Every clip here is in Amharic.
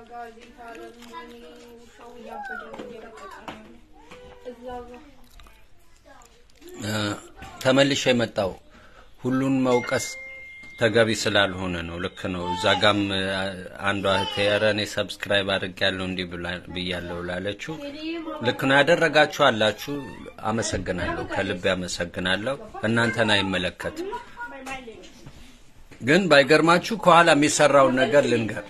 ጋዜጣ ደግሞ እኔ ውሻው እያበደ ነው እየለቀቀ ነው ያለው። እዛ ጋር ተመልሼ የመጣው ሁሉን መውቀስ ተገቢ ስላልሆነ ነው። ልክ ነው። እዛ ጋም አንዷ እህቴ ኧረ እኔ ሰብስክራይብ አድርጌያለሁ እንዲህ ብላ- ብያለሁ ላለችው ልክ ነው። ያደረጋችሁ አላችሁ፣ አመሰግናለሁ፣ ከልቤ አመሰግናለሁ። እናንተን አይመለከትም። ግን ባይገርማችሁ ከኋላ የሚሰራውን ነገር ልንገር።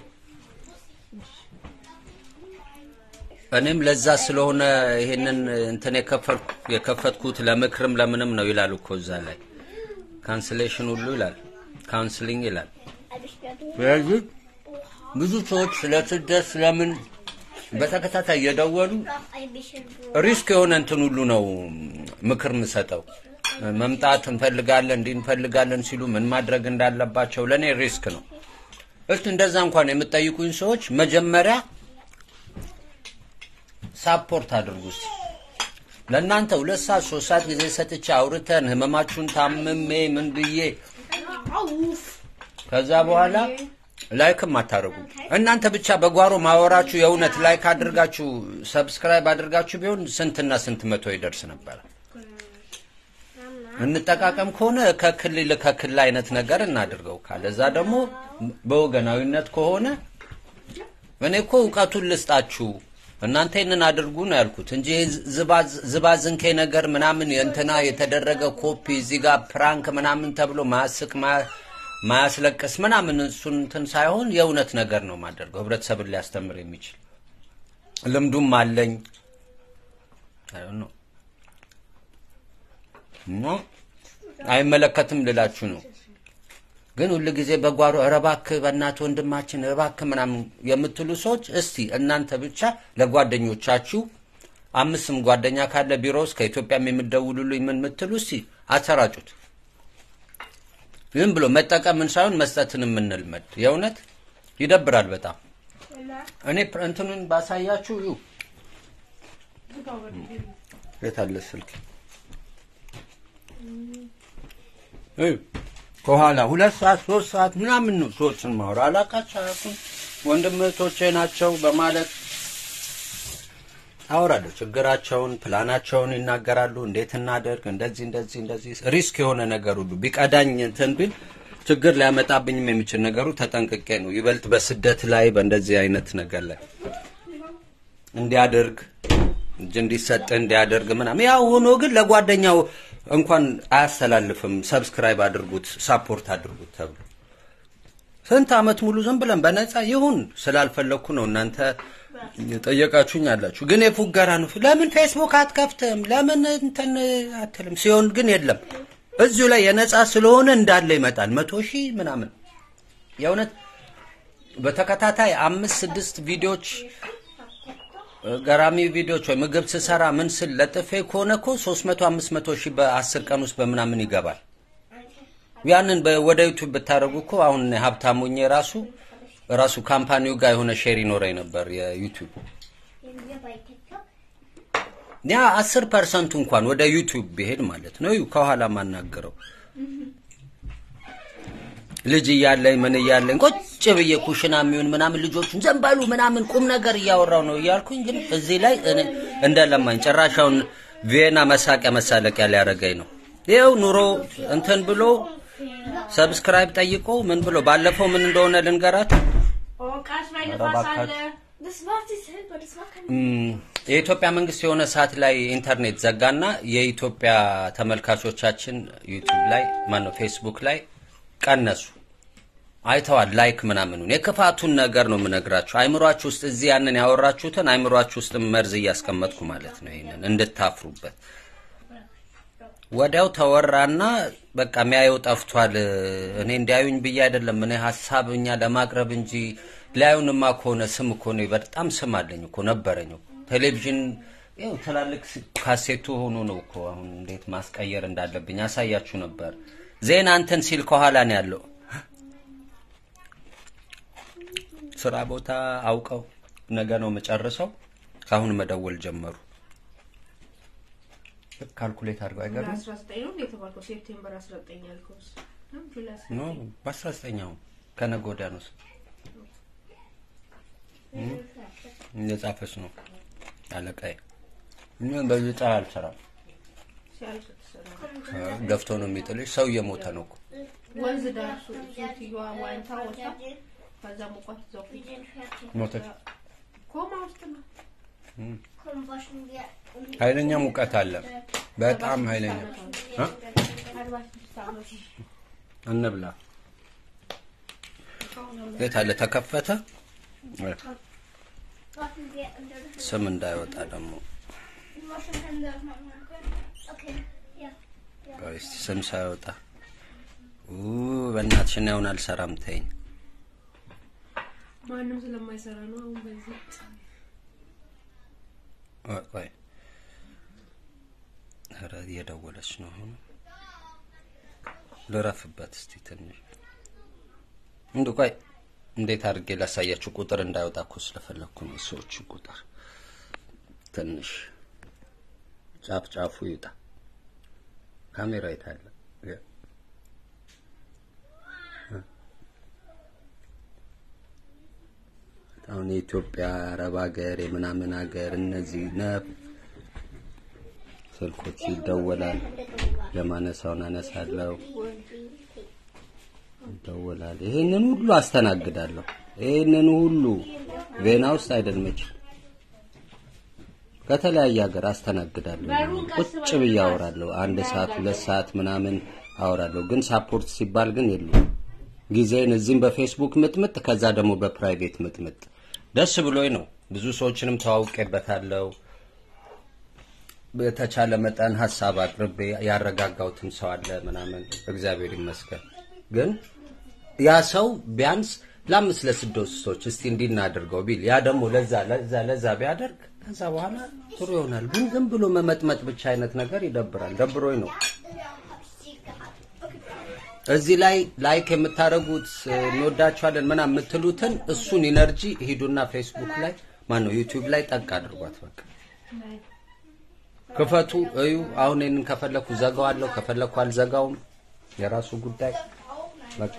እኔም ለዛ ስለሆነ ይሄንን እንትን የከፈልኩ የከፈትኩት ለምክርም ለምንም ነው ይላል እኮ እዛ ላይ ካንስሌሽን ሁሉ ይላል ካውንስሊንግ ይላል። ስለዚህ ብዙ ሰዎች ስለ ስደት ስለምን በተከታታይ እየደወሉ ሪስክ የሆነ እንትን ሁሉ ነው ምክር የምሰጠው። መምጣት እንፈልጋለን እንዲህ እንፈልጋለን ሲሉ ምን ማድረግ እንዳለባቸው ለእኔ ሪስክ ነው። እስቲ እንደዛ እንኳን የምጠይቁኝ ሰዎች መጀመሪያ ሳፖርት አድርጉ እስቲ። ለእናንተ ሁለት ሰዓት ሶስት ሰዓት ጊዜ ሰጥቼ አውርተን ህመማችሁን ታምሜ ምን ብዬ ከዛ በኋላ ላይክም አታደርጉ። እናንተ ብቻ በጓሮ ማወራችሁ የእውነት ላይክ አድርጋችሁ ሰብስክራይብ አድርጋችሁ ቢሆን ስንትና ስንት መቶ ይደርስ ነበረ። እንጠቃቀም ከሆነ ከክልል ከክልል አይነት ነገር እናድርገው። ካለዛ ደግሞ በወገናዊነት ከሆነ እኔ እኮ እውቀቱን ልስጣችሁ እናንተ ይህንን አድርጉ ነው ያልኩት እንጂ ይሄ ዝባዝ- ዝባዝንኬ ነገር ምናምን የእንትና የተደረገ ኮፒ እዚህ ጋር ፕራንክ ምናምን ተብሎ ማያስቅ ማ- ማያስለቅስ ምናምን እሱን እንትን ሳይሆን የእውነት ነገር ነው ማደርገው ህብረተሰብን ሊያስተምር የሚችል ልምዱም አለኝ ነው እና አይመለከትም ልላችሁ ነው። ግን ሁል ጊዜ በጓሮ ኧረ እባክህ በእናትህ ወንድማችን ኧረ እባክህ ምናምን የምትሉ ሰዎች እስቲ እናንተ ብቻ ለጓደኞቻችሁ አምስትም ጓደኛ ካለ ቢሮ ውስጥ ከኢትዮጵያም የምትደውሉልኝ ምን የምትሉ እስቲ አሰራጩት። ዝም ብሎ መጠቀምን ሳይሆን መስጠትን የምንልመድ የእውነት ይደብራል በጣም። እኔ ፕር- እንትኑን ባሳያችሁ ዩ የት አለ ስልክ? እዩ ከኋላ ሁለት ሰዓት ሶስት ሰዓት ምናምን ነው ሰዎችን ማውራ አላቃቸው አያውቁም ወንድም እህቶቼ ናቸው በማለት አወራለሁ። ችግራቸውን ፕላናቸውን ይናገራሉ። እንዴት እናደርግ እንደዚህ እንደዚህ እንደዚህ ሪስክ የሆነ ነገር ሁሉ ቢቀዳኝ እንትን ቢል ችግር ሊያመጣብኝም የሚችል ነገሩ ተጠንቅቄ ነው ይበልጥ በስደት ላይ በእንደዚህ አይነት ነገር ላይ እንዲያደርግ እጅ እንዲሰጥ እንዲያደርግ ምናምን ያው ሆኖ ግን ለጓደኛው እንኳን አያስተላልፍም። ሰብስክራይብ አድርጉት፣ ሳፖርት አድርጉት ተብሎ ስንት አመት ሙሉ ዝም ብለን በነፃ ይሁን ስላልፈለግኩ ነው እናንተ ጠየቃችሁኝ አላችሁ። ግን የፉገራ ነው። ለምን ፌስቡክ አትከፍትም? ለምን እንትን አትልም? ሲሆን ግን የለም እዚሁ ላይ የነፃ ስለሆነ እንዳለ ይመጣል። መቶ ሺህ ምናምን የእውነት በተከታታይ አምስት ስድስት ቪዲዮዎች ገራሚ ቪዲዮዎች ወይ ምግብ ስሰራ ምን ስል ለጥፌ ከሆነ እኮ 300 500 ሺህ በአስር ቀን ውስጥ በምናምን ይገባል። ያንን በ- ወደ ዩቲዩብ ብታደርጉ እኮ አሁን እኔ ሀብታም ሆኜ ራሱ ራሱ ካምፓኒው ጋር የሆነ ሼር ይኖረኝ ነበር የዩቲዩብ ያ አስር ፐርሰንቱ እንኳን ወደ ዩቲዩብ ቢሄድ ማለት ነው። እዩ ከኋላ ማናገረው ልጅ እያለኝ ምን እያለኝ ቁጭ ብዬ ኩሽና የሚሆን ምናምን ልጆቹን ዘንባሉ ምናምን ቁም ነገር እያወራው ነው እያልኩኝ፣ ግን እዚህ ላይ እኔ እንደለማኝ ጭራሻውን ቪየና መሳቂያ መሳለቂያ ሊያደርገኝ ነው። ይኸው ኑሮ እንትን ብሎ ሰብስክራይብ ጠይቆ ምን ብሎ ባለፈው ምን እንደሆነ ልንገራት ቃስ ላይ ኧረ ንፋስ አለ። እባካችሁ። Das war die selber, das war kein እም፣ የኢትዮጵያ መንግስት የሆነ ሰዓት ላይ ኢንተርኔት ዘጋና የኢትዮጵያ ተመልካቾቻችን ዩቲዩብ ላይ ማነው ፌስቡክ ላይ ቀነሱ። አይተዋል ላይክ ምናምኑን የክፋቱን ነገር ነው የምነግራችሁ። አይምሯችሁ ውስጥ እዚህ ያንን ያወራችሁትን አይምሯችሁ ውስጥ መርዝ እያስቀመጥኩ ማለት ነው። ይሄንን እንድታፍሩበት ወዲያው ተወራና በቃ የሚያየው ጠፍቷል። እኔ እንዲያዩኝ ብዬ አይደለም እኔ ሀሳብ እኛ ለማቅረብ እንጂ ሊያዩንማ ከሆነ ስም እኮ ነው በጣም ስም አለኝ እኮ ነበረኝ እኮ ቴሌቪዥን ይኸው ትላልቅ ስ- ካሴቱ ሆኖ ነው እኮ አሁን እንዴት ማስቀየር እንዳለብኝ አሳያችሁ ነበር። ዜና እንትን ሲል ከኋላ ነው ያለው። ስራ ቦታ አውቀው ነገ ነው የምጨርሰው። ከአሁን መደወል ጀመሩ። ካልኩሌት አድርገው አይገርም? አስራ ዘጠኝ ነው የተባልከው? ሴፕቴምበር አስራ ዘጠኝ ያልከውስ? ጁላይ አስራ ኖ ዘጠኝ በአስራ ዘጠኛው ከነገ ወዲያ ነው። እየጻፈች ነው አለቃዬ። እኔ በዚህ ፀሐይ አልሰራም። ሲያልቅ ትሰራለች። ገፍቶ ነው የሚጥልሽ። ሰው እየሞተ ነው እኮ። ወንዝ ዳርሱ ሴትዮዋ ዋኝታ ወጣ። ከዛ ሙቀት ይዘው ፊት ሞተች። ኮማ ውስጥ ነው። Komm, waschen wir. Und ኃይለኛ ሙቀት አለ። በጣም ኃይለኛ እ? አርባ ስድስት ዓመት እንብላ። የት አለ ተከፈተ? waschen wir unter der ስም እንዳይወጣ ደግሞ Waschen Hände machen können. Okay, ja. ቆይ እስቲ ስም ሳይወጣ ኡ በእናትሽ እኔ አሁን አልሰራም ተይኝ። ማንም ስለማይሰራ ነው አሁን በዚህ ቆይ ቆይ ኧረ እየደወለች ነው አሁን ልረፍበት እስቲ ትንሽ እንዱ ቆይ እንዴት አድርጌ ላሳያችሁ ቁጥር እንዳይወጣ እኮ ስለፈለግኩ ነው የሰዎቹ ቁጥር ትንሽ ጫፍ ጫፉ ይውጣ ካሜራ የታለ ያ። እ። አሁን የኢትዮጵያ አረብ ሀገር የምናምን ሀገር እነዚህ ነፍ ስልኮች ይደወላል ለማነሳውን አነሳለሁ ይደወላል ይሄንን ሁሉ አስተናግዳለሁ ይሄንን ሁሉ ቬና ውስጥ አይደልመች ከተለያየ ሀገር አስተናግዳለሁ ቁጭ ብዬ አወራለሁ አንድ ሰዓት ሁለት ሰዓት ምናምን አወራለሁ ግን ሳፖርት ሲባል ግን የሉም ጊዜን እዚህም በፌስቡክ ምጥምጥ ከዛ ደግሞ በፕራይቬት ምጥምጥ ደስ ብሎኝ ነው ብዙ ሰዎችንም ተዋውቄበታለሁ በተቻለ መጠን ሀሳብ አቅርቤ ያረጋጋውትም ሰው አለ ምናምን እግዚአብሔር ይመስገን ግን ያ ሰው ቢያንስ ለአምስት ለስድስት ሰዎች እስቲ እንዲህ እናድርገው ቢል ያ ደግሞ ለዛ ለዛ ለዛ ቢያደርግ ከዛ በኋላ ጥሩ ይሆናል ግን ዝም ብሎ መመጥመጥ ብቻ አይነት ነገር ይደብራል ደብሮኝ ነው እዚህ ላይ ላይክ የምታደርጉት እንወዳችኋለን ምናምን የምትሉትን እሱን ኢነርጂ ሂዱና ፌስቡክ ላይ ማን ነው ዩቲዩብ ላይ ጠቅ አድርጓት በቃ ክፈቱ እዩ አሁን ይህንን ከፈለኩ ዘጋዋለሁ ከፈለኩ አልዘጋውም የራሱ ጉዳይ በቃ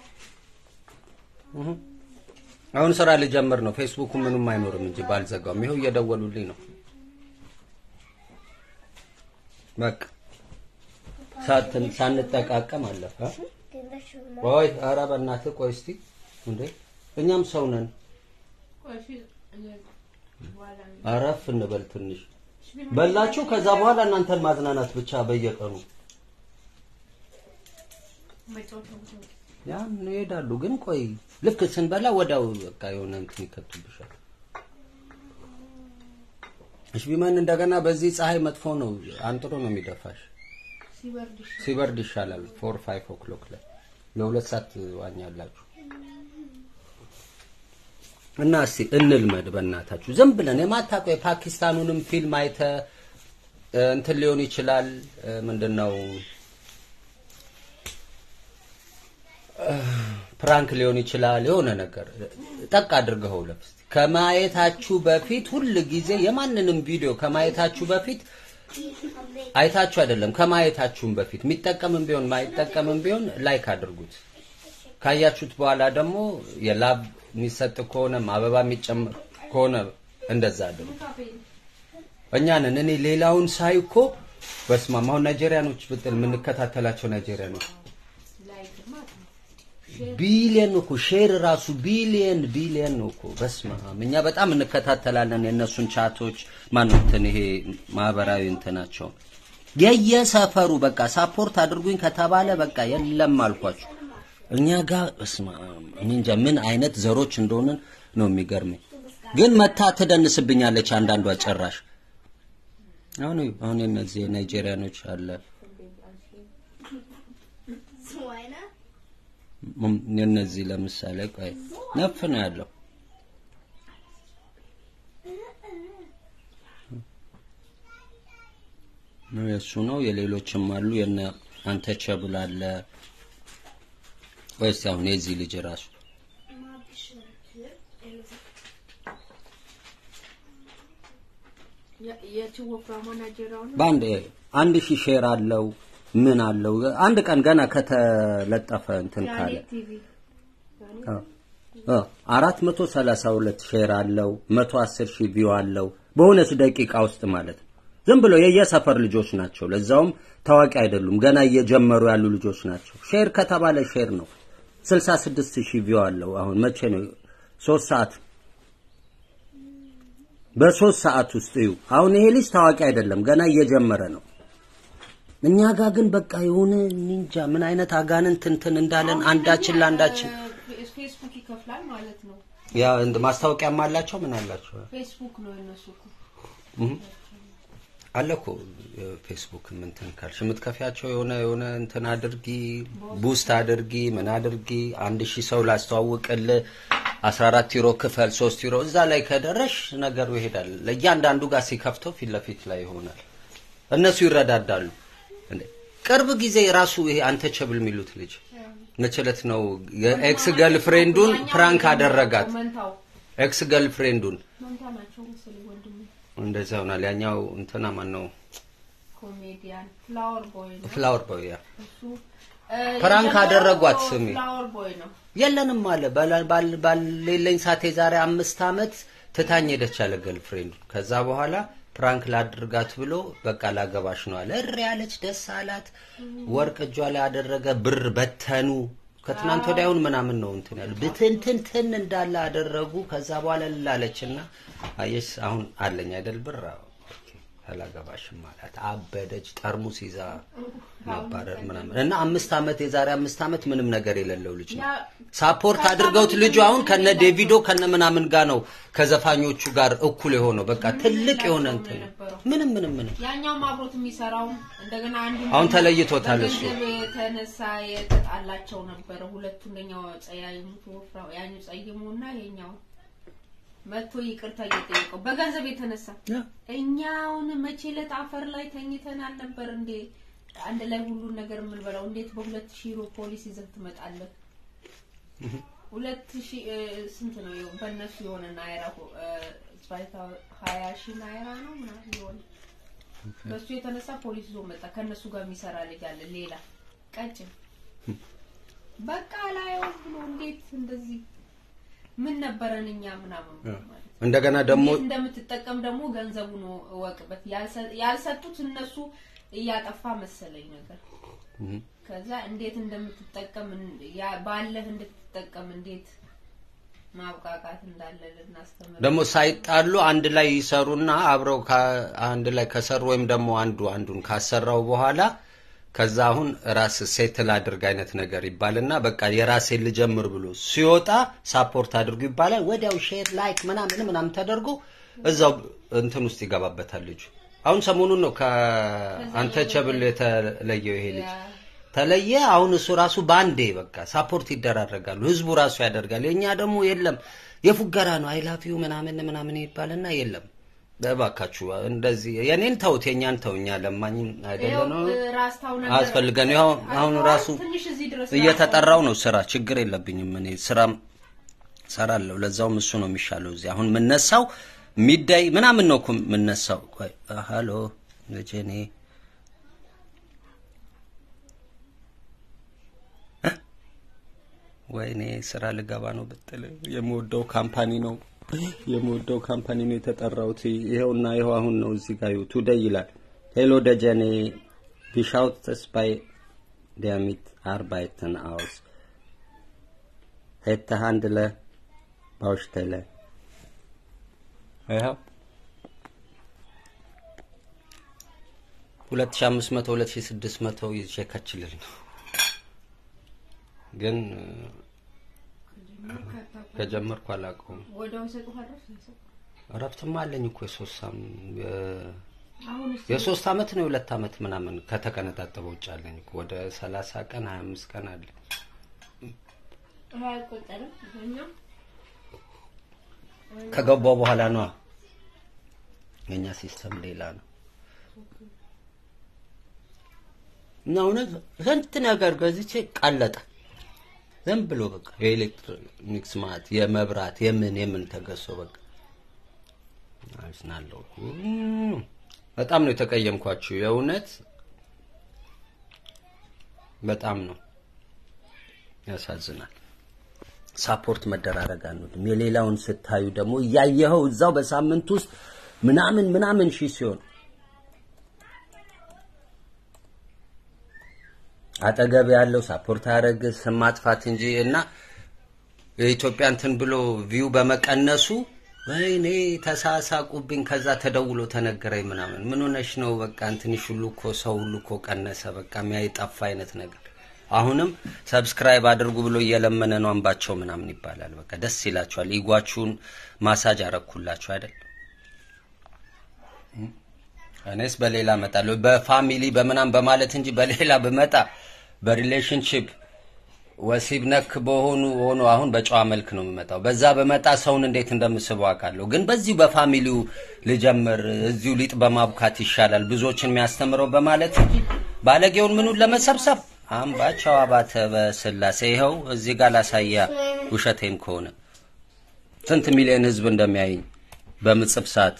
እህ። አሁን ስራ ልጀምር ነው ፌስቡኩ ምንም አይኖርም እንጂ ባልዘጋውም ይኸው እየደወሉልኝ ነው በቃ ሳትን ሳንጠቃቀም አለፈ Den Wäsche ቆይ ኧረ በእናትህ ቆይ እስቲ እንዴ እኛም ሰው ነን ቆይ እሺ፣ እኔ- በኋላ ነው። አረፍ እንበል ትንሽ በላችሁ ከዛ በኋላ እናንተን ማዝናናት ብቻ በየቀኑ መጫወቻ ቦታ ነው። ያን ይሄዳሉ ግን ቆይ ልክ ስንበላ ወዲያው በቃ የሆነ እንትን ይከቱብሻል እሺ ቢመን እንደገና በዚህ ፀሐይ መጥፎ ነው አንጥሮ ነው የሚደፋሽ ሲበርድ ይሻላል። ሲበርድ ይሻላል ፎር ፋይቭ ኦክሎክ ላይ ለሁለት ሰዓት ዋኛላችሁ እና እስቲ እንልመድ በእናታችሁ ዝም ብለን የማታውቀው የፓኪስታኑንም ፊልም አይተ እ፣ እንትን ሊሆን ይችላል እ፣ ምንድነው እ፣ ፕራንክ ሊሆን ይችላል የሆነ ነገር ጠቅ አድርገው ለፍስ ከማየታችሁ በፊት ሁል ጊዜ የማንንም ቪዲዮ ከማየታችሁ በፊት አይታችሁ አይደለም ከማየታችሁም በፊት የሚጠቀምም ቢሆን ማይጠቀምም ቢሆን ላይክ አድርጉት። ካያችሁት በኋላ ደግሞ የላብ የሚሰጥ ከሆነ አበባ የሚጨምር ከሆነ እንደዛ አድርጉ። እኛ ነን እኔ ሌላውን ሳይ እኮ በስመ አብ አሁን ናይጄሪያኖች ብትል የምንከታተላቸው ናይጄሪያኖች ላይክ ማለት ነው። ቢሊየን እኮ ሼር ራሱ ቢሊየን ቢሊየን ነው እኮ በስመ አብ እኛ በጣም እንከታተላለን የእነሱን ቻቶች ማነው እንትን ይሄ ማህበራዊ እንትናቸው የየሰፈሩ በቃ ሳፖርት አድርጉኝ ከተባለ በቃ የለም አልኳችሁ እኛ ጋር በስመ አብ እኔ እንጃ ምን አይነት ዘሮች እንደሆንን ነው የሚገርመኝ ግን መታ ትደንስብኛለች አንዳንዷ ጭራሽ አሁን እዩ፣ አሁን የነዚህ የናይጄሪያኖች አለ So einer. ም- የነዚህ ለምሳሌ ቆይ ነፍ ነው ያለው ነው የእሱ ነው የሌሎችም አሉ የነ አንተቸብል አለ ወይስ አሁን የዚህ ልጅ ራሱ Mal ein bisschen hier. የ- የቺ ወፍራሟ ናይጄሪያውን በአንድ አንድ ሺህ ሼር አለው ምን አለው አንድ ቀን ገና ከተለጠፈ እንትን ያኔ ካለ ቲቪ ያኔ አዎ። አራት መቶ ሰላሳ ሁለት ሼር አለው። መቶ አስር ሺህ ቪው አለው በሆነች ደቂቃ ውስጥ ማለት ነው። ዝም ብሎ የየሰፈር ልጆች ናቸው። ለዛውም ታዋቂ አይደሉም፣ ገና እየጀመሩ ያሉ ልጆች ናቸው። ሼር ከተባለ ሼር ነው። ስልሳ ስድስት ሺህ ቪው አለው። አሁን መቼ ነው? ሶስት ሰዓት በሶስት ሰዓት ውስጥ እዩ። አሁን ይሄ ልጅ ታዋቂ አይደለም፣ ገና እየጀመረ ነው። እኛ ጋር ግን በቃ የሆነ ኒንጃ ምን አይነት አጋንንት እንትን እንዳለን አንዳችን ለአንዳችን ፌ- ፌስቡክ ይከፍላል ማለት ነው። ያ እንደ ማስታወቂያም አላቸው ምን አላቸው ፌስቡክ ነው የነሱ እኮ። አለ እኮ ፌስቡክ እንትን ካልሽ የምትከፊያቸው የሆነ የሆነ እንትን አድርጊ ቡስት አድርጊ ምን አድርጊ አንድ ሺህ ሰው ላስተዋውቅል 14 ዩሮ ክፈል 3 ዩሮ እዛ ላይ ከደረሽ ነገሩ ይሄዳል። ለእያንዳንዱ ጋር ሲከፍተው ፊት ለፊት ላይ ይሆናል። እነሱ ይረዳዳሉ። እንዴ ቅርብ ጊዜ ራሱ ይሄ አንተቸብል የሚሉት ልጅ መቸለት ነው የኤክስ ገርልፍሬንዱን ፕራንክ አደረጋት። መንታው ኤክስ ገርልፍሬንዱን መንታ ናቸው መሰለኝ ወንድሙ እንደዛ ይሆናል። ያኛው እንትና ማን ነው ኮሜዲያን ፍላወር ቦይ ነው ፍላወር ቦይ ያ እሱ ፕራንክ የጀመረው አደረጓት ስሜ። ፍላወር ቦይ ነው። የለንም አለ ባል- ባል- ባሌለኝ ሰዓት የዛሬ አምስት ዓመት ትታኝ ሄደች አለ ገርልፍሬንዱ። ከዛ በኋላ ፕራንክ ላድርጋት ብሎ በቃ ላገባሽ ነው አለ። እሪ ያለች ደስ አላት። ወርቅ እጇ ላይ ያደረገ ብር በተኑ። ከትናንት ወዲያውን ምናምን ነው እንትን ያሉ ብትንትንትን እንዳለ አደረጉ። ከዛ በኋላ ልላለችና አየሽ አሁን አለኝ አይደል ብር አዎ፣ ኦኬ፣ አላገባሽም አላት። አበደች። ጠርሙስ ይዛ ማባረር ምናምን እና አምስት ዓመት የዛሬ አምስት ዓመት ምንም ነገር የሌለው ልጅ ነው። ያ ሳፖርት አድርገውት ልጁ አሁን ከነ ዴቪዶ ከነ ምናምን ጋር ነው ከዘፋኞቹ ጋር እኩል የሆነው። በቃ ትልቅ የሆነ እንትን ነው። ምንም ምንም ምንም ያኛውም አብሮት የሚሰራው እንደገና አንዱ አሁን ተለይቶታል እሱ። በገንዘብ የተነሳ የተጣላቸው ነበረ። ሁለቱ እንደኛው ጸያይሙ ወፍራው ያኛው ጸይሙና ይሄኛው መጥቶ ይቅርታ እየጠየቀው በገንዘብ የተነሳ እኛ አሁን መቼ ዕለት አፈር ላይ ተኝተን አልነበር እንዴ? አንድ ላይ ሁሉን ነገር የምንበላው እንዴት በሁለት ሺህ ዩሮ ፖሊስ ይዘህ ትመጣለህ? ሁለት ሺህ እ፣ ስንት ነው ይኸው በእነሱ የሆነ ናይራ እ፣ zwei- ሀያ ሺህ ናይራ ነው ምናምን የሆነ በሱ የተነሳ ፖሊስ ይዞ መጣ። ከእነሱ ጋር የሚሰራ ልጅ አለ ሌላ ቀጭን በቃ ላየው ብሎ እንዴት እንደዚህ ምን ነበረን እኛ ምናምን ማለት እንደገና ደግሞ እንዴት እንደምትጠቀም ደግሞ ገንዘቡን እወቅበት። ያልሰ- ያልሰጡት እነሱ እያጠፋ መሰለኝ ነገር ከዛ እንዴት እንደምትጠቀም እን- ያ- ባለህ እንድትጠቀም እንዴት ማብቃቃት እንዳለ ልናስተምር ደግሞ ሳይጣሉ አንድ ላይ ይሰሩና አብረው ከ- አንድ ላይ ከሰሩ ወይም ደግሞ አንዱ አንዱን ካሰራው በኋላ ከዛ አሁን ራስ ሴትል አድርግ አይነት ነገር ይባልና በቃ የራሴን ልጀምር ብሎ ሲወጣ ሳፖርት አድርጉ ይባላል። ወዲያው ሼር ላይክ ምናምን ምናምን ተደርጎ እዛው እንትን ውስጥ ይገባበታል ልጁ። አሁን ሰሞኑን ነው ከአንተ ቸብል የተለየው ይሄ ልጅ ተለየ። አሁን እሱ ራሱ በአንዴ በቃ ሳፖርት ይደራረጋሉ። ህዝቡ ራሱ ያደርጋል። የኛ ደግሞ የለም የፉገራ ነው አይላፊው ምናምን ምናምን ይባልና የለም እባካችሁ እንደዚህ የኔን ተውት፣ የኛን ተው። እኛ ለማኝም አይደለ ነው ራስታው ነገር አያስፈልገን። ያው አሁን ራሱ ትንሽ እዚህ ድረስ እየተጠራው ነው ስራ፣ ችግር የለብኝም እኔ ስራም ሰራለሁ። ለዛውም እሱ ነው የሚሻለው። እዚህ አሁን የምነሳው ሚዳይ ምናምን ነው እኮ የምነሳው። ቆይ ሃሎ ልጄ እኔ እ? ወይኔ ስራ ልገባ ነው ብትል የምወደው ካምፓኒ ነው የምወደው ካምፓኒ ነው የተጠራሁት። ይኸውና ይኸው አሁን ነው እዚህ ጋር ቱደይ ይላል። ሄሎ ደጀኔ ቢሻውትስ ባይ ዲያሚት አርባይትን አውስ ሄተ ሃንድለ ባውሽቴለ ይኸው ሁለት ሺ አምስት መቶ ሁለት ሺ ስድስት መቶ ይዤ ከችልል ነው ግን ከጀመርኩ አላውቀውም። ወዲያው ይሰጡሃል እረፍት አይሰጡም? እረፍትማ አለኝ እኮ የሶስት ሳም የ- አሁን እስኪ የሶስት አመት ነው የሁለት አመት ምናምን ከተቀነጣጠበ ውጭ አለኝ እኮ ወደ ሰላሳ ቀን ሀያ አምስት ቀን አለ። ይሄ አይቆጠርም እኛም ከገባው በኋላ ነዋ። የኛ ሲስተም ሌላ ነው እና እውነት ስንት ነገር ገዝቼ ቀለጠ። ዝም ብሎ በቃ የኤሌክትሮኒክስ ማለት የመብራት የምን የምን ተገዝቶ በቃ አዝናለሁ። እም፣ በጣም ነው የተቀየምኳችሁ የእውነት በጣም ነው ያሳዝናል። ሳፖርት መደራረግ አንወድም። የሌላውን ስታዩ ደግሞ እያየኸው እዛው በሳምንት ውስጥ ምናምን ምናምን ሺህ ሲሆን አጠገብ ያለው ሳፖርት ያደረግ ስም ማጥፋት እንጂ እና የኢትዮጵያ እንትን ብሎ ቪው በመቀነሱ ወይኔ ተሳሳቁብኝ። ከዛ ተደውሎ ተነገረኝ ምናምን ምን ሆነሽ ነው? በቃ እንትንሽ ሁሉ እኮ ሰው ሁሉ እኮ ቀነሰ፣ በቃ የሚያይ ጠፋ አይነት ነገር። አሁንም ሰብስክራይብ አድርጉ ብሎ እየለመነ ነው አንባቸው ምናምን ይባላል። በቃ ደስ ይላችኋል። ኢጓችሁን ማሳጅ አረኩላችሁ አይደል? እኔስ በሌላ እመጣለሁ በፋሚሊ በምናም በማለት እንጂ በሌላ ብመጣ በሪሌሽንሽፕ ወሲብ ነክ በሆኑ ሆኖ አሁን በጨዋ መልክ ነው የሚመጣው። በዛ በመጣ ሰውን እንዴት እንደምስበው አውቃለሁ። ግን በዚሁ በፋሚሊው ልጀምር፣ እዚሁ ሊጥ በማብካት ይሻላል ብዙዎችን የሚያስተምረው በማለት እንጂ ባለጌውን ምኑን ለመሰብሰብ አምባቸው አባተ በስላሴ ይኸው እዚህ ጋር ላሳያ። ውሸቴን ከሆነ ስንት ሚሊዮን ህዝብ እንደሚያይኝ በምጽፍ ሰዓት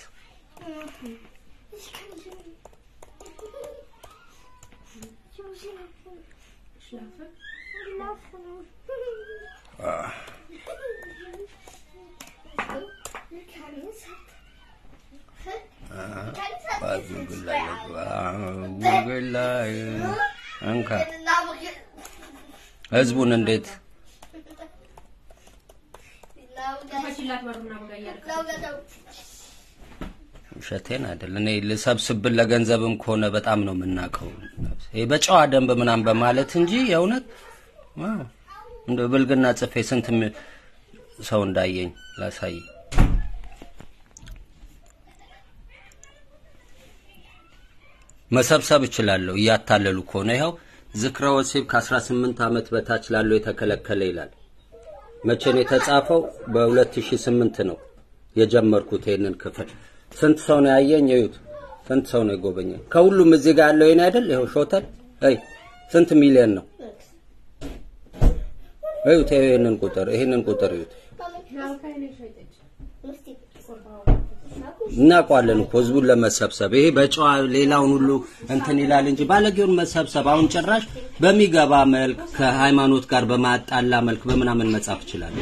ጉግል ላይ እንካ ህዝቡን እንዴት ከፈችላት በር ምናምን ጋር እያደረገ ውሸቴን አይደል። እኔ ልሰብስብን ለገንዘብም ከሆነ በጣም ነው የምናውቀው። ይሄ በጨዋ ደንብ ምናምን በማለት እንጂ የእውነት ዋው፣ እንደ ብልግና ጽፌ ስንት ሚ- ሰው እንዳየኝ ላሳይ። መሰብሰብ እችላለሁ እያታለሉ ከሆነ ይኸው ዝክረ ወሲብ ከ18 ዓመት በታች ላለው የተከለከለ ይላል። መቼ ነው የተጻፈው? በ2008 ነው የጀመርኩት ይሄንን ክፍል። ስንት ሰው ነው ያየኝ? እዩት። ስንት ሰው ነው የጎበኘኝ? ከሁሉም እዚህ ጋር ያለው ይሄን አይደል? ይኸው ሾተል አይ ስንት ሚሊዮን ነው? እዩት። ይሄንን ቁጥር ይሄንን ቁጥር እዩት። እናውቀዋለን እኮ ህዝቡን ለመሰብሰብ ይሄ በጨዋ ሌላውን ሁሉ እንትን ይላል እንጂ ባለጌውን መሰብሰብ አሁን ጭራሽ በሚገባ መልክ ከሃይማኖት ጋር በማጣላ መልክ በምናምን መጻፍ ይችላል።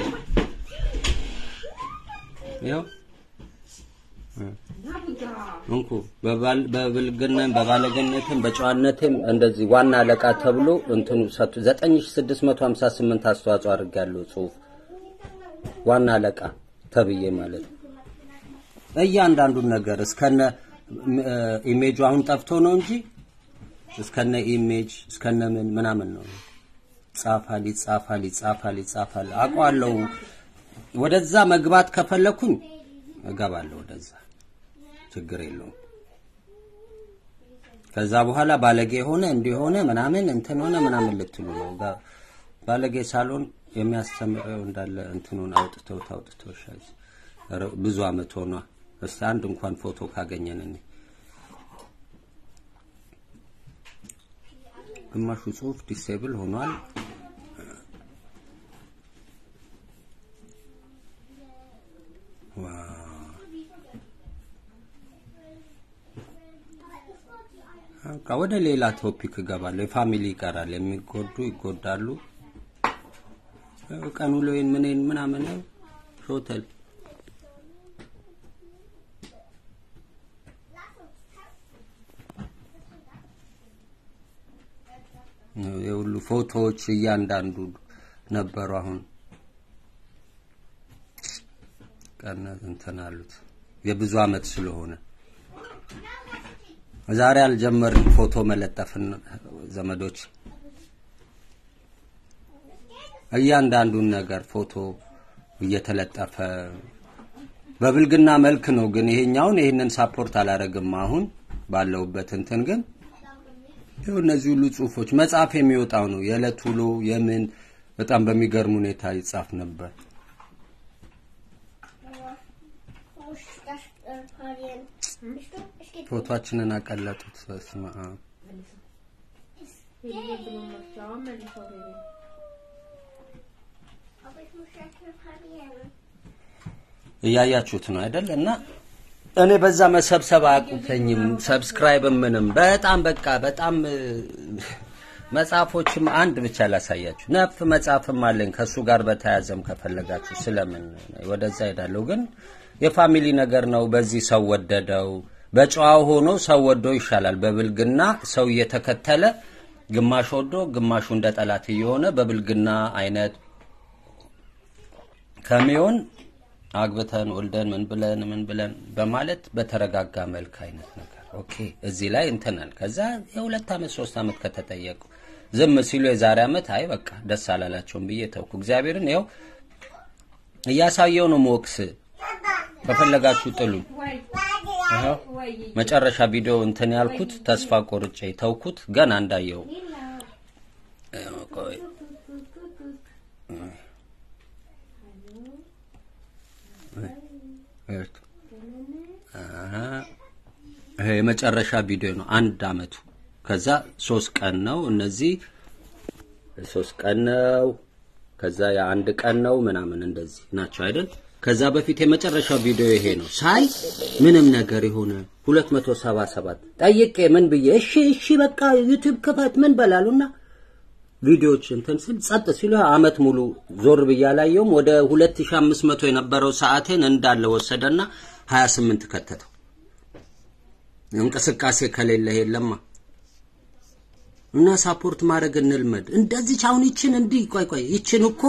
ይኸው እንኩ በባል- በብልግናም በባለገነትም በጨዋነትም እንደዚህ ዋና አለቃ ተብሎ እንትኑ ሰጡ 9658 አስተዋጽኦ አድርጌያለሁ። ጽሁፍ ዋና አለቃ ተብዬ ማለት ነው። እያንዳንዱን ነገር እስከነ ም- እ፣ ኢሜጁ አሁን ጠፍቶ ነው እንጂ እስከነ ኢሜጅ እስከነ ምን ምናምን ነው ይጻፋል ይጻፋል ይጻፋል ይጻፋል። አውቀዋለሁ። ወደዛ መግባት ከፈለኩኝ እገባለሁ ወደዛ፣ ችግር የለውም። ከዛ በኋላ ባለጌ ሆነ እንዲሆነ ምናምን እንትን ሆነ ምናምን ልትሉ ነው። ጋ- ባለጌ ሳሎን የሚያስተምረው እንዳለ እንትኑን አውጥተው ታውጥተው ሻዝ ኧረ ብዙ አመት ሆኗ። እስቲ አንድ እንኳን ፎቶ ካገኘን እኔ ግማሹ ጽሁፍ ዲሴብል ሆኗል። ዋው በቃ ወደ ሌላ ቶፒክ እገባለሁ። የፋሚሊ ይቀራል። የሚጎዱ ይጎዳሉ። ቀን ውሎዬን ምንን ምናምን ሾተል የሁሉ ፎቶዎች እያንዳንዱ ነበሩ። አሁን ቀነት እንትን አሉት የብዙ አመት ስለሆነ ዛሬ አልጀመርን ፎቶ መለጠፍን ዘመዶች እያንዳንዱን ነገር ፎቶ እየተለጠፈ በብልግና መልክ ነው። ግን ይሄኛውን ይሄንን ሳፖርት አላረግም። አሁን ባለውበት እንትን ግን ይኸው እነዚህ ሁሉ ጽሁፎች መጽሐፍ የሚወጣው ነው። የዕለት ውሎ የምን በጣም በሚገርም ሁኔታ ይጻፍ ነበር። ፎቶአችንን አቀለጡት። በስመ አብ እያያችሁት ነው አይደል? እና እኔ በዛ መሰብሰብ አያቁተኝም። ሰብስክራይብ ምንም በጣም በቃ በጣም እ፣ መጽሐፎችም አንድ ብቻ ላሳያችሁ። ነፍ መጽሐፍም አለኝ ከሱ ጋር በተያያዘም ከፈለጋችሁ ስለምን ወደዛ ሄዳለሁ። ግን የፋሚሊ ነገር ነው። በዚህ ሰው ወደደው። በጨዋው ሆኖ ሰው ወዶ ይሻላል። በብልግና ሰው እየተከተለ ግማሽ ወዶ ግማሹ እንደ ጠላት እየሆነ በብልግና አይነት ከሚሆን አግብተን ወልደን ምን ብለን ምን ብለን በማለት በተረጋጋ መልክ አይነት ነገር ኦኬ። እዚህ ላይ እንትነን ከዛ የሁለት ዓመት ሶስት ዓመት ከተጠየቁ ዝም ሲሉ የዛሬ ዓመት አይ በቃ ደስ አላላቸውም ብዬ ተውኩ። እግዚአብሔርን ያው እያሳየው ነው ሞክስ ከፈለጋችሁ ጥሉኝ። ይኸው መጨረሻ ቪዲዮ እንትን ያልኩት ተስፋ ቆርጬ ተውኩት። ገና እንዳየው ቆይ ይሄ የመጨረሻ ቪዲዮ ነው። አንድ አመቱ ከዛ ሶስት ቀን ነው። እነዚህ ሶስት ቀን ነው። ከዛ የአንድ ቀን ነው ምናምን እንደዚህ ናቸው አይደል? ከዛ በፊት የመጨረሻው ቪዲዮ ይሄ ነው። ሳይ ምንም ነገር የሆነ 277 ጠይቄ ምን ብዬ እሺ እሺ በቃ ዩቲዩብ ክፈት ምን በላሉና ቪዲዮዎች እንትን ስል ጸጥ ሲሉ አመት ሙሉ ዞር ብዬ አላየውም። ወደ 2500 የነበረው ሰዓቴን እንዳለ ወሰደና 28 ከተተው። እንቅስቃሴ ከሌለ የለማ እና ሳፖርት ማድረግ እንልመድ። እንደዚህ አሁን ይችን እንዲህ ቆይ ቆይ ይችን እኮ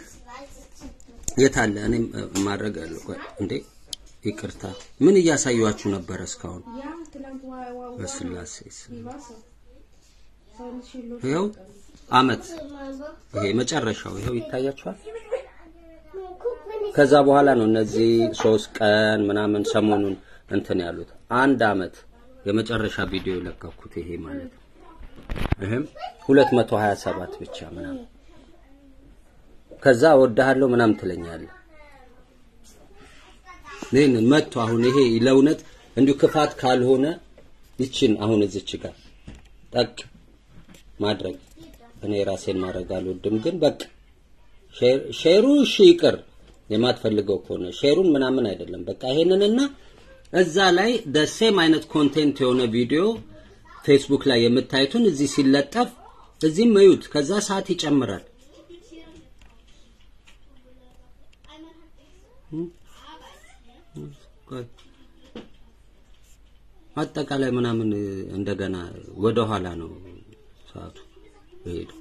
የታለ እኔም ማድረግ አለ ቆይ እንዴ ይቅርታ ምን እያሳያችሁ ነበረ እስካሁን በስላሴ ስም ይኸው አመት ይሄ መጨረሻው ይኸው ይታያችኋል ከዛ በኋላ ነው እነዚህ ሶስት ቀን ምናምን ሰሞኑን እንትን ያሉት አንድ አመት የመጨረሻ ቪዲዮ የለቀኩት ይሄ ማለት ነው ይሄም 227 ብቻ ምናምን ከዛ እወድሃለሁ ምናምን ትለኛለህ ይህን መጥቶ አሁን ይሄ ለእውነት እንዲሁ ክፋት ካልሆነ ይችን አሁን እዚች ጋር ጠቅ ማድረግ እኔ ራሴን ማድረግ አልወድም፣ ግን በቃ ሼሩ እሺ ይቅር የማትፈልገው ከሆነ ሼሩን ምናምን አይደለም። በቃ ይሄንንና እዛ ላይ ደሴም አይነት ኮንቴንት የሆነ ቪዲዮ ፌስቡክ ላይ የምታዩትን እዚህ ሲለጠፍ እዚህም እዩት። ከዛ ሰዓት ይጨምራል። አጠቃላይ ምናምን እንደገና ወደ ኋላ ነው ሰዓቱ ሄደው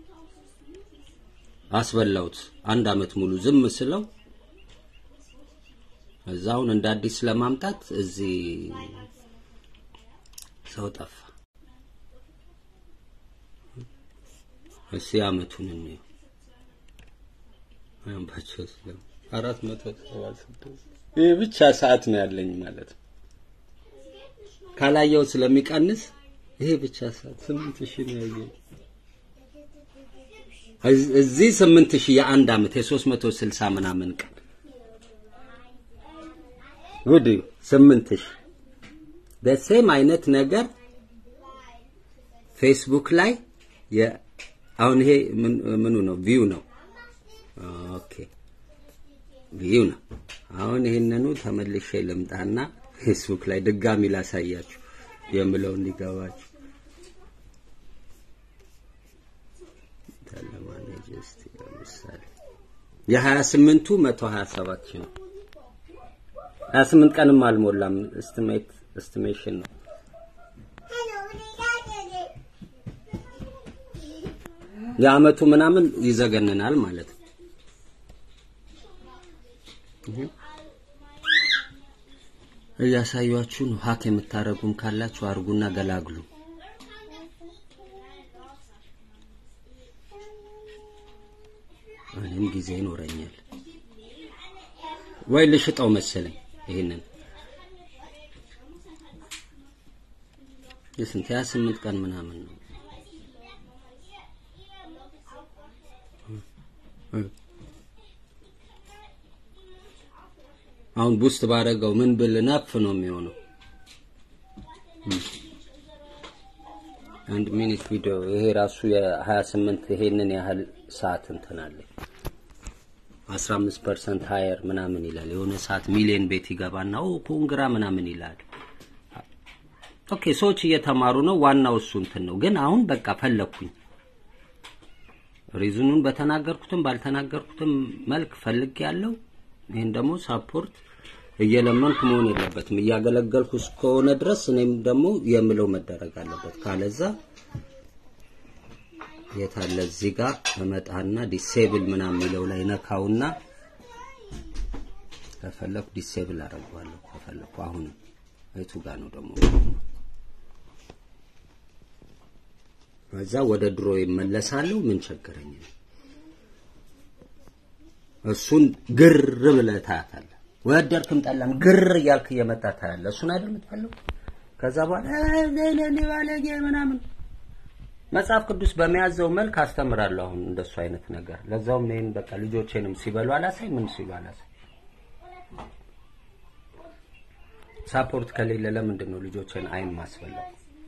አስበላውት አንድ አመት ሙሉ ዝም ስለው እዛውን እንደ አዲስ ለማምጣት እዚህ ሰው ጠፋ። እሺ አመቱን እንየው። አምባቸው ስለም አራት መቶ ሰባ ስድስት ይህ ብቻ ሰዓት ነው ያለኝ ማለት ነው። ካላየው ስለሚቀንስ ይሄ ብቻ ሰዓት ስምንት ሺህ ነው ያየኝ። እዚህ ስምንት ሺህ የአንድ አመት የሶስት መቶ ስልሳ ምናምን ቀን ጉድ ስምንት ሺህ በሴም አይነት ነገር ፌስቡክ ላይ አሁን ይሄ ምኑ ነው ቪው ነው ኦኬ ቪው ነው አሁን ይሄንኑ ተመልሼ ልምጣና ፌስቡክ ላይ ድጋሚ ላሳያችሁ የምለው እንዲገባችሁ ለማኔጅ እስቲ ለምሳሌ የሀያ ስምንቱ መቶ ሀያ ሰባት ሺህ ነው። ሀያ ስምንት ቀንም አልሞላም። እስቲሜት እስቲሜሽን ነው። የአመቱ ምናምን ይዘገንናል ማለት ነው። እያሳያችሁ ነው። ሀክ የምታረጉም ካላችሁ አርጉና ገላግሉ። እኔም ጊዜ ይኖረኛል ወይ ልሽጠው መሰለኝ ይሄንን የስንት ያ ስምንት ቀን ምናምን ነው አሁን ቡስት ባረገው ምን ብል ነፍ ነው የሚሆነው አንድ ሚኒት ቪዲዮ ይሄ ራሱ የ28 ይሄንን ያህል ሰዓት እንትን አለ 15% ሃየር ምናምን ይላል። የሆነ ሰዓት ሚሊዮን ቤት ይገባና ኦ ኮንግራ ምናምን ይላል። ኦኬ ሰዎች እየተማሩ ነው። ዋናው እሱ እንትን ነው። ግን አሁን በቃ ፈለኩኝ ሪዝኑን በተናገርኩትም ባልተናገርኩትም መልክ ፈልግ ያለው ይህን ደግሞ ሳፖርት እየለመንኩ መሆን የለበትም። እያገለገልኩ እስከሆነ ድረስ እኔም ደግሞ የምለው መደረግ አለበት። ካለዛ የታለ እዚህ ጋር እመጣና ዲሴብል ምናምን የሚለው ላይ ነካውና ከፈለኩ ዲሴብል አደርገዋለሁ። ከፈለኩ አሁን የቱ ጋር ነው ደግሞ ከዛ ወደ ድሮ ይመለሳለሁ። ምን ቸገረኝ? እሱን ግር ብለህ ታያታለህ። ወደድክም ጠላም ግር እያልክ እየመጣ ታያለህ። እሱን አይደል የምትፈልገው? ከዛ በኋላ ለኔ ባለጌ ምናምን መጽሐፍ ቅዱስ በሚያዘው መልክ አስተምራለሁ። አሁን እንደሱ አይነት ነገር ለዛውም ይሄን በቃ ልጆቼንም ሲበሉ አላሳይ ምን ሲሉ አላሳይ። ሳፖርት ከሌለ ለምንድን ነው ልጆቼን አይን ማስበላው?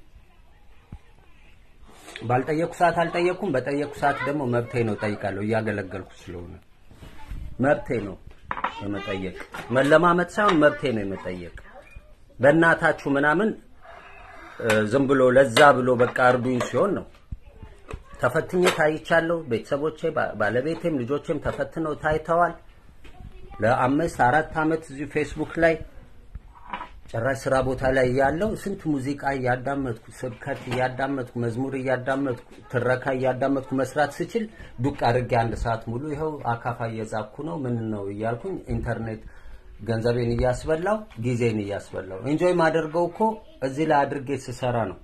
ባልጠየቁ ሰዓት አልጠየቁም፣ በጠየቁ ሰዓት ደግሞ መብቴ ነው ጠይቃለሁ። እያገለገልኩ ስለሆነ መብቴ ነው የመጠየቅ መለማመጥ ሳይሆን መብቴ ነው የመጠየቅ። በእናታችሁ ምናምን ዝም ብሎ ለዛ ብሎ በቃ እርዱኝ ሲሆን ነው። ተፈትኜ ታይቻለሁ። ቤተሰቦቼ፣ ባለቤቴም ልጆቼም ተፈትነው ታይተዋል። ለአምስት አራት ዓመት እዚሁ ፌስቡክ ላይ ጭራሽ ስራ ቦታ ላይ ያለው ስንት ሙዚቃ እያዳመጥኩ ስብከት እያዳመጥኩ መዝሙር እያዳመጥኩ ትረካ እያዳመጥኩ መስራት ስችል ዱቅ አድርጌ አንድ ሰዓት ሙሉ ይኸው አካፋ እየዛኩ ነው ምን ነው እያልኩኝ ኢንተርኔት ገንዘቤን እያስበላው ጊዜን እያስበላው ኢንጆይ ማደርገው እኮ እዚህ ላይ አድርጌ ስሰራ ነው።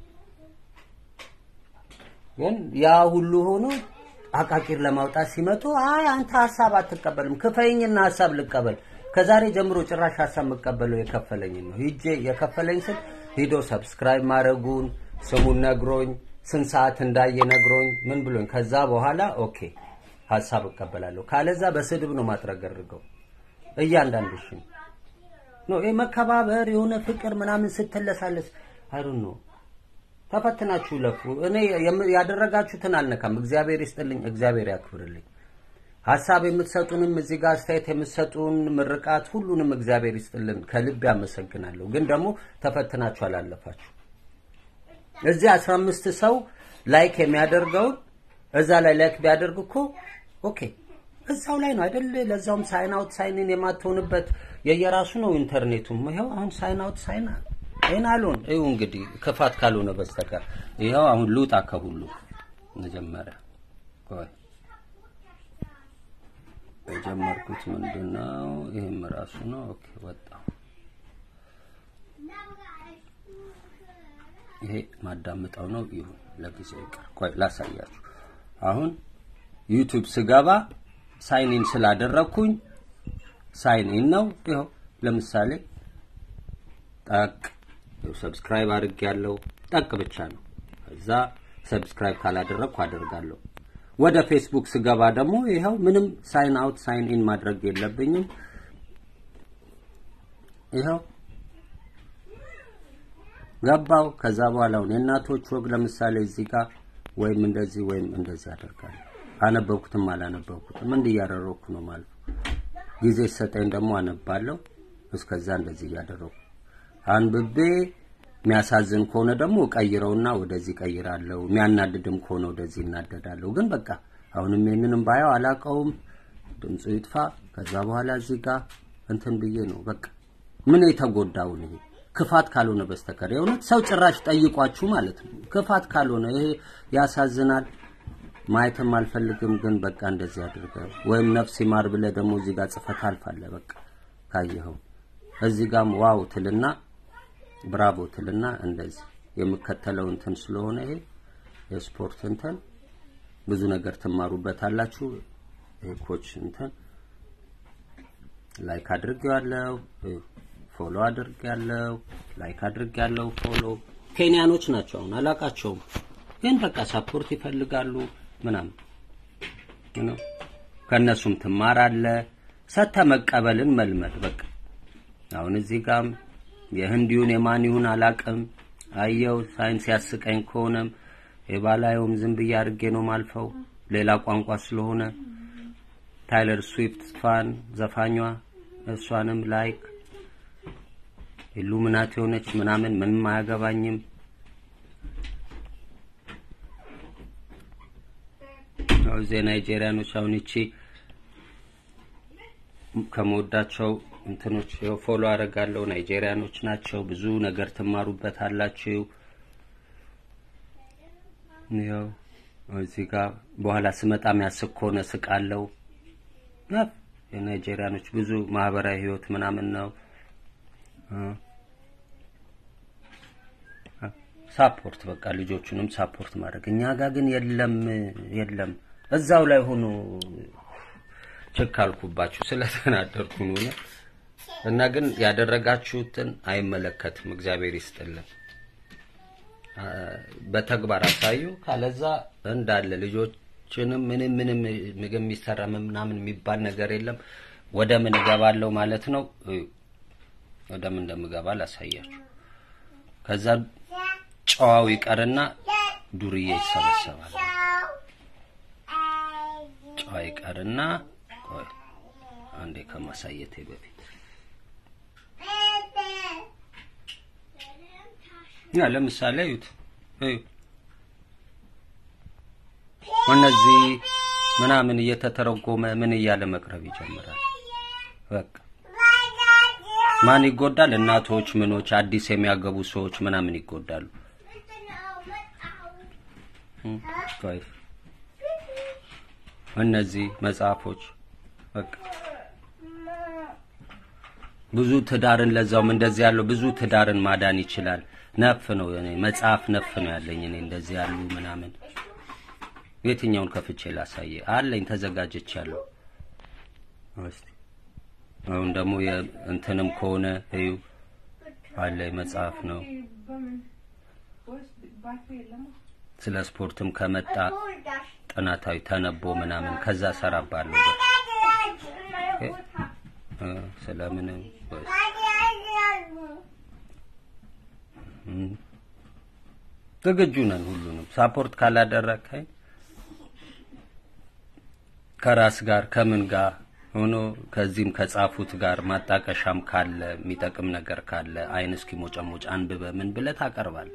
ግን ያ ሁሉ ሆኖ አቃቂር ለማውጣት ሲመጡ አይ አንተ ሀሳብ አትቀበልም፣ ክፈይኝና ሀሳብ ልቀበል ከዛሬ ጀምሮ ጭራሽ ሀሳብ የምቀበለው የከፈለኝ ነው። ሂጄ የከፈለኝ ስል ሂዶ ሰብስክራይብ ማድረጉን ስሙን ነግሮኝ ስንት ሰዓት እንዳየ ነግሮኝ ምን ብሎኝ ከዛ በኋላ ኦኬ ሀሳብ እቀበላለሁ። ካለዛ በስድብ ነው ማጥረገርገው እያንዳንድሽን ኖ ይሄ መከባበር የሆነ ፍቅር ምናምን ስትለሳለስ አይሩን ነው። ተፈትናችሁ ለፉ። እኔ ያደረጋችሁትን አልነካም። እግዚአብሔር ይስጥልኝ፣ እግዚአብሔር ያክብርልኝ። ሀሳብ የምትሰጡንም እዚህ ጋር አስተያየት የምትሰጡን ምርቃት ሁሉንም እግዚአብሔር ይስጥልን ከልብ ያመሰግናለሁ። ግን ደግሞ ተፈትናችሁ አላለፋችሁ። እዚህ 15 ሰው ላይክ የሚያደርገውን እዛ ላይ ላይክ ቢያደርግ እኮ ኦኬ እዛው ላይ ነው አይደል? ለዛውም ሳይን አውት ሳይን ኢን የማትሆንበት የየራሱ ነው ኢንተርኔቱም። ይኸው አሁን ሳይን አውት ሳይን ይሄን አልሆን ይኸው እንግዲህ ክፋት ካልሆነ በስተቀር ይኸው አሁን ልውጣ ከሁሉ መጀመሪያ ቆይ የጀመርኩት ምንድነው? ይሄም ራሱ ነው። ኦኬ ወጣው። ይሄ ማዳምጠው ነው። ይሁን ለጊዜው ይቅር። ቆይ ላሳያችሁ። አሁን ዩቲዩብ ስገባ ሳይን ኢን ስላደረግኩኝ ሳይን ኢን ነው። ይኸው ለምሳሌ ጠቅ ሰብስክራይብ አድርግ ያለው ጠቅ ብቻ ነው። ከዛ ሰብስክራይብ ካላደረግኩ አደርጋለሁ። ወደ ፌስቡክ ስገባ ደግሞ ይኸው ምንም ሳይን አውት ሳይን ኢን ማድረግ የለብኝም። ይኸው ገባው። ከዛ በኋላ አሁን የእናቶች ወግ ለምሳሌ እዚህ ጋር ወይም እንደዚህ ወይም እንደዚህ አደርጋለሁ። አነበብኩትም አላነበብኩትም እንዲህ እያደረግኩ ነው ማለት ነው። ጊዜ ሰጠኝ ደግሞ አነባለሁ። እስከዛ እንደዚህ እያደረግኩ አንብቤ የሚያሳዝን ከሆነ ደግሞ ቀይረውና ወደዚህ ቀይራለሁ። የሚያናድድም ከሆነ ወደዚህ እናደዳለሁ። ግን በቃ አሁንም ይሄንንም ባየው አላቀውም፣ ድምፁ ይጥፋ። ከዛ በኋላ እዚህ ጋር እንትን ብዬ ነው በቃ ምን የተጎዳውን ይሄ ክፋት ካልሆነ በስተቀር የእውነት ሰው ጭራሽ ጠይቋችሁ ማለት ነው። ክፋት ካልሆነ ይሄ ያሳዝናል። ማየትም አልፈልግም። ግን በቃ እንደዚህ አድርገ ወይም ነፍስ ይማር ብለህ ደግሞ እዚህ ጋር ጽፈት አልፋለህ። በቃ ካየኸው እዚህ ጋርም ዋው ትልና ብራቮ ትልና እንደዚህ የምከተለው እንትን ስለሆነ ይሄ የስፖርት እንትን ብዙ ነገር ትማሩበታላችሁ። ይሄ ኮች እንትን ላይክ አድርጌዋለሁ፣ ፎሎ አድርጌያለሁ፣ ላይክ አድርጌያለሁ፣ ፎሎ ኬንያኖች ናቸው። አሁን አላቃቸውም፣ ግን በቃ ሳፖርት ይፈልጋሉ ምናምን ነው። ከእነሱም ትማራለህ። ሰተ መቀበልን መልመድ በቃ አሁን እዚህ ጋም የህንዲውን የማን ይሁን አላቅም። አየው ሳይንስ ያስቀኝ ከሆነም የባላየውም ዝም ብዬ አድርጌ ነው ማልፈው ሌላ ቋንቋ ስለሆነ ታይለር ስዊፍት ፋን ዘፋኟ እሷንም ላይክ ኢሉሚናት የሆነች ምናምን ምንም አያገባኝም። እዚህ የናይጄሪያኖች አሁን ይቺ ከመወዳቸው እንትኖች ይኸው ፎሎ አደርጋለሁ። ናይጄሪያኖች ናቸው። ብዙ ነገር ትማሩበት አላችሁ። ያው እዚህ ጋር በኋላ ስመጣ የሚያስቅ ከሆነ ስቃለው። ያው የናይጄሪያኖች ብዙ ማህበራዊ ህይወት ምናምን ነው። እ ሳፖርት በቃ ልጆቹንም ሳፖርት ማድረግ። እኛ ጋር ግን የለም የለም። እዛው ላይ ሆኖ ችክ አልኩባችሁ ስለተናደርኩ ነው እውነት። እና ግን ያደረጋችሁትን አይመለከትም። እግዚአብሔር ይስጥልን። አ፣ በተግባር አሳዩ። ካለዛ እንዳለ ልጆችንም ምንም ምንም ምግብ የሚሰራ ምናምን የሚባል ነገር የለም። ወደ ምን እገባለሁ ማለት ነው። እዩ፣ ወደ ምን እንደምገባ ላሳያችሁ። ከዛ ጨዋው ይቀርና ዱርዬ ይሰበሰባል። ጨዋ ይቀርና ቆይ አንዴ ከማሳየቴ በፊት ያ ለምሳሌ እዩት እዩ እነዚህ ምናምን እየተተረጎመ ምን እያለ መቅረብ ይጀምራል። በቃ ማን ይጎዳል? እናቶች፣ ምኖች፣ አዲስ የሚያገቡ ሰዎች ምናምን ይጎዳሉ። እም፣ ቆይ እነዚህ መጽሐፎች በቃ ብዙ ትዳርን ለዛውም እንደዚህ ያለው ብዙ ትዳርን ማዳን ይችላል። ነፍ ነው እኔ መጽሐፍ ነፍ ነው ያለኝ እኔ እንደዚህ ያሉ ምናምን የትኛውን ከፍቼ ላሳየ አለኝ ተዘጋጅቻለሁ። እስቲ አሁን ደግሞ የእንትንም ከሆነ እዩ አለኝ መጽሐፍ ነው። ስለ ስፖርትም ከመጣ ጥናታዊ ተነቦ ምናምን ከዛ ሰራባለሁ። እ፣ ስለምንም ወይስ እም፣ ዝግጁ ነን ሁሉንም ሳፖርት ካላደረግከኝ ከራስ ጋር ከምን ጋር ሆኖ ከዚህም ከጻፉት ጋር ማጣቀሻም ካለ የሚጠቅም ነገር ካለ አይን እስኪ ሞጨሞጭ አንብበ ምን ብለህ ታቀርባል።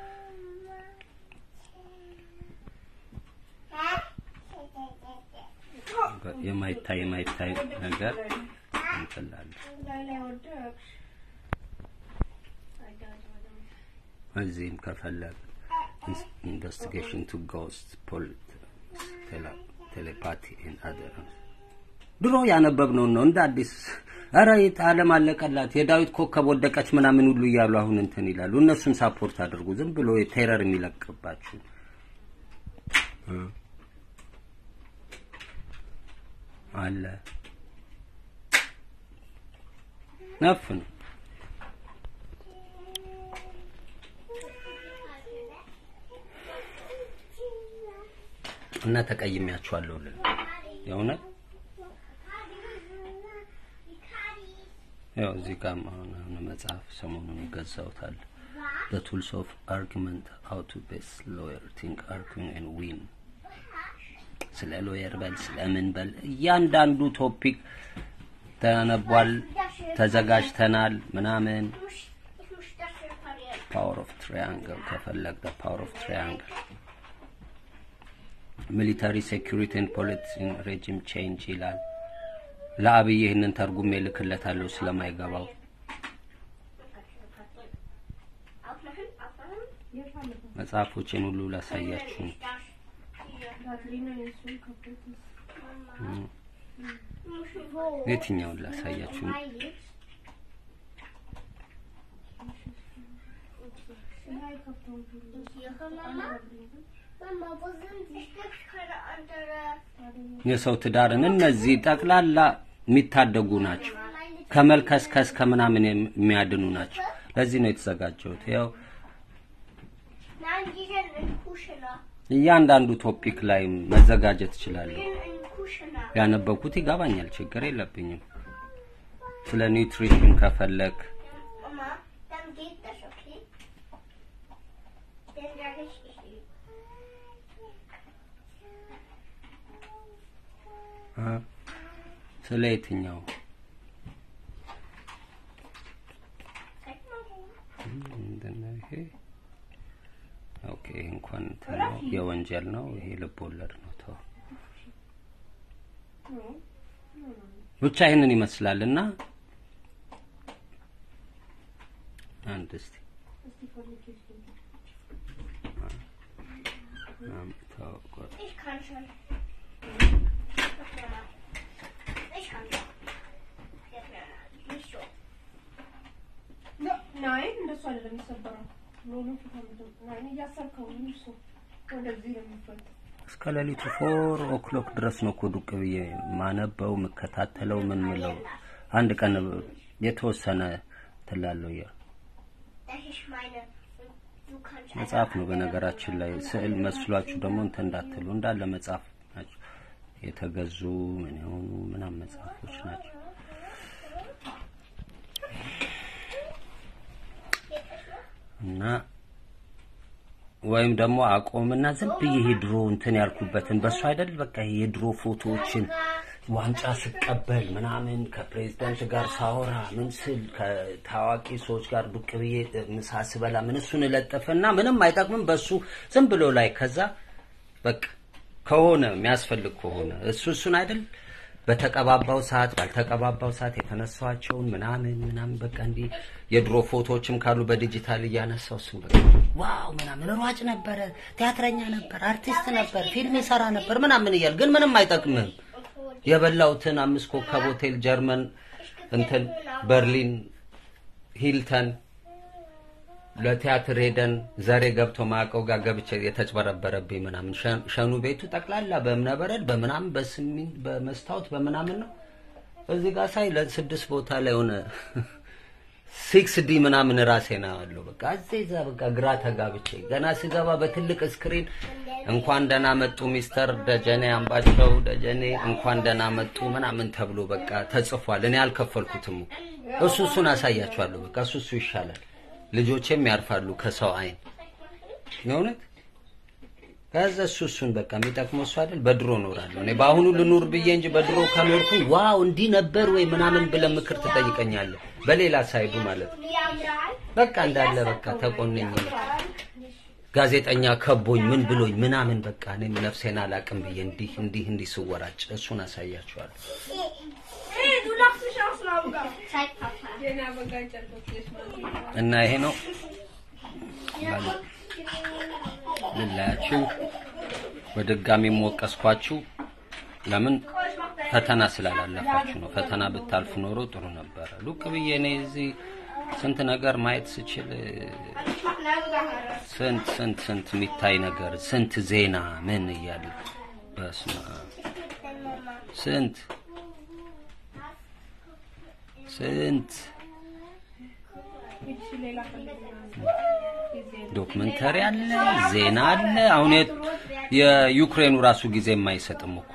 የማይታይ የማይታይ ነገር እንትላለ እዚህም ከፈለግ ኢንቨስቲጌሽን ቱ ጎስት ቴሌፓቲ አደር ድሮ ያነበብነውን ነው እንደ አዲስ ኧረ የት ዓለም አለቀላት የዳዊት ኮከብ ወደቀች ምናምን ሁሉ እያሉ አሁን እንትን ይላሉ። እነሱን ሳፖርት አድርጉ። ዝም ብሎ ቴረር የሚለቅባችሁ እ አለ ነፍ ነው። እና ተቀይሜያችኋለሁ ልን የእውነት ያው እዚህ ጋር አሁን አሁን መጽሐፍ ሰሞኑን ገዛውታል። The tools of argument how to best lawyer think arguing and win ስለ ሎየር በል ስለምን በል እያንዳንዱ ቶፒክ ተነቧል፣ ተዘጋጅተናል ምናምን ፓወር ኦፍ ትሪያንግል ከፈለግ ፓወር ኦፍ ትሪያንግል ሚሊታሪ ሴኩሪቲ ኤንድ ፖለቲክስ ሬጂም ቼንጅ ይላል። ለአብይ ይህንን ተርጉሜ ልክለታለሁ ስለማይገባው መጽሐፎቼን ሁሉ ላሳያችሁ ነው። የትኛውን ላሳያችሁ ነው? Mama, wo sind die Stück? Keine andere. የሰው ትዳርን እነዚህ ጠቅላላ የሚታደጉ ናቸው። ከመልከስከስ ከምናምን የሚያድኑ ናቸው። ለዚህ ነው የተዘጋጀሁት። ያው Nein, die sind in Kuscheler. እያንዳንዱ ቶፒክ ላይ መዘጋጀት እችላለሁ። Die sind in Kuscheler. ያነበብኩት ይገባኛል፣ ችግር የለብኝም። ስለ ኒውትሪሽን ከፈለግ Mama, dann geht das, okay? Dann sage ich, ich liebe. እ፣ ስለ የትኛው Zeig mal wo. ምንድን ነው ይሄ? ኦኬ እንኳን እንትን ነው የወንጀል ነው ይሄ ልብ ወለድ ነው። ተው ብቻ ይህንን ይመስላል እና አንድ እስቲ አምጣው ቆይ። Ich kann schon. Ich kann schon. Jetzt mir nicht so. ናይ እንደሱ አይደለም የሚሰበረው ሎሎ ናይ እያሰርከው ነው እሱ ወደዚህ ነው የሚፈታው እስከ ሌሊቱ ፎር ኦክሎክ ድረስ ነው እኮ ዱቅ ብዬ ማነበው የምከታተለው ምን ምለው አንድ ቀን የተወሰነ ትላለው ያ Das ist meine. Du kannst መጽሐፍ ነው በነገራችን ላይ ስዕል መስሏችሁ ደግሞ እንትን እንዳትሉ እንዳለ መጽሐፍ ናቸው የተገዙ ምን የሆኑ ምናምን መጽሐፎች ናቸው እና ወይም ደግሞ አቆምና ዝም ብዬ ይሄ ድሮ እንትን ያልኩበትን በሱ አይደል በቃ ይሄ የድሮ ፎቶዎችን ዋንጫ ስቀበል ምናምን ከፕሬዚዳንት ጋር ሳወራ ምን ስል ከታዋቂ ሰዎች ጋር ዱቅ ብዬ ምሳ ስበላ ምን እሱን እለጥፍና ምንም አይጠቅምም በሱ ዝም ብሎ ላይ ከዛ በቃ ከሆነ የሚያስፈልግ ከሆነ እሱ እሱን አይደል በተቀባባው ሰዓት ባልተቀባባው ሰዓት የተነሳቸውን ምናምን ምናምን በቃ እንዲህ የድሮ ፎቶዎችም ካሉ በዲጂታል እያነሳው እሱን በቃ ዋው ምናምን ሯጭ ነበረ፣ ቲያትረኛ ነበር፣ አርቲስት ነበር፣ ፊልም ይሰራ ነበር ምናምን እያል ግን ምንም አይጠቅምም። የበላሁትን አምስት ኮከብ ሆቴል ጀርመን እንትን በርሊን ሂልተን ለቲያትር ሄደን ዘሬ ገብቶ ማቀው ጋር ገብቼ የተጭበረበረብኝ ምናምን ሸ- ሸኑ ቤቱ ጠቅላላ በእብነበረድ በምናምን በስሚንት በመስታወት በምናምን ነው። እዚህ ጋር ሳይ ለስድስት ቦታ ላይ ሆነ ሲክስ ዲ ምናምን ራሴ ነው ያለው። በቃ እዚህ እዛ በቃ ግራ ተጋብቼ ገና ስገባ በትልቅ ስክሪን እንኳን ደህና መጡ ሚስተር ደጀኔ አምባቸው ደጀኔ እንኳን ደህና መጡ ምናምን ተብሎ በቃ ተጽፏል። እኔ አልከፈልኩትም። እሱ እሱን አሳያችኋለሁ። በቃ እሱ እሱ ይሻላል። ልጆቼም ያርፋሉ ከሰው አይን የእውነት ከዛ እሱ እሱን በቃ የሚጠቅመው እሱ አይደል። በድሮ እኖራለሁ እኔ በአሁኑ ልኑር ብዬ እንጂ በድሮ ከኖርኩኝ ዋው እንዲህ ነበር ወይ ምናምን ብለህ ምክር ትጠይቀኛለህ። በሌላ ሳይዱ ማለት ነው። ያምራል። በቃ እንዳለ በቃ ተቆነኝ ጋዜጠኛ ከቦኝ ምን ብሎኝ ምናምን በቃ እኔም ነፍሴን አላቅም ብዬ እንዲህ እንዲህ እንዲህ ስወራጭ እሱን አሳያችኋለሁ። Hey, du lachst mich aus, Laura. Zeig Papa. የኔ አበጋኝ ጨርቆች የስማት እና ይሄ ነው ልላያችሁ። በድጋሚ ወቀስኳችሁ። ለምን ፈተና ስላላለፋችሁ ነው። ፈተና ብታልፍ ኖሮ ጥሩ ነበረ። ሉቅ ብዬ እኔ እዚህ ስንት ነገር ማየት ስችል ስንት ስንት ስንት የሚታይ ነገር ስንት ዜና ምን እያለ በስመ አብ ስንት ስንት ሌላ ዶክመንተሪ አለ፣ ዜና አለ። አሁን የ- የዩክሬኑ ራሱ ጊዜ የማይሰጥም እኮ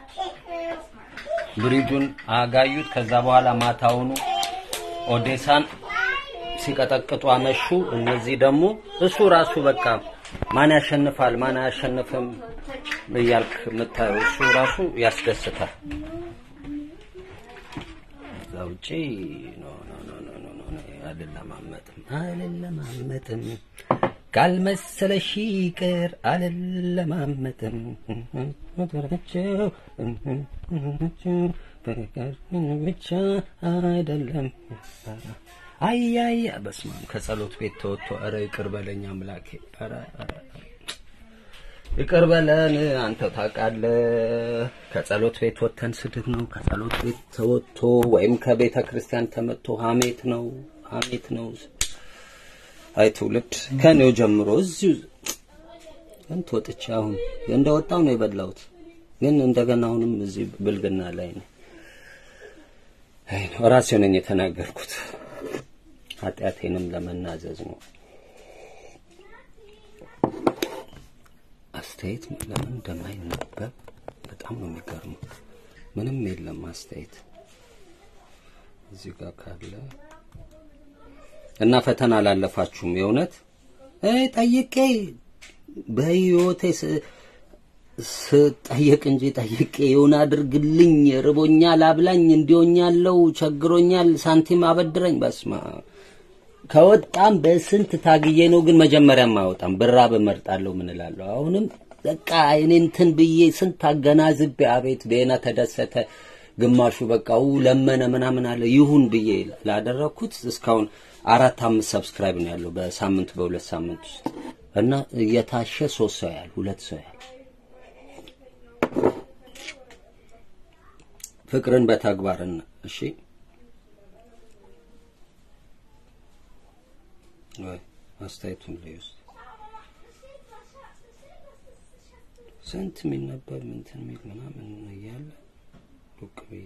ብሪጁን አጋዩት። ከዛ በኋላ ማታውኑ ኦዴሳን ሲቀጠቅጡ አመሹ። እነዚህ ደግሞ እሱ ራሱ በቃ ማን ያሸንፋል ማን አያሸንፍም እያልክ የምታየው እሱ ራሱ ያስደስታል። ከዛ ውጪ ኖ ኖ ኖ ኖ ኖ ኖ ኖ አልለማመጥም አልለማመጥም ካልመሰለሽ ይቅር አልለማመጥም ብቻ አይደለም አያያ በስመ አብ ከጸሎት ቤት ተወጥቶ ኧረ ይቅር በለኝ አምላኬ ኧረ ኧረ ይቅር በለን አንተ ታውቃለህ። ከጸሎት ቤት ወጥተን ስድብ ነው። ከጸሎት ቤት ተወጥቶ ወይም ከቤተ ክርስቲያን ተመጥቶ ሀሜት ነው፣ ሀሜት ነው። አይ ትውልድ ከኔው ጀምሮ እዚሁ እንት ወጥቼ አሁን እንደወጣው ነው የበላሁት፣ ግን እንደገና አሁንም እዚህ ብልግና ላይ ነው። አይ ነው ራሴ ነኝ የተናገርኩት። ኃጢአቴንም ለመናዘዝ ነው። አስተያየት ለምን እንደማይነበብ በጣም ነው የሚገርመው። ምንም የለም አስተያየት እዚህ ጋር ካለ እና ፈተና አላለፋችሁም። የእውነት እ ጠይቄ በህይወቴ ስ- ስጠየቅ እንጂ ጠይቄ የሆነ አድርግልኝ፣ ርቦኛል፣ አብላኝ፣ እንዲሆኛለው፣ ቸግሮኛል፣ ሳንቲም አበድረኝ። በስማ ከወጣም በስንት ታግዬ ነው፣ ግን መጀመሪያም አይወጣም። ብራብ እመርጣለሁ። ምን እላለሁ? አሁንም በቃ እኔ እንትን ብዬ ስንት አገናዝቤ፣ አቤት ቤና ተደሰተ፣ ግማሹ በቃው ለመነ ምናምን አለ ይሁን ብዬ ላደረኩት እስካሁን አራት አምስት ሰብስክራይብ ነው ያለው በሳምንት በሁለት ሳምንት ውስጥ እና እየታሸ ሶስት ሰው ያህል ሁለት ሰው ያህል ፍቅርን በተግባርን እሺ ወይ አስተያየቱን ላይ ውስጥ ስንት የሚነበብ እንትን የሚል ምናምን እያለ ሩቅ ብዬ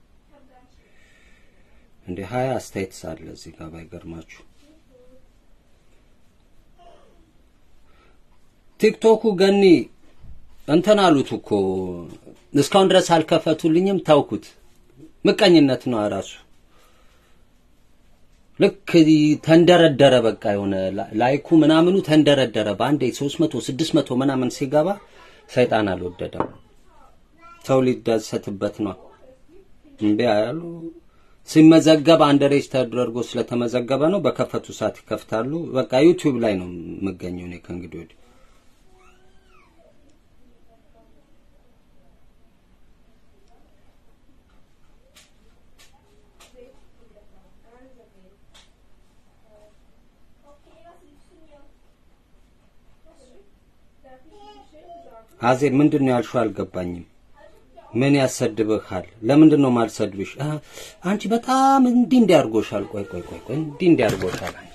እንደ ሀያ አስተያየት ሳለ እዚህ ጋር ባይገርማችሁ ቲክቶኩ ገኒ እንትን አሉት እኮ እስካሁን ድረስ አልከፈቱልኝም። ታውኩት ምቀኝነት ነው ራሱ። ልክ ተንደረደረ፣ በቃ የሆነ ላይኩ ምናምኑ ተንደረደረ። በአንዴ 300 600 ምናምን ሲገባ ሰይጣን አልወደደም። ሰው ሊደሰትበት ነው። እምቢ አያሉ። ሲመዘገብ አንድ ሬጅ ተደርጎ ስለተመዘገበ ነው። በከፈቱ ሰዓት ይከፍታሉ። በቃ ዩቲዩብ ላይ ነው የምገኘው እኔ ከእንግዲህ ወዲህ አዜብ ምንድን ነው ያልሽው? አልገባኝም። ምን ያሰድብሃል? ለምንድን ነው ማልሰድብሽ? አንቺ በጣም እንዲህ እንዲህ አድርጎሻል። ቆይ ቆይ ቆይ ቆይ እንዲህ እንዲህ አድርጎሻል። አንቺ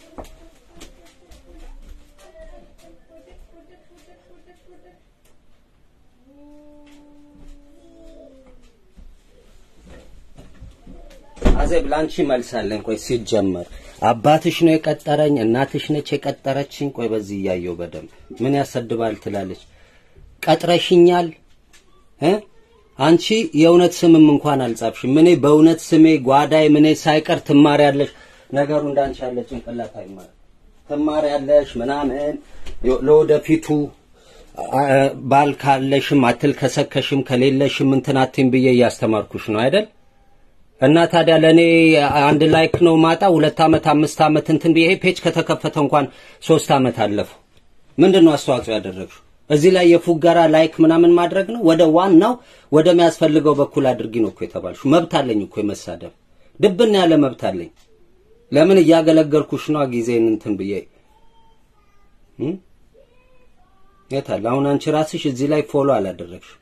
አዜብ ለአንቺ መልሳለኝ። ቆይ ሲጀመር አባትሽ ነው የቀጠረኝ፣ እናትሽ ነች የቀጠረችኝ። ቆይ በዚህ እያየው በደንብ ምን ያሰድባል ትላለች። ቀጥረሽኛል እ አንቺ የእውነት ስምም እንኳን አልጻፍሽም። እኔ በእውነት ስሜ ጓዳይ ምኔ ሳይቀር ትማሪያለሽ። ነገሩ እንዳንቺ ያለ ጭንቅላት አይማር ትማሪያለሽ ምናምን ለወደፊቱ ባል ካለሽም አትልከሰከሽም፣ ከሌለሽም እንትን አትይም ብዬ እያስተማርኩሽ ነው አይደል? እና ታዲያ ለእኔ አንድ ላይክ ነው ማጣ ሁለት ዓመት አምስት ዓመት እንትን ብዬ ይሄ ፔጅ ከተከፈተ እንኳን ሶስት ዓመት አለፈው። ምንድን ነው አስተዋጽኦ ያደረግሽው? እዚህ ላይ የፉገራ ላይክ ምናምን ማድረግ ነው። ወደ ዋናው ወደሚያስፈልገው በኩል አድርጊ ነው እኮ የተባልሽው። መብት አለኝ እኮ የመሳደብ ድብና ያለ መብት አለኝ። ለምን እያገለገልኩሽ ነው ጊዜን እንትን ብዬ የታለ አሁን አንቺ ራስሽ እዚህ ላይ ፎሎ አላደረግሽም።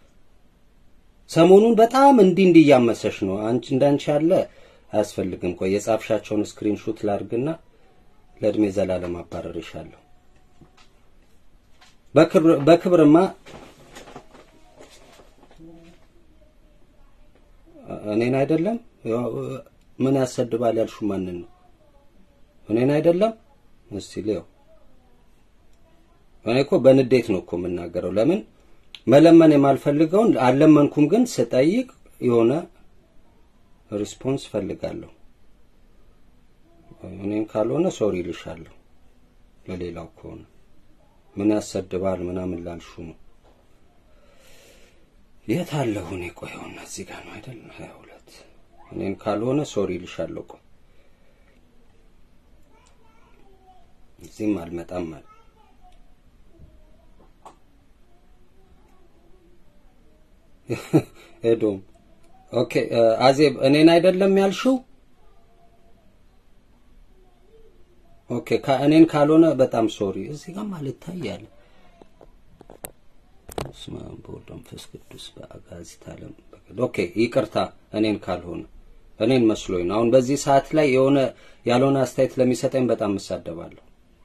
ሰሞኑን በጣም እንዲህ እንዲህ እያመሰሽ ነው። አንቺ እንዳንቺ ያለ አያስፈልግም። ቆይ የጻፍሻቸውን ስክሪንሾት ላርግና ለእድሜ ዘላለም አባረርሻለሁ። በክብርማ እኔን አይደለም ምን ያሰድባል ያልሹ ማንን ነው? እኔን አይደለም። እስቲ ሊያው እኔ እኮ በንዴት ነው እኮ የምናገረው። ለምን መለመን የማልፈልገውን አልለመንኩም፣ ግን ስጠይቅ የሆነ ሪስፖንስ ፈልጋለሁ። እኔን ካልሆነ ሶሪ ልሻለሁ። ለሌላው ከሆነ ምን ያሰድባል ምናምን ላልሹ ነው። የት አለሁ እኔ? ቆይ ይኸውና እዚህ ጋር ነው አይደል? ሀያ ሁለት እኔን ካልሆነ ሶሪ ልሻለሁ። ቆይ እዚህም አልመጣም ማለት ኤዶም ኦኬ። አዜብ እኔን አይደለም ያልሽው? ኦኬ እኔን ካልሆነ በጣም ሶሪ። እዚህ ጋር ማለት ታያለ። በስመ አብ ወወልድ ወመንፈስ ቅዱስ በአጋዕዝተ ዓለም። ኦኬ ይቅርታ፣ እኔን ካልሆነ እኔን መስሎኝ ነው። አሁን በዚህ ሰዓት ላይ የሆነ ያልሆነ አስተያየት ለሚሰጠኝ በጣም እሳደባለሁ።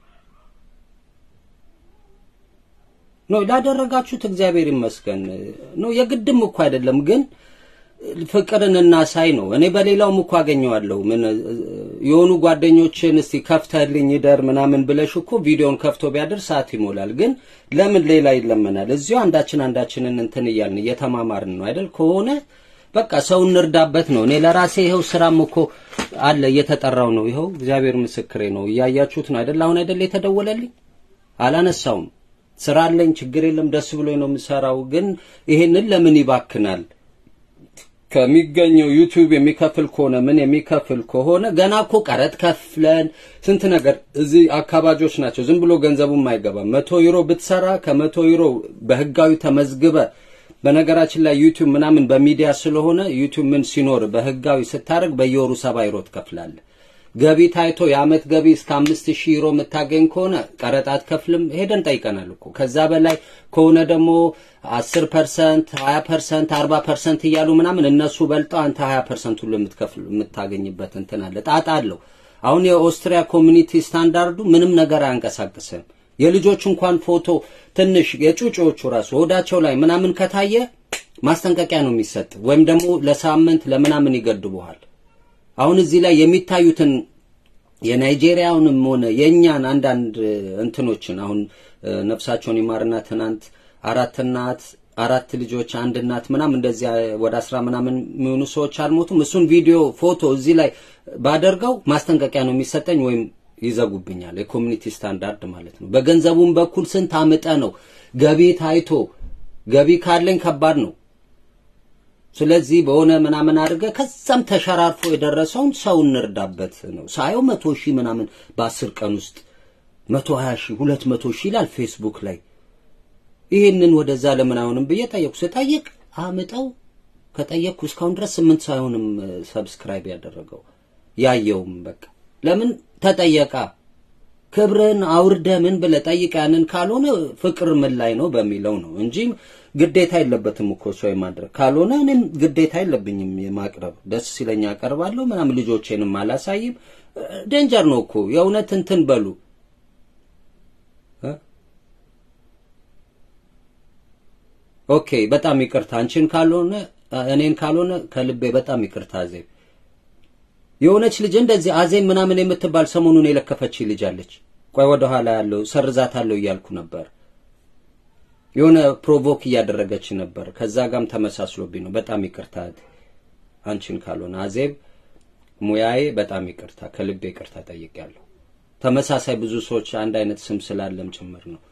ኖ ላደረጋችሁት እግዚአብሔር ይመስገን። ኖ የግድም እኮ አይደለም ግን ፍቅርን እናሳይ ነው። እኔ በሌላውም እኮ አገኘዋለሁ። ምን የሆኑ ጓደኞችን እስቲ ከፍተህልኝ ይደር ምናምን ብለሽ እኮ ቪዲዮን ከፍቶ ቢያድር ሰዓት ይሞላል። ግን ለምን ሌላ ይለመናል? እዚሁ አንዳችን አንዳችንን እንትን እያልን እየተማማርን ነው አይደል? ከሆነ በቃ ሰው እንርዳበት ነው። እኔ ለራሴ ይኸው ስራም እኮ አለ እየተጠራው ነው። ይኸው እግዚአብሔር ምስክሬ ነው። እያያችሁት ነው አይደል? አሁን አይደል የተደወለልኝ አላነሳውም። ስራ አለኝ፣ ችግር የለም፣ ደስ ብሎኝ ነው የምሰራው። ግን ይሄንን ለምን ይባክናል? ከሚገኘው ዩቲዩብ የሚከፍል ከሆነ ምን የሚከፍል ከሆነ ገና እኮ ቀረጥ ከፍለን ስንት ነገር እዚህ አካባጆች ናቸው። ዝም ብሎ ገንዘቡም አይገባም። መቶ ዩሮ ብትሰራ ከመቶ ዩሮ በህጋዊ ተመዝግበ በነገራችን ላይ ዩቲዩብ ምናምን በሚዲያ ስለሆነ ዩቲዩብ ምን ሲኖር በህጋዊ ስታደርግ በየወሩ ሰባ ዩሮ ትከፍላለህ። ገቢ ታይቶ የአመት ገቢ እስከ አምስት ሺህ ዩሮ የምታገኝ ከሆነ ቀረጥ አትከፍልም። ሄደን ጠይቀናል እኮ። ከዛ በላይ ከሆነ ደግሞ አስር ፐርሰንት ሀያ ፐርሰንት አርባ ፐርሰንት እያሉ ምናምን እነሱ በልጠው አንተ ሀያ ፐርሰንት ሁሉ የምትከፍል የምታገኝበት እንትን አለ። ጣጣ አለው። አሁን የኦስትሪያ ኮሚኒቲ ስታንዳርዱ ምንም ነገር አያንቀሳቅስም። የልጆች እንኳን ፎቶ ትንሽ የጩጮዎቹ ራሱ ሆዳቸው ላይ ምናምን ከታየ ማስጠንቀቂያ ነው የሚሰጥ፣ ወይም ደግሞ ለሳምንት ለምናምን ይገድቡሃል። አሁን እዚህ ላይ የሚታዩትን የናይጄሪያውንም ሆነ የእኛን አንዳንድ እንትኖችን አሁን ነፍሳቸውን ይማርና ትናንት አራት እናት አራት ልጆች አንድ እናት ምናምን እንደዚያ ወደ አስራ ምናምን የሚሆኑ ሰዎች አልሞቱም። እሱን ቪዲዮ ፎቶ እዚህ ላይ ባደርገው ማስጠንቀቂያ ነው የሚሰጠኝ ወይም ይዘጉብኛል። የኮሚኒቲ ስታንዳርድ ማለት ነው። በገንዘቡም በኩል ስንት አምጠ ነው ገቢ ታይቶ ገቢ ካለኝ ከባድ ነው። ስለዚህ በሆነ ምናምን አድርገ ከዛም ተሸራርፎ የደረሰውን ሰው እንርዳበት ነው። ሳየው መቶ ሺህ ምናምን በአስር ቀን ውስጥ መቶ ሀያ ሺህ ሁለት መቶ ሺህ ይላል ፌስቡክ ላይ። ይህንን ወደዛ ለምን አይሆንም ብዬ ጠየቅኩ። ስጠይቅ አምጠው ከጠየቅኩ እስካሁን ድረስ ስምንት ሰው አይሆንም ሰብስክራይብ ያደረገው ያየውም በቃ ለምን ተጠየቃ ክብርን አውርደ ምን ብለ ጠይቅ ያንን ካልሆነ ፍቅር ምን ላይ ነው በሚለው ነው እንጂ ግዴታ የለበትም እኮ ሰው የማድረግ ካልሆነ እኔም ግዴታ የለብኝም የማቅረብ ደስ ሲለኝ አቀርባለሁ ምናምን ልጆቼንም አላሳይም ደንጀር ነው እኮ የእውነት እንትን በሉ ኦኬ በጣም ይቅርታ አንቺን ካልሆነ እኔን ካልሆነ ከልቤ በጣም ይቅርታ አዜብ የሆነች ልጅ እንደዚህ አዜብ ምናምን የምትባል ሰሞኑን የለከፈች ልጅ አለች። ቆይ ወደ ኋላ ያለው ሰርዛታለሁ እያልኩ ነበር። የሆነ ፕሮቮክ እያደረገች ነበር። ከዛ ጋም ተመሳስሎብኝ ነው። በጣም ይቅርታ አንቺን ካልሆነ አዜብ ሙያዬ በጣም ይቅርታ፣ ከልቤ ይቅርታ ጠይቄያለሁ። ተመሳሳይ ብዙ ሰዎች አንድ አይነት ስም ስላለም ጭምር ነው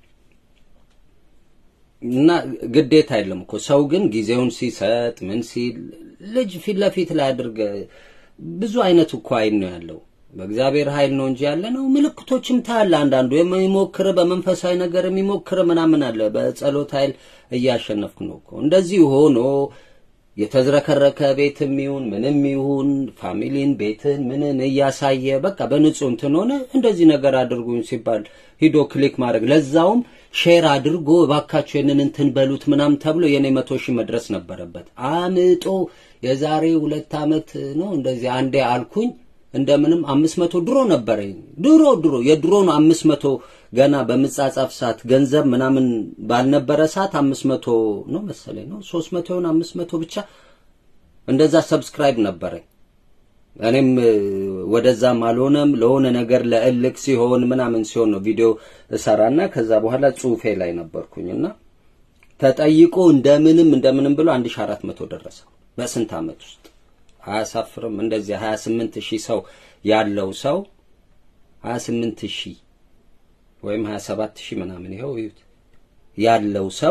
እና ግዴታ አይደለም እኮ ሰው ግን ጊዜውን ሲሰጥ ምን ሲል ልጅ ፊት ለፊት ላይ አድርገ ብዙ አይነት እኮ አይን ነው ያለው። በእግዚአብሔር ኃይል ነው እንጂ ያለ ነው። ምልክቶችም ታያለ። አንዳንዱ የሚሞክር በመንፈሳዊ ነገር የሚሞክር ምናምን አለ። በጸሎት ኃይል እያሸነፍኩ ነው እኮ። እንደዚህ ሆኖ የተዝረከረከ ቤትም ይሁን ምንም ይሁን ፋሚሊን ቤትን ምንን እያሳየ በቃ በንጹህ እንትን ሆነ እንደዚህ ነገር አድርጉኝ ሲባል ሂዶ ክሊክ ማድረግ ለዛውም ሼር አድርጎ እባካችሁ ይህንን እንትን በሉት ምናምን ተብሎ የኔ መቶ ሺህ መድረስ ነበረበት። አምጦ የዛሬ ሁለት ዓመት ነው እንደዚህ አንዴ አልኩኝ እንደምንም አምስት መቶ ድሮ ነበረኝ ድሮ ድሮ የድሮ ነው አምስት መቶ ገና በምጻጻፍ ሰዓት ገንዘብ ምናምን ባልነበረ ሰዓት አምስት መቶ ነው መሰለኝ ነው ሶስት መቶ ይሆን አምስት መቶ ብቻ እንደዛ ሰብስክራይብ ነበረኝ። እኔም ወደዛም አልሆነም ለሆነ ነገር ለእልክ ሲሆን ምናምን ሲሆን ነው ቪዲዮ እሰራና ከዛ በኋላ ጽሁፌ ላይ ነበርኩኝና ተጠይቆ እንደምንም እንደምንም ብሎ አንድ ሺህ አራት መቶ ደረሰ በስንት ዓመት ውስጥ አያሳፍርም? እንደዚህ 28 ሺህ ሰው ያለው ሰው 28 ሺህ ወይም 27 ሺህ ምናምን ይኸው እዩት ያለው ሰው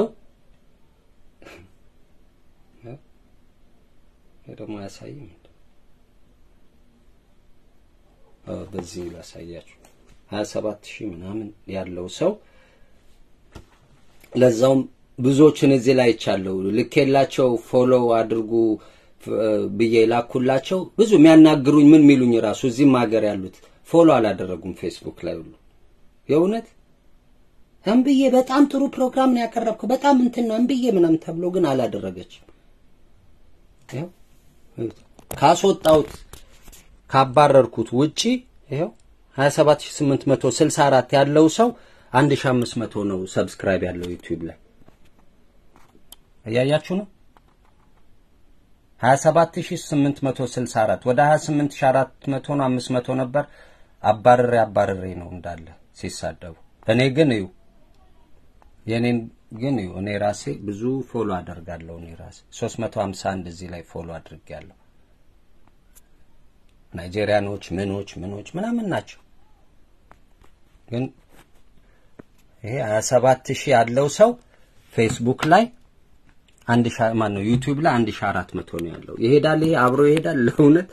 ደግሞ አያሳይም። በዚህ ላሳያችሁ 27 ሺህ ምናምን ያለው ሰው ለዛውም ብዙዎችን እዚህ ላይ ይቻለው ልኬላቸው ፎሎው አድርጉ ብዬ ላኩላቸው። ብዙ የሚያናግሩኝ ምን የሚሉኝ ራሱ እዚህም ሀገር ያሉት ፎሎ አላደረጉም ፌስቡክ ላይ ሁሉ የእውነት እምብዬ በጣም ጥሩ ፕሮግራም ነው ያቀረብከው በጣም እንትን ነው እምብዬ ምናምን ተብሎ ግን አላደረገችም። ካስወጣሁት ካባረርኩት ውጪ ይኸው 27864 ያለው ሰው 1500 ነው ሰብስክራይብ ያለው ዩቲዩብ ላይ እያያችሁ ነው። 27864 ወደ 28400 ነው 500 ነበር። አባርሬ አባርሬ ነው እንዳለ ሲሳደቡ። እኔ ግን እዩ የኔን ግን እዩ እኔ ራሴ ብዙ ፎሎ አደርጋለሁ። እኔ ራሴ 351 እዚህ ላይ ፎሎ አድርጌያለሁ። ናይጄሪያኖች ምኖች ምኖች ምናምን ናቸው። ግን ይሄ 27 ሺህ ያለው ሰው ፌስቡክ ላይ አንድ ሺህ ማን ነው ዩቲዩብ ላይ አንድ ሺህ አራት መቶ ነው ያለው። ይሄዳል፣ ይሄ አብሮ ይሄዳል። ለእውነት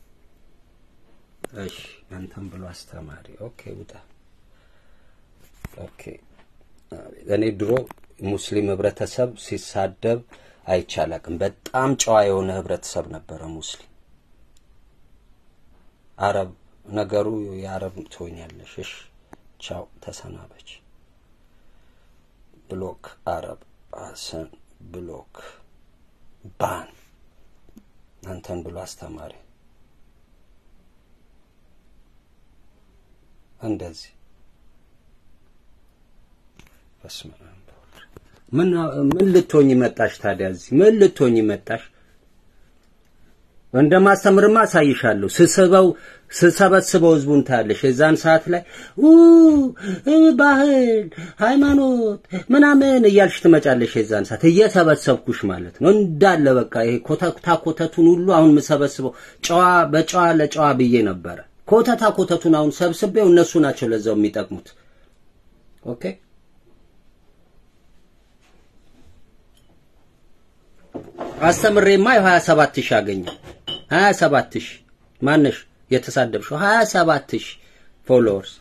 እሺ፣ አንተም ብሎ አስተማሪ ኦኬ፣ ውጣ ኦኬ። እኔ ድሮ ሙስሊም ህብረተሰብ ሲሳደብ አይቻላቅም። በጣም ጨዋ የሆነ ህብረተሰብ ነበረ ሙስሊም። አረብ ነገሩ የአረብ ትሆኛለሽ። እሺ ቻው፣ ተሰናበች። ብሎክ አረብ ሀሰን ብሎክ ባን አንተን ብሎ አስተማሪ እንደዚህ በስመ አብ ምን ምን ልትሆኝ መጣሽ ታዲያ? እዚህ ምን ልትሆኝ መጣሽ? እንደማስተምርማ አሳይሻለሁ። ስስበው ስሰበስበው ህዝቡን ታያለሽ። የዛን ሰዓት ላይ ኡ ባህል፣ ሃይማኖት ምናምን እያልሽ ትመጫለሽ። የዛን ሰዓት እየሰበሰብኩሽ ማለት ነው እንዳለ በቃ ይሄ ኮተታ ኮተቱን ሁሉ አሁን የምሰበስበው ጨዋ በጨዋ ለጨዋ ብዬ ነበረ። ኮተታ ኮተቱን አሁን ሰብስቤው እነሱ ናቸው ለዛው የሚጠቅሙት። ኦኬ አስተምሬማ የሀያ ሰባት ሺህ አገኘ ሀያ ሰባት ሺህ ማነሽ የተሳደብሽው ሀያ ሰባት ሺህ ፎሎወርስ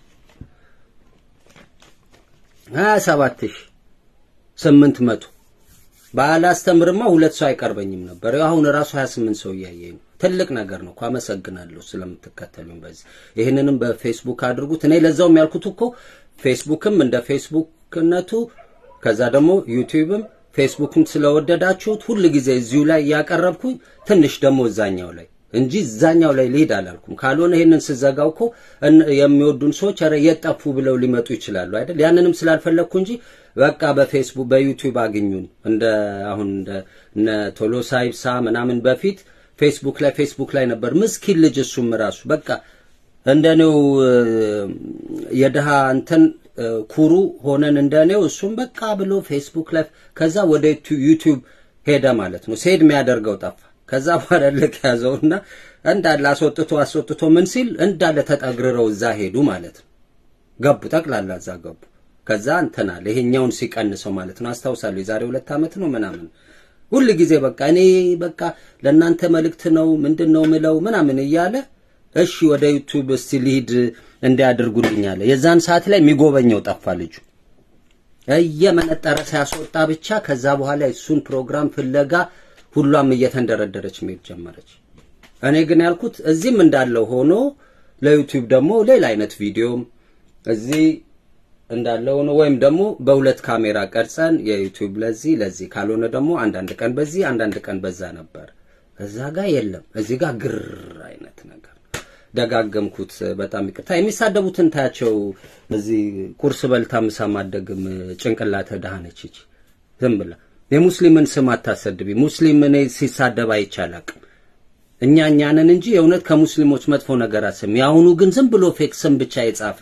ሀያ ሰባት ሺህ ስምንት መቶ ባላስተምርማ ሁለት ሰው አይቀርበኝም ነበር። አሁን ራሱ ሀያ ስምንት ሰው እያየኝ ነው። ትልቅ ነገር ነው እኮ አመሰግናለሁ ስለምትከተሉኝ። በዚህ ይህንንም በፌስቡክ አድርጉት። እኔ ለዛውም ያልኩት እኮ ፌስቡክም እንደ ፌስቡክነቱ ከዛ ደግሞ ዩቲዩብም ፌስቡክን ስለወደዳችሁት ሁል ጊዜ እዚሁ ላይ እያቀረብኩኝ ትንሽ ደግሞ እዛኛው ላይ እንጂ እዛኛው ላይ ልሄድ አላልኩም። ካልሆነ ይሄንን ስዘጋው እኮ የሚወዱን ሰዎች ኧረ የጠፉ ብለው ሊመጡ ይችላሉ አይደል? ያንንም ስላልፈለግኩ እንጂ በቃ በፌስቡክ በዩቲዩብ አግኙን። እንደ አሁን እንደ እነ ቶሎሳ ይብሳ ምናምን በፊት ፌስቡክ ላይ ፌስቡክ ላይ ነበር ምስኪን ልጅ እሱም ራሱ በቃ እንደኔው የድሃ እንትን ኩሩ ሆነን እንደኔው እሱም በቃ ብሎ ፌስቡክ ላይ ከዛ ወደ ዩቲዩብ ሄደ ማለት ነው። ሴድ የሚያደርገው ጠፋ። ከዛ በኋላ ልክ ያዘውና እንዳለ አስወጥቶ አስወጥቶ ምን ሲል እንዳለ ተጠግርረው እዛ ሄዱ ማለት ነው። ገቡ ጠቅላላ እዛ ገቡ። ከዛ እንትን አለ ይሄኛውን ሲቀንሰው ማለት ነው። አስታውሳለሁ የዛሬ ሁለት ዓመት ነው ምናምን ሁል ጊዜ በቃ እኔ በቃ ለእናንተ መልእክት ነው ምንድን ነው ምለው ምናምን እያለ እሺ ወደ ዩቲዩብ እስቲ ሊድ እንዲያደርጉልኝ አለ። የዛን ሰዓት ላይ የሚጎበኘው ጠፋ ልጁ እየመነጠረ ሲያስወጣ ብቻ። ከዛ በኋላ እሱን ፕሮግራም ፍለጋ ሁሏም እየተንደረደረች መሄድ ጀመረች። እኔ ግን ያልኩት እዚህም እንዳለው ሆኖ ለዩቲዩብ ደግሞ ሌላ አይነት ቪዲዮም እዚህ እንዳለ ሆኖ ወይም ደግሞ በሁለት ካሜራ ቀርጸን የዩቲዩብ ለዚህ ለዚህ ካልሆነ ደግሞ አንዳንድ ቀን በዚህ አንዳንድ ቀን በዛ ነበር። እዛ ጋር የለም፣ እዚህ ጋር ግር አይነት ነገር ደጋገምኩት። በጣም ይቅርታ። የሚሳደቡትን ታያቸው። እዚህ ቁርስ በልታ ምሳ ማደግም ጭንቅላተ ደሃ ነች ይቺ ዝም ብላ የሙስሊምን ስም አታሰድቢ። ሙስሊም እኔ ሲሳደብ አይቻላቅም። እኛ እኛንን እንጂ የእውነት ከሙስሊሞች መጥፎ ነገር አስም። የአሁኑ ግን ዝም ብሎ ፌክ ስም ብቻ የጻፈ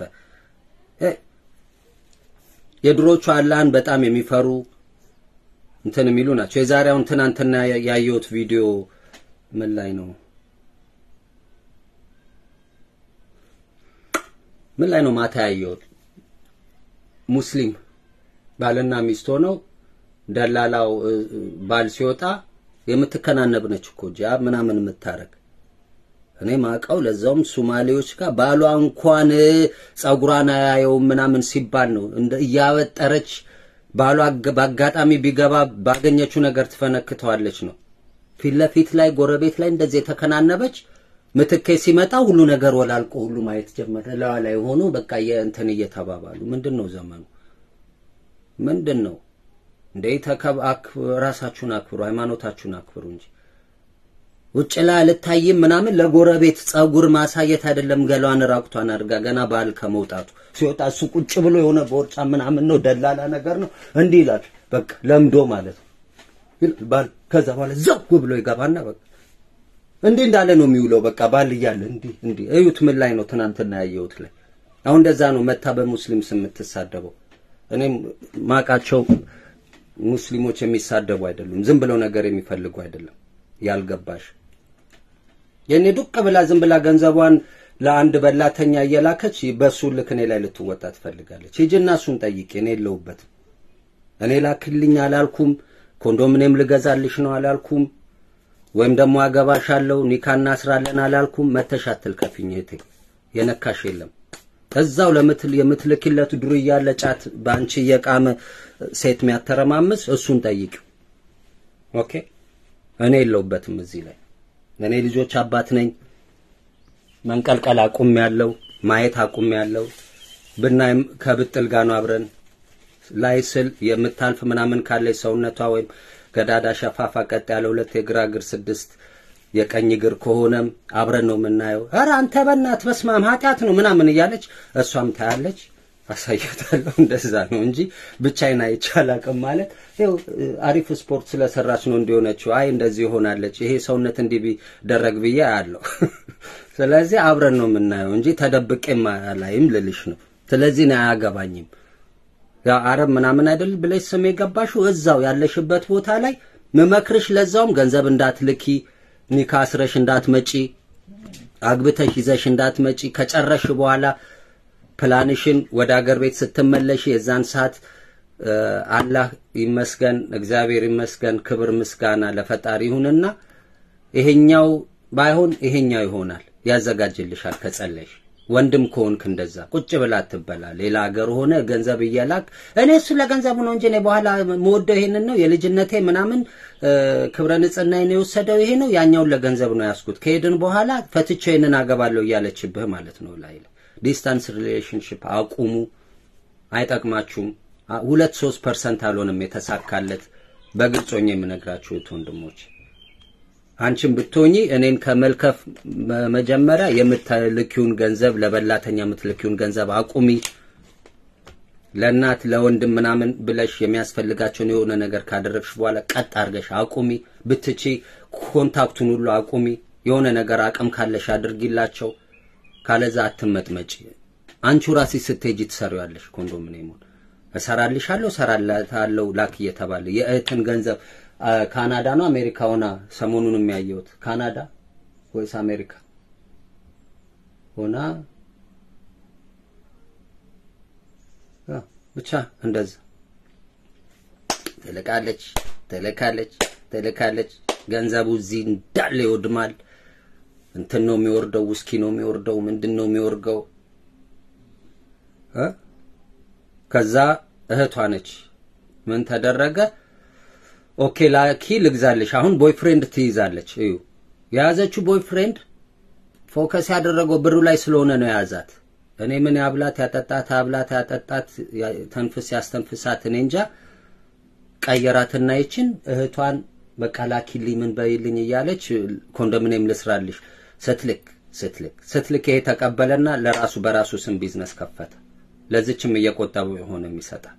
የድሮቹ አላህን በጣም የሚፈሩ እንትን የሚሉ ናቸው። የዛሬውን ትናንትና ያየሁት ቪዲዮ ምን ላይ ነው? ምን ላይ ነው ማታ ያየሁት? ሙስሊም ባልና ሚስት ሆነው ደላላው ባል ሲወጣ የምትከናነብ ነች እኮ ጃብ ምናምን የምታረግ እኔ ማቀው ለዛውም ሱማሌዎች ጋር ባሏ እንኳን ጸጉሯን አያየውም ምናምን ሲባል ነው እንደ እያበጠረች ባሏ በአጋጣሚ ቢገባ ባገኘችው ነገር ትፈነክተዋለች ነው። ፊት ለፊት ላይ ጎረቤት ላይ እንደዚህ የተከናነበች ምትኬ ሲመጣ ሁሉ ነገር ወላልቆ ሁሉ ማየት ጀመረ። ለዋ ላይ ሆኖ በቃ የእንትን እየተባባሉ ምንድን ነው ዘመኑ ምንድን ነው እንዴ? ተከብ ራሳችሁን አክብሩ፣ ሃይማኖታችሁን አክብሩ እንጂ ውጭ ላይ አልታይም ምናምን ለጎረቤት ጸጉር ማሳየት አይደለም። ገሏን ራቁቷን አድርጋ ገና ባል ከመውጣቱ ሲወጣ እሱ ቁጭ ብሎ የሆነ ቦርጫ ምናምን ነው ደላላ ነገር ነው እንዲህ ይላል። በቃ ለምዶ ማለት ነው ይላል ባል። ከዛ በኋላ ዘው ብሎ ይገባና በቃ እንዲህ እንዳለ ነው የሚውለው። በቃ ባል እያለ እንዲህ እንዲህ እዩት። ምን ላይ ነው ትናንትና ያየሁት ላይ አሁን እንደዛ ነው መታ በሙስሊም ስም የምትሳደበው። እኔም ማቃቸው ሙስሊሞች የሚሳደቡ አይደሉም። ዝም ብለው ነገር የሚፈልጉ አይደለም። ያልገባሽ የኔ ዱቅ ብላ ዝም ብላ ገንዘቧን ለአንድ በላተኛ እየላከች በሱ ልክ እኔ ላይ ልትወጣ ትፈልጋለች። ሂጂና እሱን ጠይቄ እኔ የለሁበትም። እኔ ላክልኝ አላልኩም። ኮንዶሚኒየም ልገዛልሽ ነው አላልኩም። ወይም ደግሞ አገባሻለሁ ኒካ እናስራለን አላልኩም። መተሽ አትልከፊኝ እህቴ፣ የነካሽ የለም። እዛው ለምትል የምትልክለት ዱርያ ያለ ጫት በአንቺ እየቃመ ሴት የሚያተረማምስ እሱን ጠይቂው። ኦኬ እኔ የለውበትም እዚህ ላይ እኔ ልጆች አባት ነኝ። መንቀልቀል አቁም ያለው ማየት አቁም ያለው ብናይም ከብጥል ጋር ነው አብረን ላይ ስል የምታልፍ ምናምን ካለች ሰውነቷ ወይም ገዳዳ ሸፋፋ ቀጥ ያለ ሁለት የግራ እግር ስድስት የቀኝ እግር ከሆነም አብረን ነው የምናየው። ኧረ አንተ በእናትህ በስማም ኃጢአት ነው ምናምን እያለች እሷም ታያለች፣ አሳያታለሁ። እንደዛ ነው እንጂ ብቻዬን አይቼ አላውቅም። ማለት ይኸው አሪፍ ስፖርት ስለሰራች ነው እንዲሆነችው። አይ እንደዚህ ይሆናለች፣ ይሄ ሰውነት እንዲህ ቢደረግ ብዬ አያለሁ። ስለዚህ አብረን ነው የምናየው እንጂ ተደብቄም አላይም ልልሽ ነው። ስለዚህ ነው አያገባኝም። ያው አረብ ምናምን አይደል ብለሽ ስም የገባሽው እዛው ያለሽበት ቦታ ላይ ምመክርሽ፣ ለዛውም ገንዘብ እንዳትልኪ፣ ኒካ አስረሽ እንዳትመጪ፣ አግብተሽ ይዘሽ እንዳትመጪ። ከጨረሽ በኋላ ፕላንሽን ወደ አገር ቤት ስትመለሽ የዛን ሰዓት አላህ ይመስገን፣ እግዚአብሔር ይመስገን፣ ክብር ምስጋና ለፈጣሪ ይሁንና ይሄኛው ባይሆን ይሄኛው ይሆናል፣ ያዘጋጅልሻል ከጸለሽ ወንድም ከሆንክ እንደዛ ቁጭ ብላ አትበላ። ሌላ ሀገር ሆነ ገንዘብ እየላክ እኔ እሱ ለገንዘቡ ነው እንጂ እኔ በኋላ መወደው ይሄንን ነው የልጅነቴ ምናምን ክብረ ንጽህናዬን የወሰደው ይሄ ነው ያኛውን ለገንዘብ ነው ያስኩት። ከሄድን በኋላ ፈትቼ ይሄንን አገባለሁ እያለችብህ ማለት ነው። ላይ ዲስታንስ ሪሌሽንሽፕ አቁሙ፣ አይጠቅማችሁም። ሁለት ሶስት ፐርሰንት አልሆንም የተሳካለት። በግልጽ ሆኜ የምነግራችሁ እህት ወንድሞች አንቺም ብትሆኚ እኔን ከመልከፍ መጀመሪያ የምትልኪውን ገንዘብ ለበላተኛ የምትልኪውን ገንዘብ አቁሚ። ለእናት ለወንድም ምናምን ብለሽ የሚያስፈልጋቸውን የሆነ ነገር ካደረግሽ በኋላ ቀጥ አድርገሽ አቁሚ። ብትቺ ኮንታክቱን ሁሉ አቁሚ። የሆነ ነገር አቅም ካለሽ አድርጊላቸው። ካለዛ አትመጥመጪ። አንቺው ራስሽ ስትሄጂ ትሰሪዋለሽ። ኮንዶሚኒየሙን እሰራልሻለሁ፣ እሰራላታለሁ ላክ እየተባለ የእህትን ገንዘብ ካናዳ ነው አሜሪካ ሆና ሰሞኑን የሚያየሁት ካናዳ ወይስ አሜሪካ ሆና ብቻ እንደዛ ትልካለች ትልካለች ትልካለች። ገንዘቡ እዚህ እንዳለ ይወድማል። እንትን ነው የሚወርደው፣ ውስኪ ነው የሚወርደው፣ ምንድን ነው የሚወርገው። ከዛ እህቷ ነች ምን ተደረገ? ኦኬ ላኪ ልግዛልሽ። አሁን ቦይፍሬንድ ትይዛለች። እዩ የያዘችው ቦይፍሬንድ ፎከስ ያደረገው ብሩ ላይ ስለሆነ ነው የያዛት። እኔ ምን ያብላት ያጠጣት ያብላት ያጠጣት ተንፍስ ያስተንፍሳት እኔ እንጃ። ቀየራትና ይችን እህቷን በቃ ላኪልኝ ምን በይልኝ እያለች ኮንዶሚኒየም ልስራልሽ ስትልክ ስትልክ ስትልክ ይሄ ተቀበለና ለራሱ በራሱ ስም ቢዝነስ ከፈተ። ለዚችም እየቆጠቡ የሆነ የሚሰጣል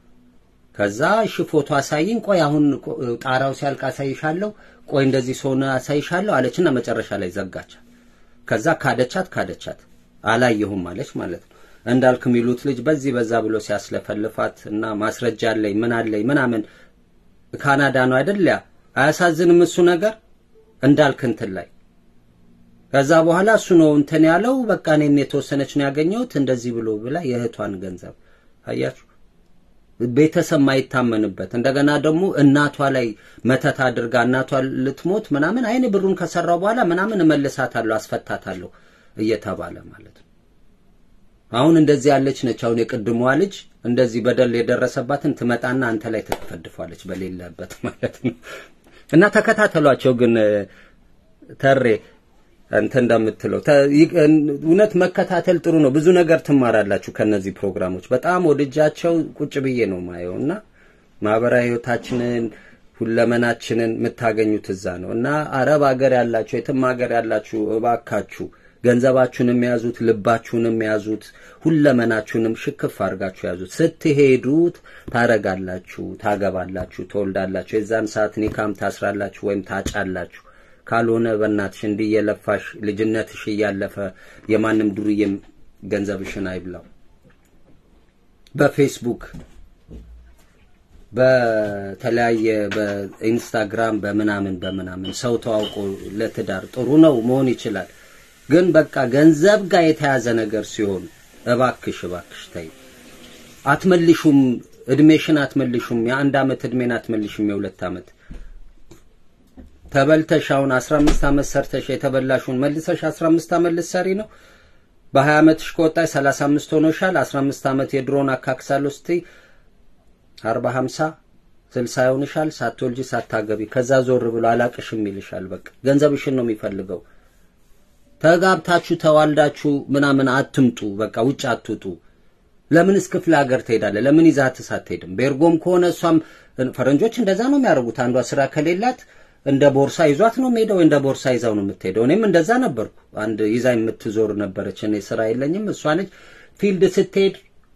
ከዛ እሺ ፎቶ አሳይኝ፣ ቆይ አሁን ጣራው ሲያልቅ አሳይሻለሁ፣ ቆይ እንደዚህ ሰሆነ አሳይሻለሁ አለችና መጨረሻ ላይ ዘጋቻት። ከዛ ካደቻት ካደቻት አላየሁም አለች ማለት ነው። እንዳልክ የሚሉት ልጅ በዚህ በዛ ብሎ ሲያስለፈልፋት እና ማስረጃ አለኝ ምን አለኝ ምናምን ካናዳ ነው አይደል? ያ አያሳዝንም እሱ ነገር እንዳልክ እንትን ላይ ከዛ በኋላ እሱ ነው እንትን ያለው። በቃ እኔም የተወሰነች ነው ያገኘሁት እንደዚህ ብሎ ብላ የእህቷን ገንዘብ አያችሁ። ቤተሰብ ማይታመንበት እንደገና ደግሞ እናቷ ላይ መተት አድርጋ እናቷ ልትሞት ምናምን አይኔ ብሩን ከሰራው በኋላ ምናምን እመልሳታለሁ አስፈታታለሁ እየተባለ ማለት ነው። አሁን እንደዚህ ያለች ነች። አሁን የቅድሟ ልጅ እንደዚህ በደል የደረሰባትን ትመጣና አንተ ላይ ትፈድፏለች በሌለበት ማለት ነው። እና ተከታተሏቸው ግን ተሬ እንተ እንደምትለው እውነት መከታተል ጥሩ ነው። ብዙ ነገር ትማራላችሁ ከነዚህ ፕሮግራሞች። በጣም ወድጃቸው ቁጭ ብዬ ነው ማየው እና ማህበራዊ ህይወታችንን ሁለመናችንን የምታገኙት እዛ ነው እና አረብ ሀገር ያላችሁ የትም ሀገር ያላችሁ እባካችሁ ገንዘባችሁንም ያዙት፣ ልባችሁንም ያዙት፣ ሁለመናችሁንም ሽክፍ አድርጋችሁ ያዙት። ስትሄዱት ታረጋላችሁ፣ ታገባላችሁ፣ ትወልዳላችሁ። የዛን ሰዓት ኒካም ታስራላችሁ ወይም ታጫላችሁ። ካልሆነ በእናትሽ እንዲህ እየለፋሽ ልጅነትሽ እያለፈ የማንም ዱርዬም ገንዘብሽን አይብላው። በፌስቡክ በተለያየ በኢንስታግራም በምናምን በምናምን ሰው ተዋውቆ ለትዳር ጥሩ ነው መሆን ይችላል። ግን በቃ ገንዘብ ጋር የተያዘ ነገር ሲሆን እባክሽ እባክሽ ተይ። አትመልሹም፣ እድሜሽን አትመልሹም። የአንድ አመት እድሜን አትመልሹም። የሁለት አመት ተበልተሽ አሁን 15 አመት ሰርተሽ የተበላሽውን መልሰሽ 15 አመት ልትሰሪ ነው። በ20 ዓመትሽ ከወጣሽ 35 ሆኖሻል። 15 ዓመት የድሮን አካክሳለሁ ስትይ 40 50 60 ይሆንሻል። ሳትወልጂ ሳታገቢ ከዛ ዞር ብሎ አላቅሽም ይልሻል። በቃ ገንዘብሽን ነው የሚፈልገው። ተጋብታችሁ ተዋልዳችሁ ምናምን አትምጡ። በቃ ውጭ አትውጡ። ለምንስ ክፍለ ሀገር ትሄዳለህ? ለምን ይዛትስ አትሄድም? ቤርጎም ከሆነ እሷም ፈረንጆች እንደዛ ነው የሚያደርጉት። አንዷ ስራ ከሌላት እንደ ቦርሳ ይዟት ነው የምሄደው፣ እንደ ቦርሳ ይዛው ነው የምትሄደው። እኔም እንደዛ ነበርኩ። አንድ ይዛ የምትዞር ነበረች። እኔ ስራ የለኝም፣ እሷ ነች። ፊልድ ስትሄድ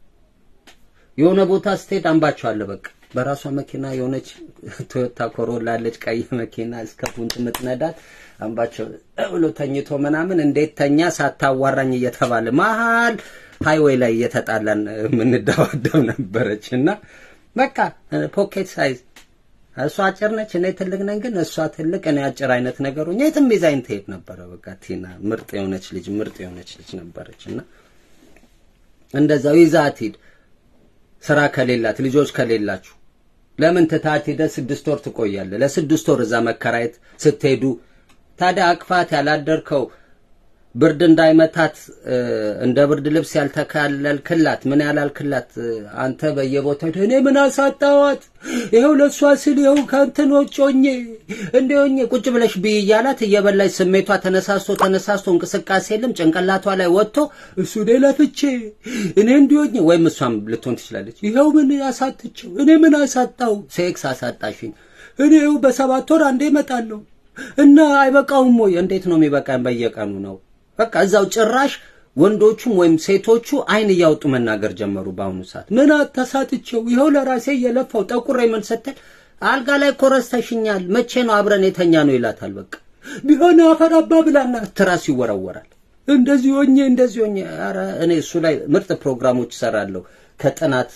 የሆነ ቦታ ስትሄድ አንባቸዋለሁ። በቃ በራሷ መኪና የሆነች ቶዮታ ኮሮላ አለች፣ ቀይ መኪና እስከ ፑንት የምትነዳት አንባቸው ብሎ ተኝቶ ምናምን እንዴት ተኛ ሳታዋራኝ እየተባለ መሀል ሃይዌይ ላይ እየተጣላን የምንደባደብ ነበረች እና በቃ ፖኬት ሳይዝ እሷ አጭር ነች፣ እኔ ትልቅ ነኝ። ግን እሷ ትልቅ እኔ አጭር አይነት ነገሩ የትም ይዛኝ ትሄድ ነበረ። በቃ ቲና ምርጥ የሆነች ልጅ ምርጥ የሆነች ልጅ ነበረች እና እንደዛው ይዛት ሂድ። ስራ ከሌላት ልጆች ከሌላችሁ ለምን ትታት ሄደ ስድስት ወር ትቆያለህ? ለስድስት ወር እዛ መከራየት ስትሄዱ ታዲያ አቅፋት ያላደርከው ብርድ እንዳይመታት እንደ ብርድ ልብስ ያልተካለልክላት ምን ያላልክላት አንተ በየቦታው እኔ ምን አሳጣዋት ይኸው ለእሷ ስል ይኸው ከእንትን ጮኜ እንዲሆኜ ቁጭ ብለሽ ብይ እያላት እየበላች ስሜቷ ተነሳስቶ ተነሳስቶ እንቅስቃሴ የለም ጭንቅላቷ ላይ ወጥቶ እሱ እኔ ለፍቼ እኔ እንዲሆኜ ወይም እሷም ልትሆን ትችላለች ይኸው ምን አሳጥቸው እኔ ምን አሳጣው ሴክስ አሳጣሽኝ እኔ ይኸው በሰባት ወር አንዴ እመጣለሁ እና አይበቃውም ወይ እንዴት ነው የሚበቃኝ በየቀኑ ነው በቃ እዛው ጭራሽ ወንዶቹም ወይም ሴቶቹ አይን እያወጡ መናገር ጀመሩ። በአሁኑ ሰዓት ምን ተሳትቼው ይኸው ለራሴ እየለፋው ጠቁሬ ምን ስትል አልጋ ላይ ኮረስተሽኛል፣ መቼ ነው አብረን የተኛ ነው ይላታል። በቃ ቢሆን አፈራባ ብላና ትራስ ይወረወራል። እንደዚህ ሆኜ እንደዚህ ሆኜ ኧረ እኔ እሱ ላይ ምርጥ ፕሮግራሞች እሰራለሁ ከጥናት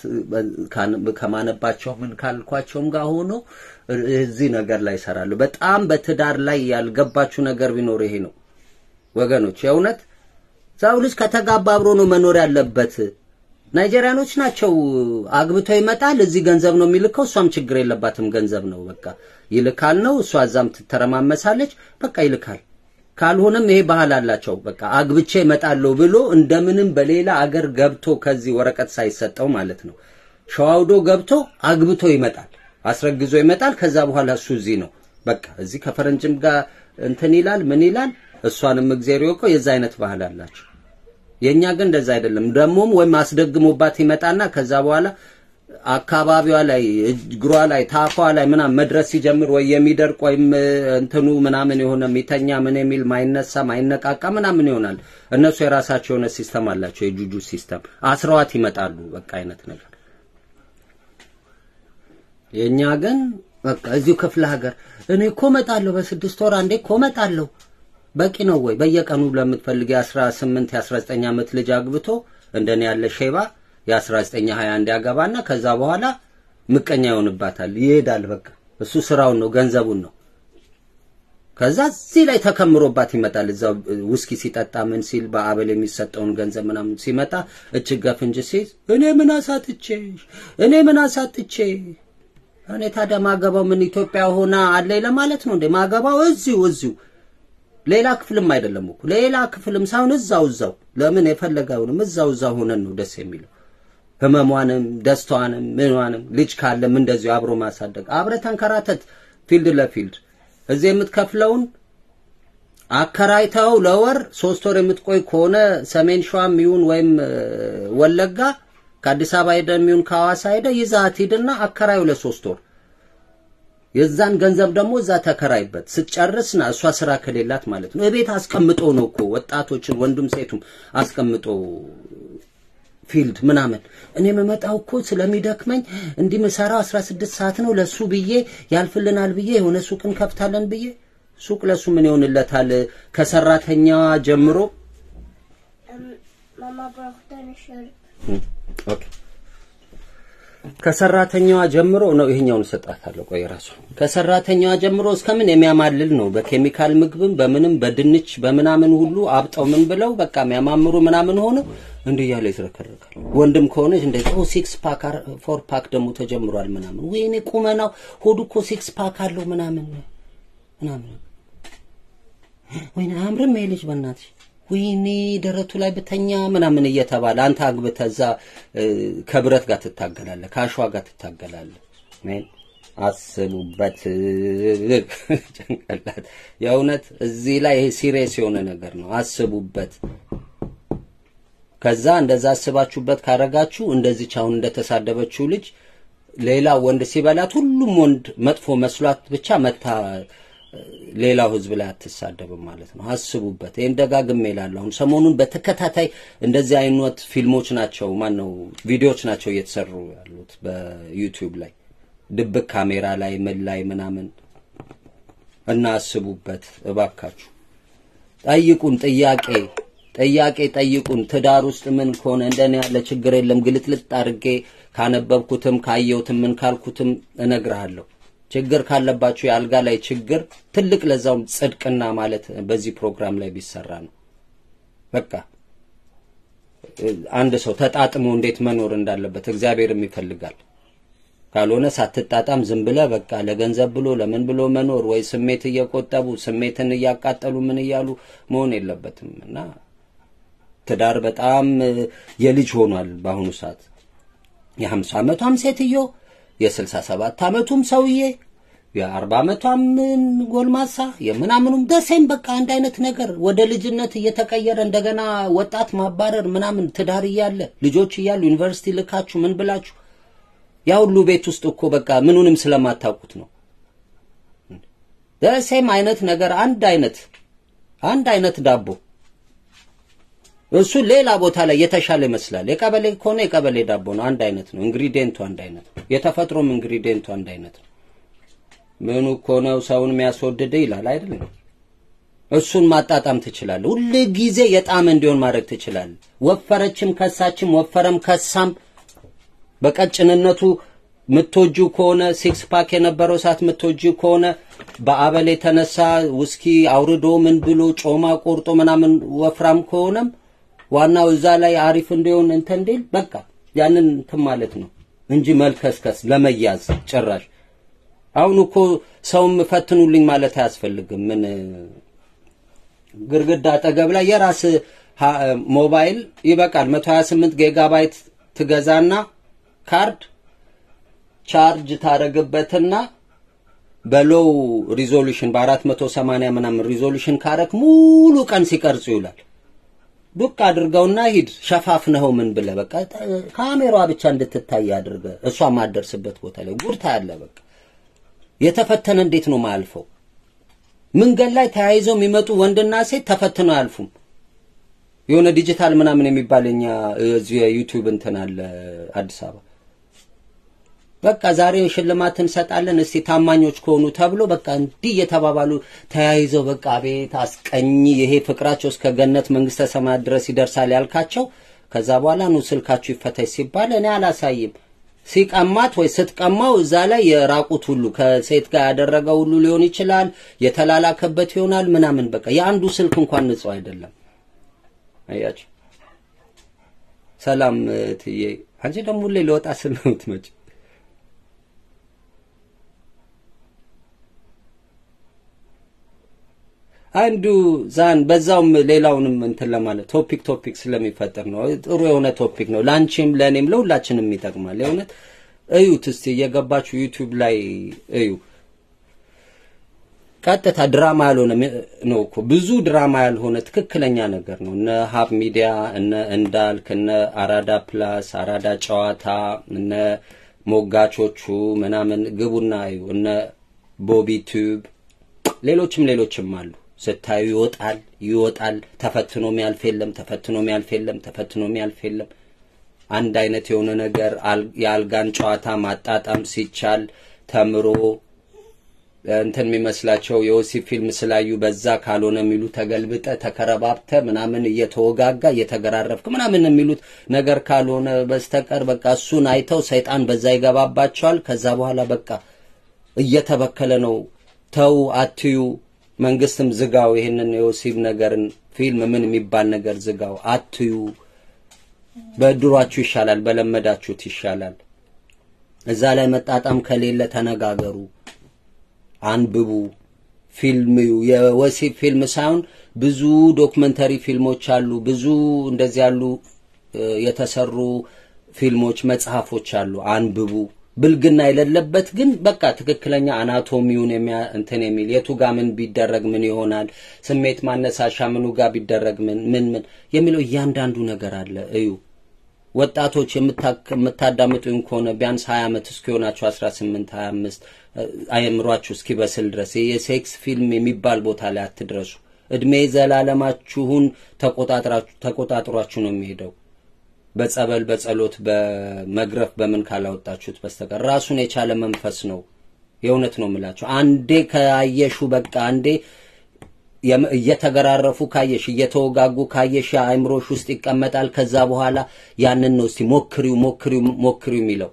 ከማነባቸው ምን ካልኳቸውም ጋር ሆኖ እዚህ ነገር ላይ እሰራለሁ። በጣም በትዳር ላይ ያልገባችሁ ነገር ቢኖር ይሄ ነው። ወገኖች የእውነት ሰው ልጅ ከተጋባ አብሮ ነው መኖር ያለበት። ናይጄሪያኖች ናቸው አግብቶ ይመጣል፣ እዚህ ገንዘብ ነው የሚልከው፣ እሷም ችግር የለባትም ገንዘብ ነው በቃ ይልካል ነው፣ እሷ እዛም ትተረማመሳለች፣ በቃ ይልካል። ካልሆነም ይሄ ባህል አላቸው። በቃ አግብቼ እመጣለሁ ብሎ እንደምንም በሌላ አገር ገብቶ ከዚህ ወረቀት ሳይሰጠው ማለት ነው ሸዋውዶ ገብቶ አግብቶ ይመጣል፣ አስረግዞ ይመጣል። ከዛ በኋላ እሱ እዚህ ነው በቃ እዚህ ከፈረንጅም ጋር እንትን ይላል ምን ይላል እሷንም እግዚአብሔር ይወቀው የዛ አይነት ባህል አላቸው። የኛ ግን እንደዛ አይደለም። ደሞም ወይም አስደግሞባት ይመጣና ከዛ በኋላ አካባቢዋ ላይ እግሯ ላይ ታፏ ላይ ምናምን መድረስ ሲጀምር ወይ የሚደርቅ ወይም እንትኑ ምናምን የሆነ የሚተኛ ምን የሚል ማይነሳ ማይነቃቃ ምናምን ይሆናል። እነሱ የራሳቸው የሆነ ሲስተም አላቸው፣ የጁጁ ሲስተም አስረዋት ይመጣሉ። በቃ አይነት ነገር የኛ ግን በቃ እዚሁ ክፍለ ሀገር እኔ እኮ እመጣለሁ፣ በስድስት ወር አንዴ እኮ እመጣለሁ። በቂ ነው ወይ? በየቀኑ ለምትፈልግ የ18 የ19 ዓመት ልጅ አግብቶ እንደኔ ያለ ሼባ የ19 21 ያገባና ከዛ በኋላ ምቀኛ ይሆንባታል፣ ይሄዳል። በቃ እሱ ስራውን ነው ገንዘቡን ነው። ከዛ እዚህ ላይ ተከምሮባት ይመጣል። እዛው ውስኪ ሲጠጣ ምን ሲል በአበል የሚሰጠውን ገንዘብ ምናምን ሲመጣ እችግ ገፍንጅ ሲይዝ እኔ ምን አሳጥቼሽ እኔ ምን አሳጥቼ እኔ ታዲያ ማገባው ምን ኢትዮጵያ ሆና አለኝ ለማለት ነው እንዴ? ማገባው እዚሁ እዚሁ ሌላ ክፍልም አይደለም እኮ ሌላ ክፍልም ሳይሆን እዛው እዛው ለምን የፈለገውንም እዛው እዛው ሆነን ነው ደስ የሚለው። ህመሟንም ደስታዋንም ምኗንም ልጅ ካለም እንደዚሁ አብሮ ማሳደግ አብረ ተንከራተት ፊልድ ለፊልድ እዚህ የምትከፍለውን አከራይተው ለወር ሶስት ወር የምትቆይ ከሆነ ሰሜን ሸዋም ይሁን ወይም ወለጋ ከአዲስ አበባ ሄደ የሚሆን ከሐዋሳ ሄደ ይዛት ሂድና አከራዩ ለሶስት ወር የዛን ገንዘብ ደግሞ እዛ ተከራይበት ስትጨርስና እሷ ስራ ከሌላት ማለት ነው። እቤት አስቀምጦ ነው እኮ ወጣቶችን ወንዱም ሴቱም አስቀምጦ ፊልድ ምናምን እኔ የምመጣው እኮ ስለሚደክመኝ እንዲህ ምሰራው 16 ሰዓት ነው ለሱ ብዬ ያልፍልናል ብዬ የሆነ ሱቅ እንከፍታለን ብዬ ሱቅ ለሱ ምን ይሆንለታል? ከሰራተኛዋ ጀምሮ Mama braucht eine Schürze. ኦኬ ከሰራተኛዋ ጀምሮ ነው ይሄኛውን እሰጣታለሁ። ቆይ ራሱ ከሰራተኛዋ ጀምሮ እስከምን የሚያማልል ነው። በኬሚካል ምግብም በምንም በድንች በምናምን ሁሉ አብጠው ምን ብለው በቃ የሚያማምሩ ምናምን ሆነው እንዲህ እያለ ይዝረከረካል። ወንድም ከሆነች እንደ ኦ ሲክስ ፓክ ፎር ፓክ ደግሞ ተጀምሯል ምናምን ወይኔ ቁመናው ሆዱ እኮ ሲክስ ፓክ አለው ምናምን ምናምን ወይኔ አያምርም ይሄ ልጅ በእናትሽ ወይኔ ደረቱ ላይ ብተኛ ምናምን እየተባለ አንተ አግብተህ እዛ እ፣ ከብረት ጋር ትታገላለህ፣ ከአሸዋ ጋር ትታገላለህ። ሜን አስቡበት። ጭንቅላት የእውነት እዚህ ላይ ይሄ ሲሪየስ የሆነ ነገር ነው። አስቡበት። ከዛ እንደዛ አስባችሁበት ካረጋችሁ እንደዚች አሁን እንደተሳደበችው ልጅ ሌላ ወንድ ሲበላት ሁሉም ወንድ መጥፎ መስሏት ብቻ መታ ሌላው ህዝብ ላይ አትሳደብም ማለት ነው። አስቡበት። ይህን ደጋግሜ እላለሁ። አሁን ሰሞኑን በተከታታይ እንደዚህ አይነት ፊልሞች ናቸው ማን ነው ቪዲዮዎች ናቸው እየተሰሩ ያሉት በዩቲዩብ ላይ ድብቅ ካሜራ ላይ ምን ላይ ምናምን እና አስቡበት እባካችሁ። ጠይቁን ጥያቄ ጥያቄ ጠይቁን። ትዳር ውስጥ ምን ከሆነ እንደኔ ያለ ችግር የለም። ግልጥልጥ አድርጌ ካነበብኩትም ካየሁትም ምን ካልኩትም እነግርሃለሁ። ችግር ካለባችሁ የአልጋ ላይ ችግር ትልቅ ለዛውም ጽድቅና ማለት በዚህ ፕሮግራም ላይ ቢሰራ ነው። በቃ አንድ ሰው ተጣጥሞ እንዴት መኖር እንዳለበት እግዚአብሔርም ይፈልጋል። ካልሆነ ሳትጣጣም ዝም ብለ በቃ ለገንዘብ ብሎ ለምን ብሎ መኖር ወይ ስሜት እየቆጠቡ ስሜትን እያቃጠሉ ምን እያሉ መሆን የለበትም እና ትዳር በጣም እ፣ የልጅ ሆኗል በአሁኑ ሰዓት የሀምሳ ዓመቷም ሴትዮ የስልሳ ሰባት ዓመቱም ሰውዬ የአርባ ዓመቷም ጎልማሳ የምናምኑም ደሴም በቃ አንድ አይነት ነገር ወደ ልጅነት እየተቀየረ እንደገና ወጣት ማባረር ምናምን ትዳር እያለ ልጆች እያሉ ዩኒቨርሲቲ ልካችሁ ምን ብላችሁ ያ ሁሉ ቤት ውስጥ እኮ በቃ ምኑንም ስለማታውቁት ነው። ደሴም አይነት ነገር አንድ አይነት አንድ አይነት ዳቦ እሱ ሌላ ቦታ ላይ የተሻለ ይመስላል። የቀበሌ ከሆነ የቀበሌ ዳቦ ነው፣ አንድ አይነት ነው። ኢንግሪዲየንቱ አንድ አይነት ነው። የተፈጥሮም ኢንግሪዲየንቱ አንድ አይነት ነው። ምኑ እኮ ነው ሰውን የሚያስወድድ ይላል አይደለም? እሱን ማጣጣም ትችላለህ። ሁል ጊዜ የጣም እንዲሆን ማድረግ ትችላለህ። ወፈረችም ከሳችም ወፈረም ከሳም በቀጭንነቱ ምትወጁ ከሆነ ሲክስ ፓክ የነበረው ሰዓት ምትወጁ ከሆነ በአበል የተነሳ ውስኪ አውርዶ ምን ብሎ ጮማ ቆርጦ ምናምን ወፍራም ከሆነም ዋናው እዛ ላይ አሪፍ እንዲሆን እንትን እንዲል በቃ ያንን እንትን ማለት ነው እንጂ መልከስከስ ለመያዝ ጭራሽ። አሁን እኮ ሰውም ፈትኑልኝ ማለት አያስፈልግም። ምን ግርግዳ አጠገብ ላይ የራስ ሞባይል ይበቃል። 128 ጊጋባይት ትገዛና ካርድ ቻርጅ ታረግበትና በሎው ሪዞሉሽን በ480 ምናምን ሪዞሉሽን ካረክ ሙሉ ቀን ሲቀርጹ ይውላል። ዱቅ አድርገውና ሂድ ሸፋፍነኸው ምን ብለህ በቃ ካሜራዋ ብቻ እንድትታይ አድርገ እሷ ማደርስበት ቦታ ላይ ጉርታ ያለ በቃ የተፈተነ እንዴት ነው ማያልፈው? መንገድ ላይ ተያይዘው የሚመጡ ወንድና ሴት ተፈትነው አያልፉም። የሆነ ዲጂታል ምናምን የሚባል የኛ እዚህ የዩቲዩብ እንትን አለ አዲስ አበባ በቃ ዛሬ ሽልማት እንሰጣለን እስቲ ታማኞች ከሆኑ ተብሎ በቃ እንዲህ እየተባባሉ ተያይዘው በቃ ቤት አስቀኝ ይሄ ፍቅራቸው እስከ ገነት መንግስተ ሰማያት ድረስ ይደርሳል ያልካቸው ከዛ በኋላ ኑ ስልካችሁ ይፈተሽ ሲባል እኔ አላሳይም ሲቀማት ወይ ስትቀማው እዛ ላይ የራቁት ሁሉ ከሴት ጋር ያደረገው ሁሉ ሊሆን ይችላል የተላላከበት ይሆናል ምናምን በቃ የአንዱ ስልክ እንኳን ንጹህ አይደለም አያችሁ ሰላም ትዬ አንቺ ደግሞ ሁሌ ለወጣ ስል ነው የምትመጪው አንዱ ዛን በዛውም ሌላውንም እንትን ለማለት ቶፒክ ቶፒክ ስለሚፈጠር ነው። ጥሩ የሆነ ቶፒክ ነው። ለአንቺም ለእኔም ለሁላችንም ይጠቅማል። የእውነት እዩት እስቲ እየገባችሁ ዩቲዩብ ላይ እዩ። ቀጥታ ድራማ ያልሆነ ነው እኮ ብዙ ድራማ ያልሆነ ትክክለኛ ነገር ነው። እነ ሀብ ሚዲያ፣ እነ እንዳልክ፣ እነ አራዳ ፕላስ፣ አራዳ ጨዋታ፣ እነ ሞጋቾቹ ምናምን ግቡና እዩ። እነ ቦቢ ቱብ ሌሎችም ሌሎችም አሉ። ስታዩ ይወጣል ይወጣል። ተፈትኖ የሚያልፍ የለም፣ ተፈትኖ የሚያልፍ የለም፣ ተፈትኖ የሚያልፍ የለም። አንድ አይነት የሆነ ነገር የአልጋን ጨዋታ ማጣጣም ሲቻል ተምሮ እንትን የሚመስላቸው የወሲብ ፊልም ስላዩ በዛ ካልሆነ የሚሉ ተገልብጠ ተከረባብተ ምናምን እየተወጋጋ እየተገራረፍክ ምናምን የሚሉት ነገር ካልሆነ በስተቀር በቃ እሱን አይተው ሰይጣን በዛ ይገባባቸዋል። ከዛ በኋላ በቃ እየተበከለ ነው። ተው አትዩ። መንግስትም ዝጋው ይሄንን የወሲብ ነገርን ፊልም ምን የሚባል ነገር ዝጋው፣ አትዩ። በድሯችሁ ይሻላል፣ በለመዳችሁት ይሻላል። እዛ ላይ መጣጣም ከሌለ ተነጋገሩ፣ አንብቡ፣ ፊልም የወሲብ ፊልም ሳይሆን ብዙ ዶክመንተሪ ፊልሞች አሉ። ብዙ እንደዚህ ያሉ እ፣ የተሰሩ ፊልሞች፣ መጽሐፎች አሉ። አንብቡ። ብልግና የሌለበት ግን በቃ ትክክለኛ አናቶሚውን የሚያ እንትን የሚል የቱ ጋ ምን ቢደረግ ምን ይሆናል፣ ስሜት ማነሳሻ ምኑ ጋር ቢደረግ ምን ምን ምን የሚለው እያንዳንዱ ነገር አለ። እዩ ወጣቶች የምታ- የምታዳምጡኝ ከሆነ ቢያንስ 20 ዓመት እስኪሆናችሁ 18 25 አእምሯችሁ እስኪበስል ድረስ የሴክስ ፊልም የሚባል ቦታ ላይ አትድረሱ። እድሜ ዘላለማችሁን ተቆጣጥራችሁ ተቆጣጥሯችሁ ነው የሚሄደው። በጸበል በጸሎት በመግረፍ በምን ካላወጣችሁት በስተቀር ራሱን የቻለ መንፈስ ነው። የእውነት ነው የምላችሁ። አንዴ ከአየሹ በቃ አንዴ የም- እየተገራረፉ ካየሽ እየተወጋጉ ካየሽ አእምሮሽ ውስጥ ይቀመጣል። ከዛ በኋላ ያንን ነው እስቲ ሞክሪው ሞክሪው ሞክሪው የሚለው።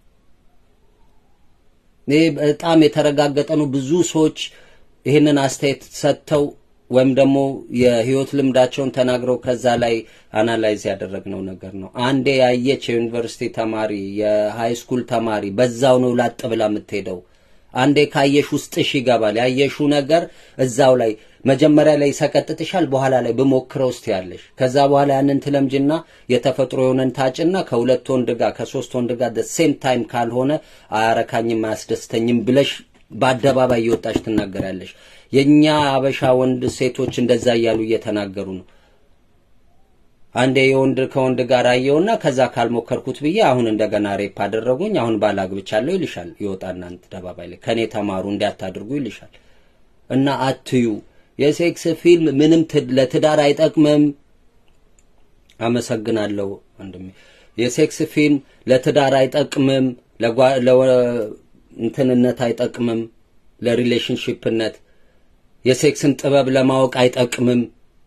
ይህ በጣም የተረጋገጠ ነው። ብዙ ሰዎች ይህንን አስተያየት ሰጥተው ወይም ደግሞ የህይወት ልምዳቸውን ተናግረው ከዛ ላይ አናላይዝ ያደረግነው ነገር ነው። አንዴ ያየች የዩኒቨርሲቲ ተማሪ የሃይ ስኩል ተማሪ በዛው ነው ላጥ ብላ የምትሄደው። አንዴ ካየሽ ውስጥሽ ይገባል። ያየሹ ነገር እዛው ላይ መጀመሪያ ላይ ይሰቀጥጥሻል፣ በኋላ ላይ ብሞክረው ውስጥ ያለሽ ከዛ በኋላ ያንን ትለምጅና የተፈጥሮ የሆነን ታጭና ከሁለት ወንድ ጋር ከሶስት ወንድ ጋር ሴም ታይም ካልሆነ አያረካኝም አያስደስተኝም ብለሽ በአደባባይ እየወጣሽ ትናገራለሽ። የእኛ አበሻ ወንድ ሴቶች እንደዛ እያሉ እየተናገሩ ነው። አንዴ የወንድ ከወንድ ጋር አየውና ከዛ ካልሞከርኩት ብዬ አሁን እንደገና ሬፕ አደረጉኝ፣ አሁን ባል አግብቻለሁ ይልሻል። ይወጣና አደባባይ ላይ ከኔ ተማሩ እንዲያታድርጉ ይልሻል። እና አትዩ። የሴክስ ፊልም ምንም ት- ለትዳር አይጠቅምም። አመሰግናለሁ ወንድሜ። የሴክስ ፊልም ለትዳር አይጠቅምም፣ ለጓ- ለወ- እንትንነት አይጠቅምም፣ ለሪሌሽንሺፕነት የሴክስን ጥበብ ለማወቅ አይጠቅምም።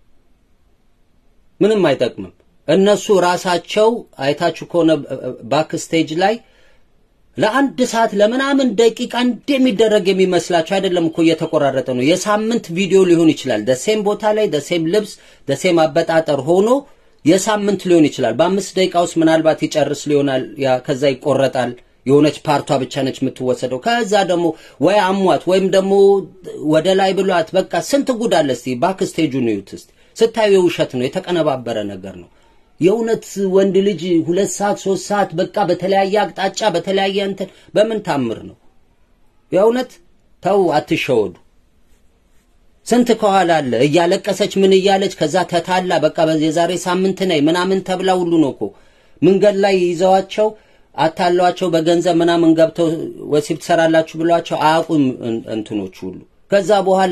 ምንም አይጠቅምም። እነሱ ራሳቸው አይታችሁ ከሆነ ባክ ስቴጅ ላይ ለአንድ ሰዓት ለምናምን ደቂቃ እንደሚደረግ የሚመስላቸው አይደለም እኮ እየተቆራረጠ ነው። የሳምንት ቪዲዮ ሊሆን ይችላል። ደሴም ቦታ ላይ ደሴም ልብስ ደሴም አበጣጠር ሆኖ የሳምንት ሊሆን ይችላል። በአምስት ደቂቃ ውስጥ ምናልባት ይጨርስ ሊሆናል። ያ ከዛ ይቆረጣል። የሆነች ፓርቷ ብቻ ነች የምትወሰደው። ከዛ ደግሞ ወይ አሟት ወይም ደግሞ ወደ ላይ ብሏት በቃ ስንት ጉድ አለ። እስቲ ባክ ስቴጁን እዩት እስቲ ስታዩ የውሸት ነው፣ የተቀነባበረ ነገር ነው። የእውነት ወንድ ልጅ ሁለት ሰዓት ሶስት ሰዓት በቃ በተለያየ አቅጣጫ በተለያየ እንትን በምን ታምር ነው? የእውነት ተው፣ አትሸወዱ። ስንት ከኋላ አለ እያለቀሰች ምን እያለች ከዛ ተታላ በቃ በዚህ የዛሬ ሳምንት ነይ ምናምን ተብላ ሁሉ ነው እኮ መንገድ ላይ ይዘዋቸው አታለዋቸው በገንዘብ ምናምን ገብተው ወሲብ ትሰራላችሁ ብሏቸው አያውቁም እን- እንትኖቹ ሁሉ ከዛ በኋላ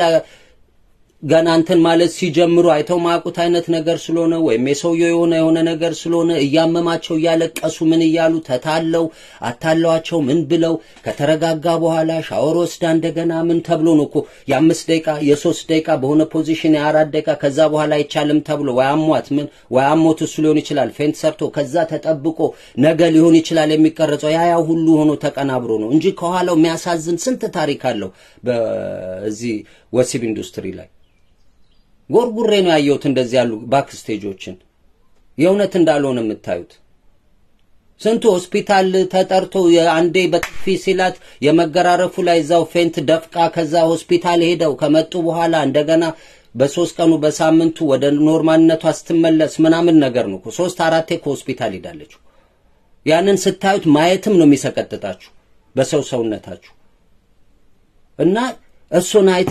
ገና እንትን ማለት ሲጀምሩ አይተው ማያውቁት አይነት ነገር ስለሆነ ወይም የሰውየው የሆነ የሆነ ነገር ስለሆነ እያመማቸው እያለቀሱ ምን እያሉ ተታለው አታለዋቸው ምን ብለው ከተረጋጋ በኋላ ሻወር ወስዳ እንደገና ምን ተብሎ ነው እኮ የአምስት ደቂቃ የሶስት ደቂቃ በሆነ ፖዚሽን የአራት ደቂቃ ከዛ በኋላ አይቻልም ተብሎ ወይ አሟት ምን ወይ አሞት እሱ ሊሆን ይችላል ፌንት ሰርቶ ከዛ ተጠብቆ ነገ ሊሆን ይችላል የሚቀረጸው ያ ያ ሁሉ ሆኖ ተቀናብሮ ነው እንጂ ከኋላው የሚያሳዝን ስንት ታሪክ አለው በዚህ ወሲብ ኢንዱስትሪ ላይ ጎርጉሬ ነው ያየሁት እንደዚህ ያሉ ባክ ስቴጆችን የእውነት እንዳልሆነ የምታዩት ስንቱ ሆስፒታል ተጠርቶ የአንዴ በጥፊ ሲላት የመገራረፉ ላይ እዛው ፌንት ደፍቃ ከዛ ሆስፒታል ሄደው ከመጡ በኋላ እንደገና በሶስት ቀኑ በሳምንቱ ወደ ኖርማልነቷ ስትመለስ ምናምን ነገር ነው እኮ ሶስት አራቴ ከሆስፒታል ሄዳለች ያንን ስታዩት ማየትም ነው የሚሰቀጥጣችሁ በሰው ሰውነታችሁ እና እሱን አይተ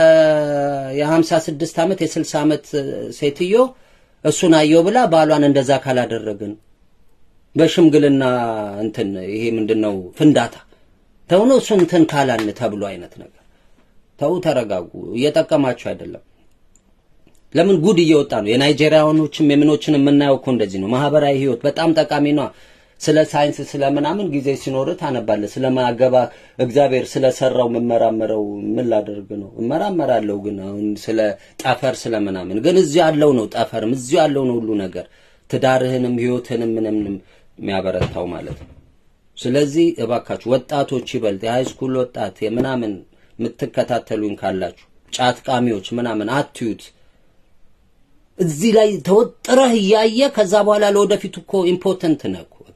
የሀምሳ ስድስት ዓመት የስልሳ ዓመት ሴትዮ እሱን አየው ብላ ባሏን እንደዛ ካላደረግን በሽምግልና እንትን ይሄ ምንድን ነው ፍንዳታ ተው ነው እሱን እንትን ካላልን ተብሎ አይነት ነገር ተው ተረጋጉ እየጠቀማችሁ አይደለም ለምን ጉድ እየወጣ ነው የናይጄሪያኖችም የምኖችን የምናየው እኮ እንደዚህ ነው ማህበራዊ ህይወት በጣም ጠቃሚ ነው ስለ ሳይንስ ስለ ምናምን ጊዜ ሲኖር ታነባለህ ስለማገባ እግዚአብሔር ስለሰራው የምመራመረው ምን ላደርግ ነው እመራመራለሁ ግን አሁን ስለ ጠፈር ስለ ምናምን ግን እዚሁ ያለው ነው ጠፈርም እዚሁ ያለው ነው ሁሉ ነገር ትዳርህንም ህይወትህንም ምንም የሚያበረታው ማለት ነው ስለዚህ እባካችሁ ወጣቶች ይበልጥ የሃይስኩል ወጣት የምናምን የምትከታተሉኝ ካላችሁ ጫት ቃሚዎች ምናምን አትዩት እዚህ ላይ ተወጥረህ እያየ ከዛ በኋላ ለወደፊቱ እኮ ኢምፖርተንት ነህ እኮ በቃ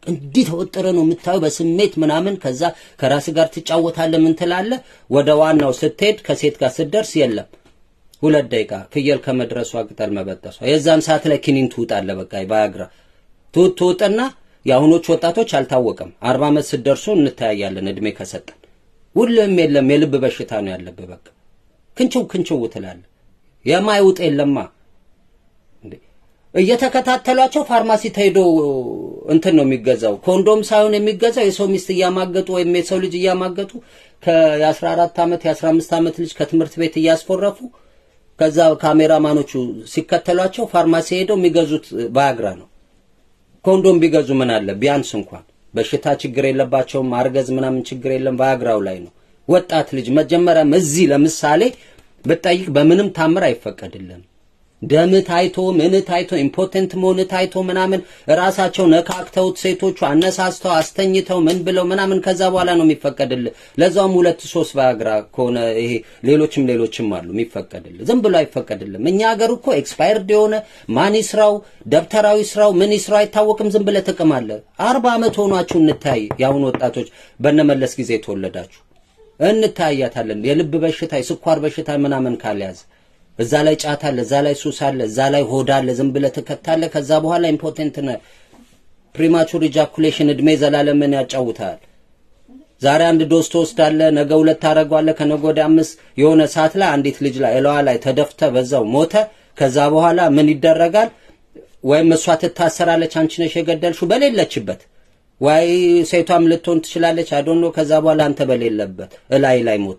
እንዲህ ተወጥረ ነው የምታየው በስሜት ምናምን። ከዛ ከራስ ጋር ትጫወታለህ፣ ምን ትላለህ። ወደ ዋናው ስትሄድ ከሴት ጋር ስትደርስ የለም ሁለት ደቂቃ ፍየል ከመድረሷ ቅጠል መበጠሷ። የዛን ሰዓት ላይ ኪኒን ትውጣለህ። በቃ ባያግራ ትውጥ ትውጥና የአሁኖች ወጣቶች አልታወቀም። አርባ ዓመት ስትደርሱ እንተያያለን እድሜ ከሰጠን። ሁሉም የለም የልብ በሽታ ነው ያለብህ። በቃ ክንችው ክንችው ትላለህ። የማይውጥ የለማ እንዴ እየተከታተሏቸው ፋርማሲ ተሄዶ እንትን ነው የሚገዛው። ኮንዶም ሳይሆን የሚገዛው የሰው ሚስት እያማገጡ ወይም የሰው ልጅ እያማገጡ ከ14 ዓመት የ15 ዓመት ልጅ ከትምህርት ቤት እያስፎረፉ ከዛ ካሜራማኖቹ ሲከተሏቸው ፋርማሲ ሄደው የሚገዙት ባያግራ ነው። ኮንዶም ቢገዙ ምን አለ ቢያንስ እንኳን በሽታ ችግር የለባቸውም። ማርገዝ ምናምን ችግር የለም። ባያግራው ላይ ነው። ወጣት ልጅ መጀመሪያም እዚህ ለምሳሌ ብጠይቅ በምንም ታምር አይፈቀድልንም። ደም ታይቶ ምን ታይቶ ኢምፖቴንት መሆን ታይቶ ምናምን ራሳቸው ነካክተውት ሴቶቹ አነሳስተው አስተኝተው ምን ብለው ምናምን ከዛ በኋላ ነው የሚፈቀድልህ። ለዛውም ሁለት ሶስት ባያግራ ከሆነ ይሄ ሌሎችም ሌሎችም አሉ የሚፈቀድልህ። ዝም ብሎ አይፈቀድልም። እኛ ሀገር እኮ ኤክስፓየርድ የሆነ ማን ስራው ደብተራዊ ስራው ምን ስራው አይታወቅም። ዝም ብለህ ትቅማለህ። አርባ ዓመት ሆኗችሁ እንታይ የአሁኑ ወጣቶች በነመለስ ጊዜ የተወለዳችሁ እንታያታለን። የልብ በሽታ የስኳር በሽታ ምናምን ካልያዝ እዛ ላይ ጫት አለ፣ እዛ ላይ ሱስ አለ፣ እዛ ላይ ሆድ አለ። ዝም ብለህ ትከታለህ። ከዛ በኋላ ኢምፖቴንት ነህ። ፕሪማቹር ኢጃኩሌሽን እድሜ ዘላለምን ያጫውታል። ዛሬ አንድ ዶስ ትወስዳለህ፣ ነገ ሁለት ታደርገዋለህ፣ ከነገ ወዲያ አምስት። የሆነ ሰዓት ላይ አንዲት ልጅ ላይ እለዋ ላይ ተደፍተ በዛው ሞተ። ከዛ በኋላ ምን ይደረጋል? ወይም እሷ ትታሰራለች፣ አንቺ ነሽ የገደልሽው በሌለችበት ወይ ሴቷም ልትሆን ትችላለች። አዶኖ ከዛ በኋላ አንተ በሌለበት እላይ ላይ ሞተ።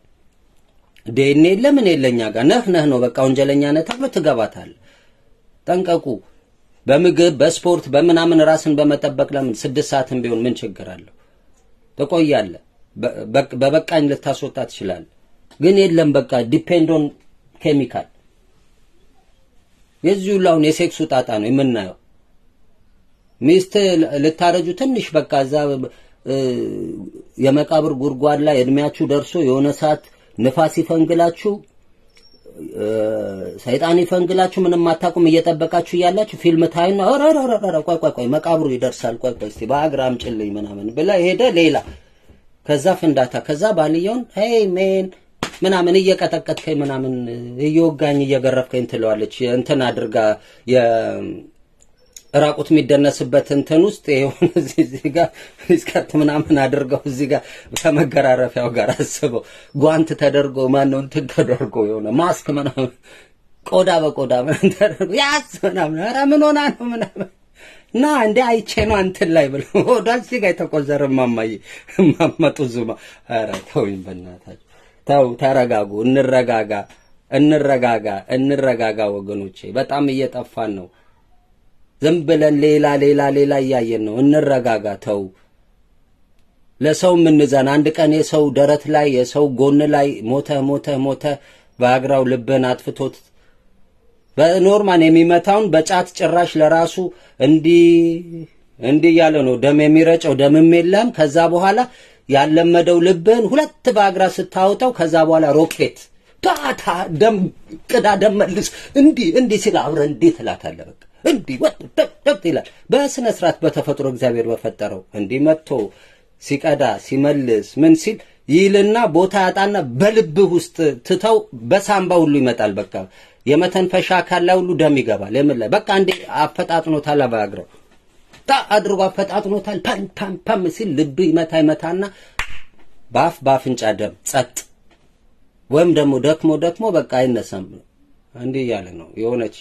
ዴኔ ለምን የለኛ ጋር ነህ ነህ ነው በቃ ወንጀለኛ ነህ ተብሎ ትገባታለህ። ጠንቀቁ። በምግብ በስፖርት በምናምን ራስን በመጠበቅ ለምን ስድስት ሰዓትም ቢሆን ምን ችግር አለው? ትቆያለህ። በበቃኝ ልታስወጣ ትችላለህ። ግን የለም በቃ ዲፔንድ ኦን ኬሚካል። የዚህ ሁሉ አሁን የሴክሱ ጣጣ ነው የምናየው። ሚስት ልታረጁ ትንሽ በቃ እዛ የመቃብር ጉድጓድ ላይ እድሜያችሁ ደርሶ የሆነ ሰዓት ንፋስ ይፈንግላችሁ ሰይጣን ይፈንግላችሁ ምንም አታውቁም እየጠበቃችሁ እያላችሁ ፊልም ታዩና ኧረ ቆይ ቆይ ቆይ መቃብሩ ይደርሳል ቆይ ቆይ እስቲ በአግራ አምጪልኝ ምናምን ብላ ሄደ ሌላ ከዛ ፍንዳታ ከዛ ባልየውን ሄይ ሜን ምናምን እየቀጠቀጥከኝ ምናምን እየወጋኝ እየገረፍከኝ ትለዋለች እንትን አድርጋ ራቁት የሚደነስበት እንትን ውስጥ የሆነ እዚህ ጋር ስከርት ምናምን አድርገው እዚህ ጋር ከመገራረፊያው ጋር አስበው ጓንት ተደርጎ ማነው እንትን ተደርጎ የሆነ ማስክ ምናምን ቆዳ በቆዳ ምናምን ተደርጎ ያስ ምናምን ኧረ ምን ሆና ነው ምናምን እና እንደ አይቼ ነው እንትን ላይ ብሎ ወዳ እዚህ ጋር የተቆዘረ ማማዬ ማመጡ ዙማ ኧረ ተውኝ በእናታችሁ ተው ተረጋጉ እንረጋጋ እንረጋጋ እንረጋጋ ወገኖቼ በጣም እየጠፋን ነው ዝም ብለን ሌላ ሌላ ሌላ እያየን ነው። እንረጋጋ። ተው ለሰው የምንዘን አንድ ቀን የሰው ደረት ላይ የሰው ጎን ላይ ሞተ ሞተ ሞተ በአግራው ልብን አጥፍቶት በኖርማን የሚመታውን በጫት ጭራሽ ለራሱ እንዲህ እንዲህ እያለ ነው ደም የሚረጨው ደምም የለም። ከዛ በኋላ ያለመደው ልብን ሁለት በአግራ ስታወጣው ከዛ በኋላ ሮኬት ታታ ደም ቅዳ ደም መልስ እንዲህ እንዲህ ሲል አብረህ እንዲህ ትላታለህ በቃ እንዲህ ወጥ ይላል። በስነ ስርዓት በተፈጥሮ እግዚአብሔር በፈጠረው እንዲህ መጥቶ ሲቀዳ ሲመልስ ምን ሲል ይልና ቦታ ያጣና በልብህ ውስጥ ትተው በሳምባ ሁሉ ይመጣል። በቃ የመተንፈሻ አካል ላይ ሁሉ ደም ይገባል። የምን ላይ በቃ እንዴ አፈጣጥኖታል። አባግረው ታ አድርጎ አፈጣጥኖታል። ፓም ፓም ፓም ሲል ልብ ይመታ ይመታና በአፍ በአፍንጫ ደም ጸጥ፣ ወይም ደግሞ ደክሞ ደክሞ በቃ አይነሳም። እንዲህ እያለ ነው የሆነች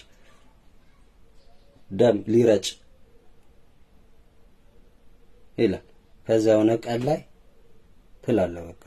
ደም ሊረጭ ይላል። ከዛ የሆነ ቀን ላይ ትላለህ በቃ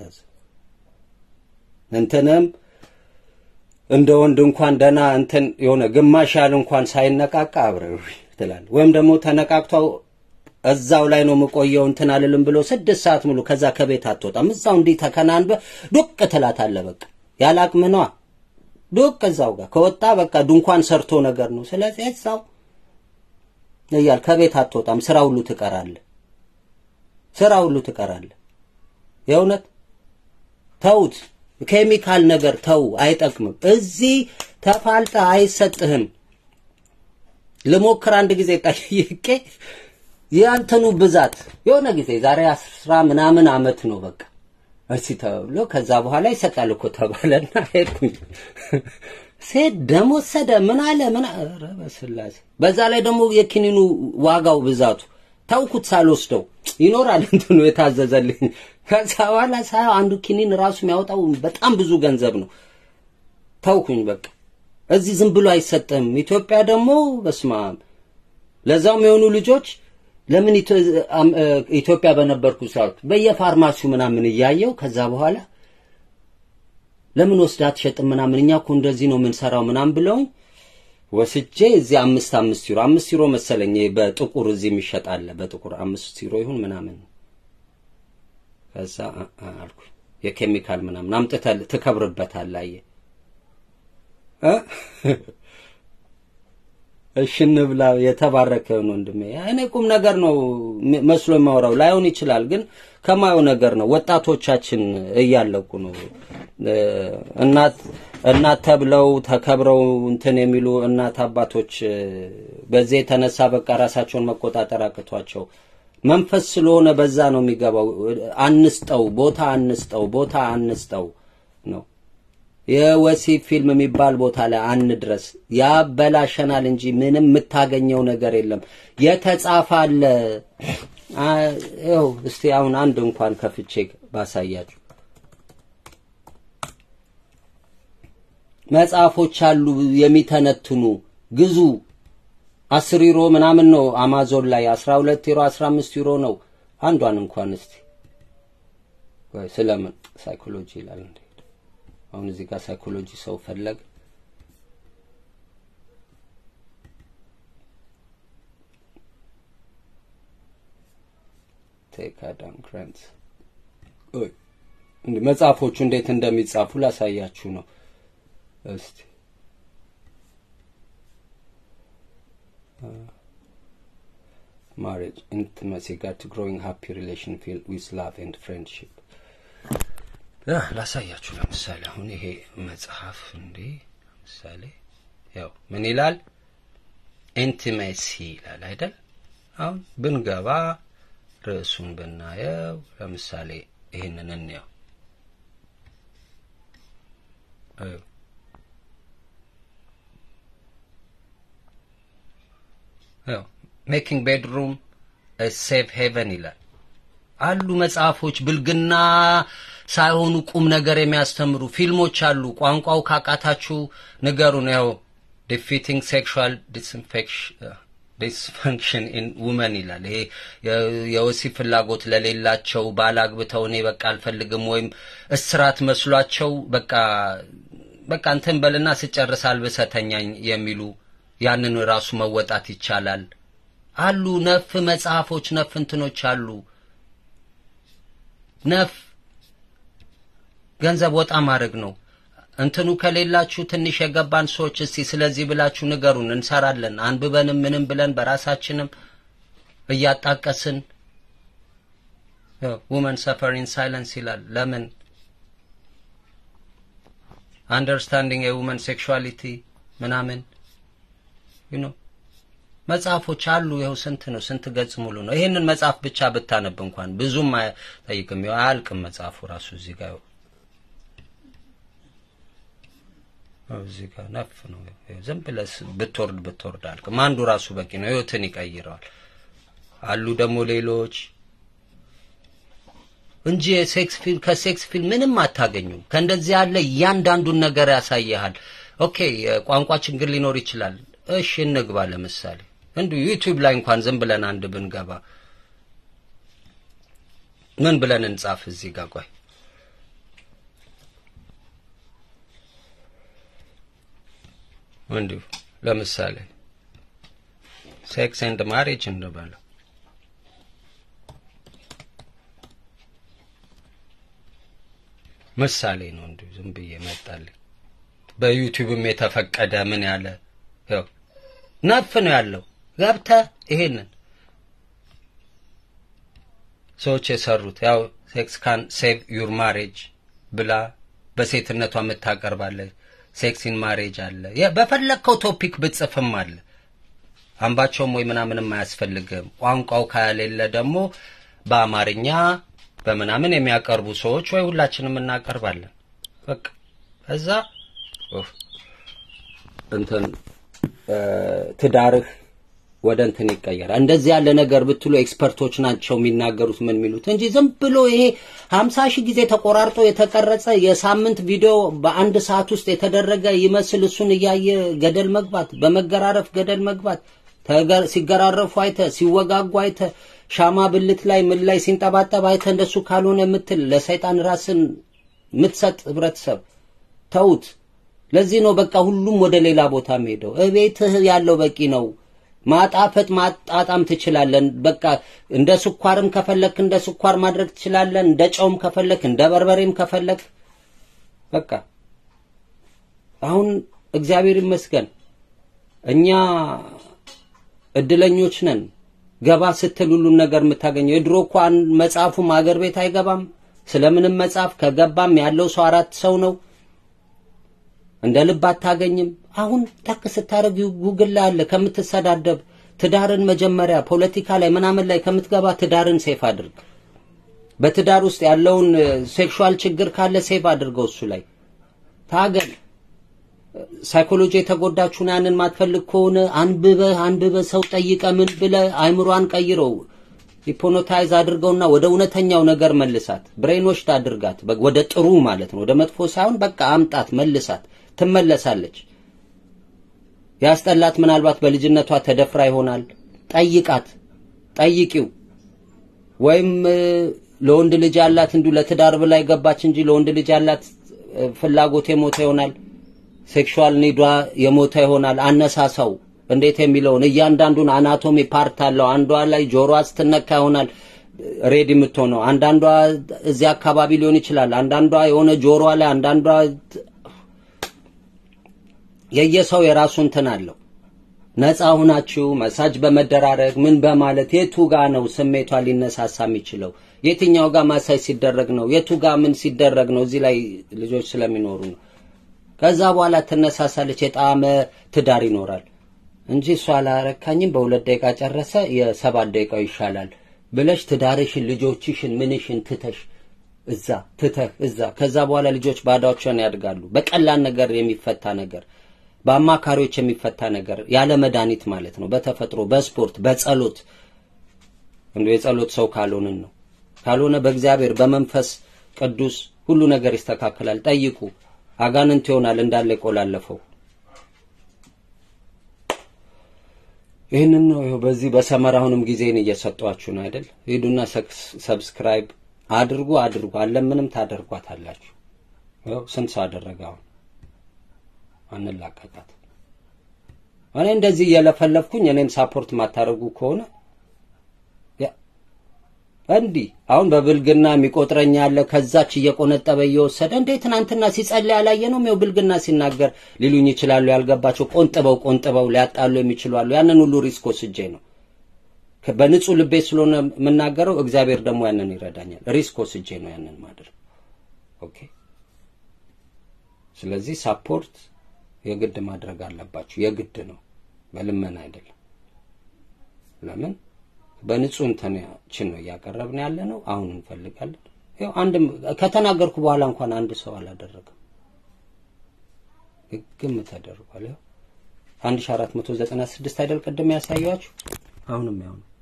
እንትንም እንደ ወንድ እንኳን ደና እንትን የሆነ ግማሽ ያህል እንኳን ሳይነቃቃ አብረው ትላለህ። ወይም ደግሞ ተነቃቅተው እዛው ላይ ነው የምቆየው እንትን አልልም ብሎ ስድስት ሰዓት ሙሉ ከዛ ከቤት አትወጣም። እዛው እንዲህ ተከናንበ ዱቅ ትላታለህ። በቃ ያለ አቅምህ ነዋ። ዱቅ እዛው ጋር ከወጣ በቃ ድንኳን ሰርቶ ነገር ነው። ስለዚህ እዛው እያል ከቤት አትወጣም። ስራ ሁሉ ትቀራለህ። ስራ ሁሉ ትቀራለህ። የእውነት ተውት። ኬሚካል ነገር ተው፣ አይጠቅምም። እዚህ ተፋልጠ አይሰጥህም። ልሞክር አንድ ጊዜ ጠይቄ የአንተኑ ብዛት የሆነ ጊዜ ዛሬ አስራ ምናምን አመት ነው በቃ እርሲ ተብሎ ከዛ በኋላ ይሰጣል እኮ ተባለና ሄድኩኝ። ሴት ደም ወሰደ ምን አለ ምን አ- ኧረ በስላሴ በዛ ላይ ደግሞ የኪኒኑ ዋጋው ብዛቱ ተውኩት ሳልወስደው ይኖራል እንትኑ የታዘዘልኝ። ከዛ በኋላ ሳየው አንዱ ኪኒን ራሱ የሚያወጣው በጣም ብዙ ገንዘብ ነው። ተውኩኝ በቃ እዚህ ዝም ብሎ አይሰጥም። ኢትዮጵያ ደግሞ በስመ አብ ለዛውም የሆኑ ልጆች ለምን ኢትዮ- አም- እ፣ ኢትዮጵያ በነበርኩ ሰዓት በየፋርማሲው ምናምን እያየው ከዛ በኋላ ለምን ወስዳ አትሸጥም ምናምን እኛ እኮ እንደዚህ ነው የምንሰራው ምናምን ብለውኝ ወስጄ እዚህ አምስት አምስት ዩሮ አምስት ዩሮ መሰለኝ ይሄ በጥቁር እዚህ የሚሸጥ አለ በጥቁር አምስት ዩሮ ይሁን ምናምን ከዛ አ- አ- አልኩኝ የኬሚካል ምናምን አምጥተህ ትከብርበታለህ አየህ እ? እሺ እንብላ የተባረከ ነው ወንድሜ። እኔ ቁም ነገር ነው ም- መስሎ የማወራው ላይሆን ይችላል፣ ግን ከማየው ነገር ነው። ወጣቶቻችን እያለቁ ነው። እ፣ እናት እናት ተብለው ተከብረው እንትን የሚሉ እናት አባቶች እ፣ በዚህ የተነሳ በቃ ራሳቸውን መቆጣጠር አቅቷቸው መንፈስ ስለሆነ በዛ ነው የሚገባው። አንስጠው፣ ቦታ አንስጠው፣ ቦታ አንስጠው ነው የወሲብ ፊልም የሚባል ቦታ ላይ አንድረስ። ያበላሸናል እንጂ ምንም የምታገኘው ነገር የለም። የተጻፈ አለ። አ- ይኸው እስቲ አሁን አንድ እንኳን ከፍቼ ባሳያችሁ መጽሐፎች አሉ የሚተነትኑ ግዙ። አስር ዩሮ ምናምን ነው አማዞን ላይ አስራ ሁለት ዩሮ አስራ አምስት ዩሮ ነው አንዷን እንኳን እስቲ ቆይ ስለምን ሳይኮሎጂ ይላል እንዴ አሁን እዚህ ጋር ሳይኮሎጂ ሰው ፈለግ ቴክ አዳም ግራንት ኦይ እንዴ መጽሐፎቹ እንዴት እንደሚጻፉ ላሳያችሁ ነው እስቲ marriage intimacy got to growing happy relation filled with love and friendship ያ ላሳያችሁ ለምሳሌ አሁን ይሄ መጽሐፍ እንዴ ለምሳሌ ያው ምን ይላል ኢንቲሜሲ ይላል አይደል አሁን ብንገባ ርዕሱን ብናየው ለምሳሌ ይህንን እንየው እዩ። ያው ሜኪንግ ቤድሩም ሴፍ ሄቨን ይላል አሉ መጽሐፎች ብልግና ሳይሆኑ ቁም ነገር የሚያስተምሩ ፊልሞች አሉ። ቋንቋው ካቃታችሁ ንገሩን። ያው ዲፊቲንግ ሴክሹዋል ዲስፈንክሽን ኢን ውመን ይላል። ይሄ የ- የወሲብ ፍላጎት ለሌላቸው ባል አግብተው እኔ በቃ አልፈልግም ወይም እስራት መስሏቸው በቃ በቃ እንትን በልና ስጨርስ አልብሰተኛኝ የሚሉ ያንን ራሱ መወጣት ይቻላል አሉ። ነፍ መጽሐፎች ነፍ እንትኖች አሉ። ነፍ ገንዘብ ወጣ ማድረግ ነው። እንትኑ ከሌላችሁ ትንሽ የገባን ሰዎች እስቲ ስለዚህ ብላችሁ ንገሩን፣ እንሰራለን። አንብበንም ምንም ብለን በራሳችንም እያጣቀስን ውመን ሰፈር ኢን ሳይለንስ ይላል። ለምን አንደርስታንዲንግ የውመን ሴክሹዋሊቲ ምናምን ዩ ኖ መጽሐፎች አሉ። ይኸው ስንት ነው? ስንት ገጽ ሙሉ ነው። ይሄንን መጽሐፍ ብቻ ብታነብ እንኳን ብዙም አይጠይቅም። ይኸው አያልቅም መጽሐፉ ራሱ እዚህ ጋር ይኸው ይኸው እዚህ ጋር ነፍ ነው። ይኸው ዝም ብለህ ብትወርድ ብትወርድ አያልቅም። አንዱ ራሱ በቂ ነው። ህይወትን ይቀይረዋል። አሉ ደግሞ ሌሎች እንጂ የሴክስ ፊልም ከሴክስ ፊልም ምንም አታገኙም። ከእንደዚህ ያለ እያንዳንዱን ነገር ያሳይሃል። ኦኬ የቋንቋ ችግር ሊኖር ይችላል። እሺ እንግባ። ለምሳሌ እንዲሁ ዩቲዩብ ላይ እንኳን ዝም ብለን አንድ ብንገባ ምን ብለን እንጻፍ? እዚህ ጋር ቆይ እንዲሁ ለምሳሌ ሴክስ ኤንድ ማሬጅ እንበለው። ምሳሌ ነው። እንዲሁ ዝም ብዬ መጣልኝ። በዩቲዩብም የተፈቀደ ምን ያለ ያው ነፍ ነው ያለው። ገብተህ ይሄንን ሰዎች የሰሩት ያው ሴክስ ካን ሴቭ ዩር ማሬጅ ብላ በሴትነቷ የምታቀርባለ ሴክስ ኢን ማሬጅ አለ። የ- በፈለግከው ቶፒክ ብጽፍም አለ። አምባቸውም ወይ ምናምንም አያስፈልግም። ቋንቋው ከሌለ ደግሞ በአማርኛ በምናምን የሚያቀርቡ ሰዎች ወይ ሁላችንም እናቀርባለን። በቃ ከዛ ኡፍ፣ እንትን እ፣ ትዳርህ ወደ እንትን ይቀየራል። እንደዚህ ያለ ነገር ብትሉ ኤክስፐርቶች ናቸው የሚናገሩት ምን የሚሉት እንጂ ዝም ብሎ ይሄ ሀምሳ ሺህ ጊዜ ተቆራርጦ የተቀረጸ የሳምንት ቪዲዮ በአንድ ሰዓት ውስጥ የተደረገ ይመስል እሱን እያየ ገደል መግባት፣ በመገራረፍ ገደል መግባት፣ ተገ- ሲገራረፉ አይተ፣ ሲወጋጉ አይተ፣ ሻማ ብልት ላይ ምን ላይ ሲንጠባጠብ አይተ እንደሱ ካልሆነ የምትል ለሰይጣን ራስን የምትሰጥ ህብረተሰብ ተውት። ለዚህ ነው በቃ ሁሉም ወደ ሌላ ቦታ ሄደው እቤትህ ያለው በቂ ነው። ማጣፈጥ ማጣጣም ትችላለን። በቃ እንደ ስኳርም ከፈለክ እንደ ስኳር ማድረግ ትችላለን። እንደ ጨውም ከፈለክ እንደ በርበሬም ከፈለክ በቃ አሁን እግዚአብሔር ይመስገን እኛ እድለኞች ነን። ገባ ስትል ሁሉን ነገር የምታገኘው የድሮ እኮ አንድ መጽሐፉም አገር ቤት አይገባም። ስለምንም መጽሐፍ ከገባም ያለው ሰው አራት ሰው ነው። እንደ ልብ አታገኝም። አሁን ጠቅ ስታደርግ ጉግል ላይ አለ። ከምትሰዳደብ ትዳርን መጀመሪያ ፖለቲካ ላይ ምናምን ላይ ከምትገባ ትዳርን ሴፍ አድርግ። በትዳር ውስጥ ያለውን ሴክሹዋል ችግር ካለ ሴፍ አድርገው እሱ ላይ ታገል። ሳይኮሎጂ የተጎዳችሁን ያንን ማትፈልግ ከሆነ አንብበህ አንብበህ ሰው ጠይቀ ምን ብለህ አይምሯን ቀይረው ሂፖኖታይዝ አድርገውና ወደ እውነተኛው ነገር መልሳት። ብሬንዎሽድ አድርጋት በ- ወደ ጥሩ ማለት ነው። ወደ መጥፎ ሳይሆን በቃ አምጣት፣ መልሳት። ትመለሳለች። ያስጠላት ምናልባት በልጅነቷ ተደፍራ ይሆናል። ጠይቃት፣ ጠይቂው። ወይም እ፣ ለወንድ ልጅ ያላት እንዲሁ ለትዳር ብላ የገባች እንጂ ለወንድ ልጅ ያላት እ፣ ፍላጎት የሞተ ይሆናል። ሴክሹዋል ኒዷ የሞተ ይሆናል። አነሳሳው እንዴት የሚለውን እያንዳንዱን አናቶሚ ፓርት አለው። አንዷ ላይ ጆሮዋ ስትነካ ይሆናል ሬድ የምትሆነው። አንዳንዷ እዚህ አካባቢ ሊሆን ይችላል። አንዳንዷ የሆነ ጆሮዋ ላይ፣ አንዳንዷ የየሰው የራሱ እንትን አለው። ነፃ ሁናችሁ መሳጅ በመደራረግ ምን በማለት የቱ ጋ ነው ስሜቷ ሊነሳሳ የሚችለው? የትኛው ጋር ማሳጅ ሲደረግ ነው? የቱ ጋር ምን ሲደረግ ነው? እዚህ ላይ ልጆች ስለሚኖሩ ነው። ከዛ በኋላ ትነሳሳለች። የጣመ ትዳር ይኖራል እንጂ እሷ አላረካኝም በሁለት ደቂቃ ጨረሰ የሰባት ደቂቃው ይሻላል ብለሽ ትዳርሽን ልጆችሽን ምንሽን ትተሽ እዛ ትተህ እዛ ከዛ በኋላ ልጆች ባዳዎችን ያድጋሉ። በቀላል ነገር የሚፈታ ነገር በአማካሪዎች የሚፈታ ነገር ያለ መድኃኒት ማለት ነው። በተፈጥሮ በስፖርት በጸሎት እንዶ የጸሎት ሰው ካልሆንን ነው። ካልሆነ በእግዚአብሔር በመንፈስ ቅዱስ ሁሉ ነገር ይስተካከላል። ጠይቁ። አጋንንት ይሆናል እንዳለ ይቆላለፈው። ይህንን ነው ይኸው በዚህ በሰመር አሁንም ጊዜን እየሰጧችሁ ነው አይደል? ሂዱና ሰብስክራይብ አድርጉ አድርጉ። አለምንም ታደርጓታላችሁ። ይኸው ስንት ሰው አደረገ አሁን አንላቀቃት። እኔ እንደዚህ እየለፈለፍኩኝ እኔም ሳፖርት ማታደርጉ ከሆነ ያ እንዲህ አሁን በብልግና የሚቆጥረኝ ያለ ከዛች እየቆነጠበ እየወሰደ እንዴ ትናንትና ሲጸልይ ያላየ ነው ይኸው ብልግና ሲናገር ሊሉኝ ይችላሉ። ያልገባቸው ቆንጥበው ቆንጥበው ሊያጣሉ የሚችሉ አሉ። ያንን ሁሉ ሪስክ ወስጄ ነው ከ- በንጹህ ልቤ ስለሆነ የምናገረው። እግዚአብሔር ደግሞ ያንን ይረዳኛል። ሪስክ ወስጄ ነው ያንን ማድረግ። ኦኬ ስለዚህ ሳፖርት የግድ ማድረግ አለባችሁ። የግድ ነው፣ በልመና አይደለም። ለምን በንጹህ እንትናችን ነው እያቀረብን ያለ ነው። አሁን እንፈልጋለን። ይኸው አንድም ከተናገርኩ በኋላ እንኳን አንድ ሰው አላደረገም። ግም ተደርጓል። ይኸው 1496 አይደል ቅድም ያሳያችሁ። አሁንም ያው ነው።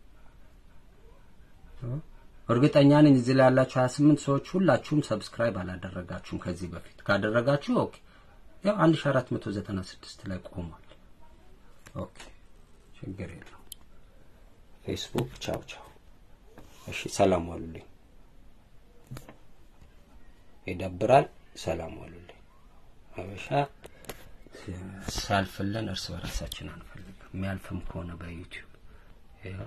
እርግጠኛ ነኝ እዚህ ላይ ያላችሁ 28 ሰዎች ሁላችሁም ሰብስክራይብ አላደረጋችሁም ከዚህ በፊት ካደረጋችሁ ኦኬ ያው 1496 ላይ ቆሟል ኦኬ ችግር የለው ፌስቡክ ቻው ቻው እሺ ሰላም ዋሉልኝ ይደብራል ሰላም ዋሉልኝ ሀበሻ ሲያልፍልን እርስ በራሳችን አንፈልግም የሚያልፍም ከሆነ በዩቲዩብ ይኸው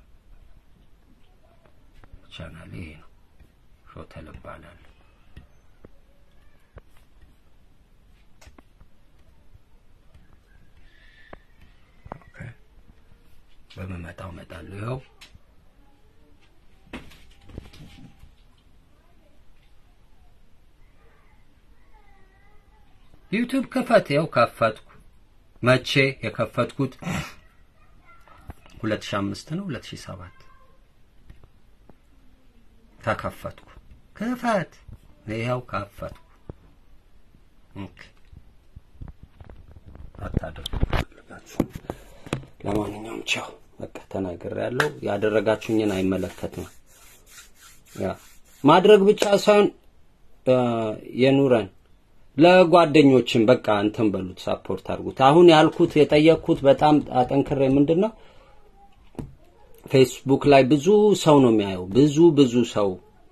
ቻናል ይሄ ነው ሾተል እባላለሁ ኦኬ በመመጣው እመጣለሁ ይኸው ዩቲዩብ ክፈት ይኸው ከፈትኩ መቼ የከፈትኩት 2005 ነው 2007 ተከፈትኩ። ክፈት ይኸው ከፈትኩ። ኦኬ አታድርጉ ፈልጋችሁ። ለማንኛውም ቻው፣ በቃ ተናግሬያለሁ። ያደረጋችሁኝን አይመለከትም። ያ ማድረግ ብቻ ሳይሆን እ፣ የኑረን ለጓደኞችም በቃ እንትን በሉት፣ ሳፖርት አድርጉት። አሁን ያልኩት የጠየቅኩት በጣም አጠንክሬ ምንድን ነው ፌስቡክ ላይ ብዙ ሰው ነው የሚያየው፣ ብዙ ብዙ ሰው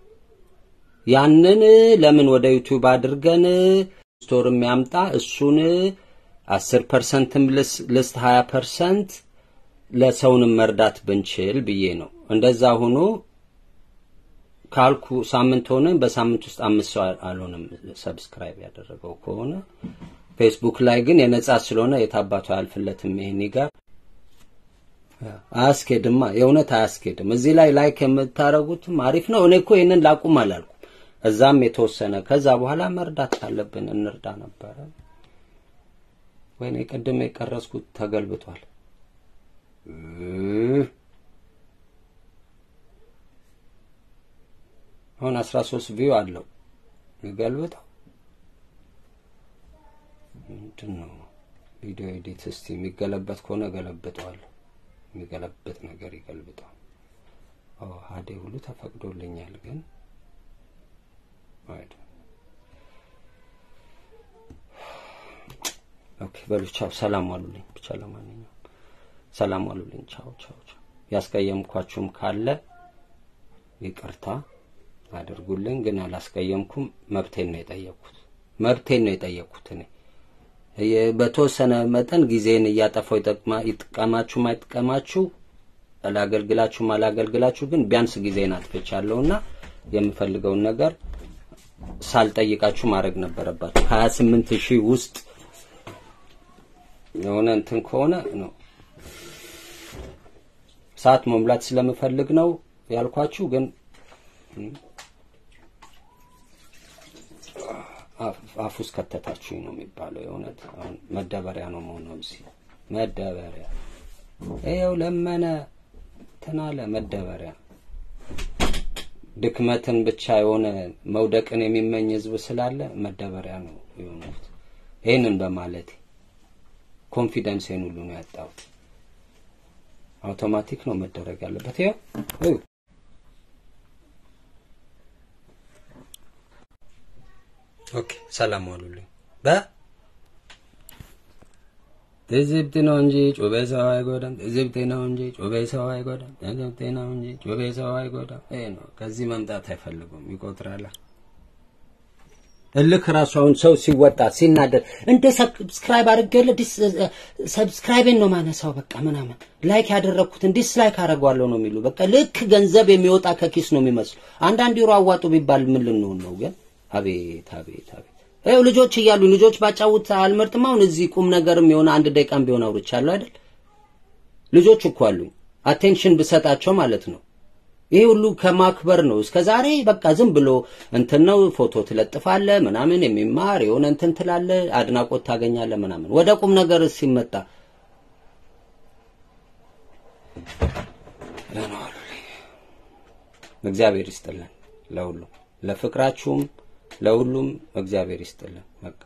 ያንን ለምን ወደ ዩቲዩብ አድርገን ስቶር የሚያምጣ እሱን አስር ፐርሰንትም ልስት ሀያ ፐርሰንት ለሰውንም መርዳት ብንችል ብዬ ነው። እንደዛ ሆኖ ካልኩ ሳምንት ሆነ። በሳምንት ውስጥ አምስት ሰው አልሆነም ሰብስክራይብ ያደረገው ከሆነ ፌስቡክ ላይ ግን የነጻ ስለሆነ የታባቱ አያልፍለትም። ይሄን ጋር አያስኬድማ፣ የእውነት አያስኬድም። እዚህ ላይ ላይክ የምታረጉትም አሪፍ ነው። እኔ እኮ ይህንን ላቁም አላልኩም። እዛም የተወሰነ ከዛ በኋላ መርዳት ካለብን እንርዳ ነበረ። ወይኔ ቅድም የቀረስኩት ተገልብጧል። አሁን 13 ቪው አለው። ይገልብጠው ምንድን ነው? ቪዲዮ ኤዲት እስቲ የሚገለበት ከሆነ ገለብጠዋለሁ። የሚገለብጥ ነገር ይገልብጠው። ኦ ሀዴ ሁሉ ተፈቅዶልኛል ግን አይደ ኦኬ በሉ ቻው፣ ሰላም ዋሉልኝ። ብቻ ለማንኛውም ሰላም ዋሉልኝ። ቻው ቻው ቻው። ያስቀየምኳችሁም ካለ ይቅርታ አድርጉልኝ። ግን አላስቀየምኩም። መብቴን ነው የጠየቅኩት። መብቴን ነው የጠየቅኩት። እኔ የ- በተወሰነ መጠን ጊዜን እያጠፋው ይጠቅማ ይጥቀማችሁ አይጥቀማችሁ አላገልግላችሁም አላገልግላችሁ ግን ቢያንስ ጊዜን አጥፍቻለሁና የምፈልገውን ነገር ሳልጠይቃችሁ ማድረግ ነበረባችሁ። 28 ሺህ ውስጥ የሆነ እንትን ከሆነ ነው ሰዓት መሙላት ስለምፈልግ ነው ያልኳችሁ። ግን አፍ- አፍ ውስጥ ከተታችሁኝ ነው የሚባለው። የእውነት አሁን መደበሪያ ነው መሆነው እዚህ መደበሪያ ይኸው ለመነ ትናለ መደበሪያ ድክመትን ብቻ የሆነ መውደቅን የሚመኝ ህዝብ ስላለ መደበሪያ ነው የሆኑት። ይህንን በማለት ኮንፊደንስን ሁሉ ነው ያጣሁት። አውቶማቲክ ነው መደረግ ያለበት። ይኸው እዩ። ኦኬ ሰላም ዋሉልኝ። በ ትዝብት ነው እንጂ ጩቤ ሰው አይጎዳም። ትዝብት ነው እንጂ ጩቤ ሰው አይጎዳም። ትዝብት ነው እንጂ ጩቤ ሰው አይጎዳም። ይሄ ነው። ከዚህ መምጣት አይፈልጉም። ይቆጥራላ እልክ ራሱ አሁን ሰው ሲወጣ ሲናደድ እንደ ሰብስክራይብ አድርጌለ ዲስ ሰብስክራይቤን ነው ማነሳው በቃ ምናምን ላይክ ያደረግኩትን ዲስላይክ አደርገዋለሁ ነው የሚሉ በቃ ልክ ገንዘብ የሚወጣ ከኪስ ነው የሚመስሉ። አንዳንድ ዩሮ አዋጡ ቢባል ምን ልንሆን ነው ግን? አቤት አቤት አቤት ይኸው ልጆች እያሉ ልጆች ባጫውት አልመርጥም። አሁን እዚህ ቁም ነገርም የሆነ አንድ ደቂቃም ቢሆን አውርቻለሁ አይደል? ልጆች እኮ አሉኝ አቴንሽን ብሰጣቸው ማለት ነው። ይሄ ሁሉ ከማክበር ነው። እስከ ዛሬ በቃ ዝም ብሎ እንትን ነው ፎቶ ትለጥፋለ ምናምን የሚማር የሆነ እንትን ትላለ አድናቆት ታገኛለ ምናምን። ወደ ቁም ነገር ሲመጣ እግዚአብሔር ይስጥልን ለሁሉም ለፍቅራችሁም ለሁሉም እግዚአብሔር ይስጥልን። በቃ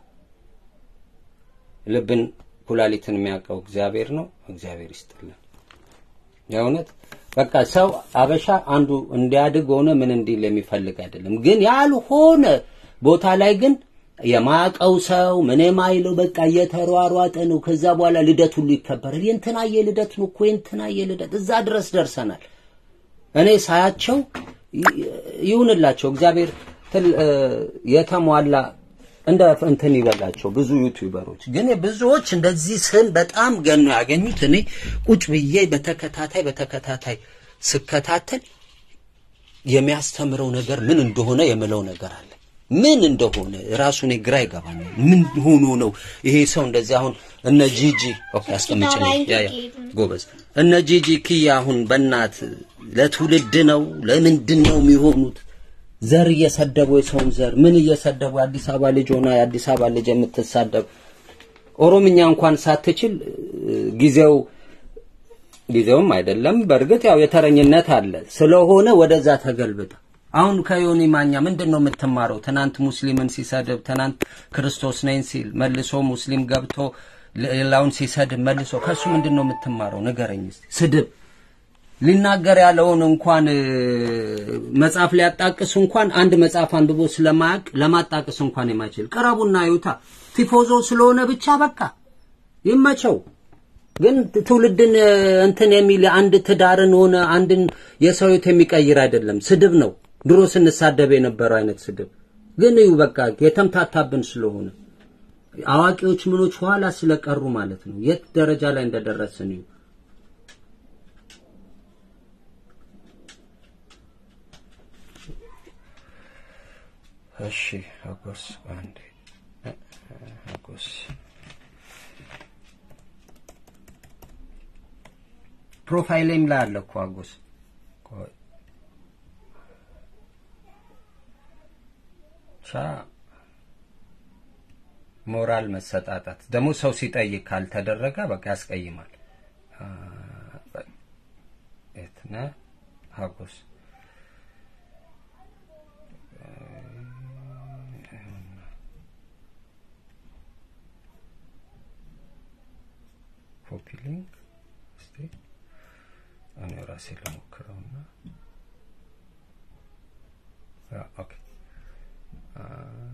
ልብን ኩላሊትን የሚያውቀው እግዚአብሔር ነው። እግዚአብሔር ይስጥልን። የእውነት በቃ ሰው አበሻ አንዱ እንዲያድግ ሆነ ምን እንዲል የሚፈልግ አይደለም። ግን ያልሆነ ቦታ ላይ ግን የማያውቀው ሰው ምን የማይለው በቃ እየተሯሯጠ ነው። ከዛ በኋላ ልደት ሁሉ ይከበራል። የእንትናየ ልደት ነው እኮ የእንትናየ ልደት፣ እዛ ድረስ ደርሰናል። እኔ ሳያቸው ይ- ይሁንላቸው እግዚአብሔር ትል- እ፣ የተሟላ እንደ እንትን ይበላቸው ብዙ ዩቲዩበሮች ግን ብዙዎች እንደዚህ ስም በጣም ገኖ ያገኙት እኔ ቁጭ ብዬ በተከታታይ በተከታታይ ስከታተል የሚያስተምረው ነገር ምን እንደሆነ የምለው ነገር አለ። ምን እንደሆነ ራሱ እኔ ግራ ይገባኛል። ምን ሆኖ ነው ይሄ ሰው እንደዚህ? አሁን እነ ጂጂ ኦኬ፣ አስቀምጭልኝ። ያ ያ ጎበዝ። እነ ጂጂ ኪያ አሁን በእናት ለትውልድ ነው ለምንድን ነው የሚሆኑት? ዘር እየሰደቡ የሰውን ዘር ምን እየሰደቡ የአዲስ አበባ ልጅ ሆና የአዲስ አበባ ልጅ የምትሳደብ ኦሮምኛ እንኳን ሳትችል እ፣ ጊዜው ጊዜውም አይደለም። በእርግጥ ያው የተረኝነት አለ ስለሆነ ወደዛ ተገልብጠ አሁን ከዮኒ ማኛ ምንድን ነው የምትማረው? ትናንት ሙስሊምን ሲሰድብ፣ ትናንት ክርስቶስ ነኝ ሲል መልሶ ሙስሊም ገብቶ ሌላውን ሲሰድብ መልሶ ከሱ ምንድን ነው የምትማረው? ንገረኝ እስቲ። ስድብ ሊናገር ያለውን እንኳን እ፣ መጽሐፍ ሊያጣቅስ እንኳን አንድ መጽሐፍ አንብቦ ስለማያውቅ ለማጣቅስ እንኳን የማይችል ቅረቡና ይዩታ። ቲፎዞ ስለሆነ ብቻ በቃ ይመቸው። ግን ትውልድን እ፣ እንትን የሚል አንድ ትዳርን ሆነ አንድን የሰው ሕይወት የሚቀይር አይደለም። ስድብ ነው። ድሮ ስንሳደብ የነበረው አይነት ስድብ ግን እዩ በቃ የተምታታብን ስለሆነ አዋቂዎች ምኖች ኋላ ስለቀሩ ማለት ነው። የት ደረጃ ላይ እንደደረስን እዩ። እሺ አጎስ አንዴ እ- እ- አጎስ ፕሮፋይሌም ላይ አለ እኮ አጎስ ቆይ ቻ ሞራል መሰጣጣት ደግሞ ሰው ሲጠይቅ ካልተደረገ በቃ ያስቀይማል። አ፣ በ- የት ነህ ሀጎስ? ኮፒ ሊንክ እስቲ እኔ ራሴ ልሞክረውና ያ ኦኬ አ፣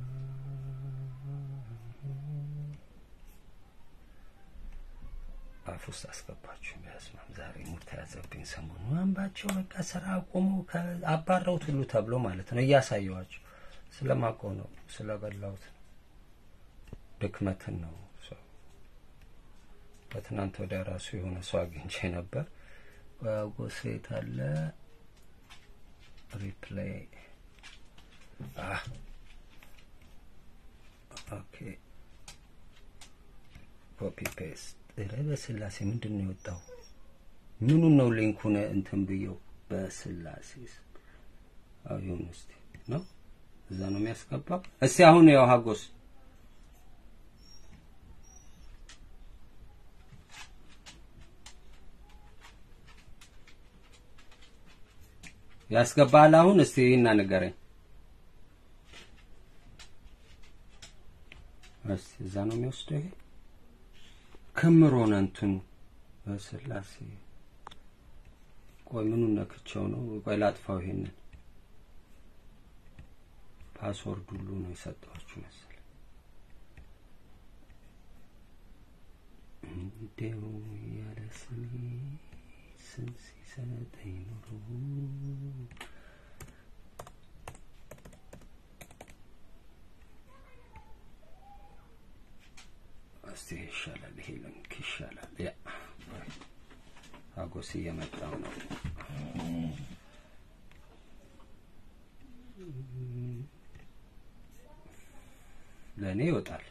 አፍ ውስጥ አስገባችሁ። በስማም ዛሬ ሙድ ተያዘብኝ። ሰሞኑ አንባቸው በቃ ስራ አቆሙ አባረውት ሁሉ ተብሎ ማለት ነው። እያሳየዋቸው ስለማውቀው ነው፣ ስለበላሁት ነው፣ ድክመትን ነው። ሰው በትናንት ወዲያ ራሱ የሆነ ሰው አግኝቼ ነበር። ጎሴት አለ ሪፕሌይ አህ ኦኬ ኮፒ ፔስት ኧረ በስላሴ ምንድን ነው የወጣው? ምኑን ነው ሊንኩን እንትን ብየው? በስላሴ ስም አዎ ይሁን እስቲ ነው እዛ ነው የሚያስገባው። እስቲ አሁን ያው ሀጎስ ያስገባል። አሁን እስቲ እና ንገረኝ እስቲ እዛ ነው የሚወስደው ይሄ ክምር ሆነ እንትኑ በስላሴ ቆይ ምኑን ነክቸው ነው? ቆይ ላጥፋው። ይሄንን ፓስወርድ ሁሉ ነው የሰጠኋችሁ መሰለኝ። እንደው ያለ ስሜ ስም ሲሰጠኝ ኑሮ እስቲ ይሻላል፣ ይሄ ልንክ ይሻላል። ያ አጎስ እየመጣው ነው። ለእኔ ይወጣል።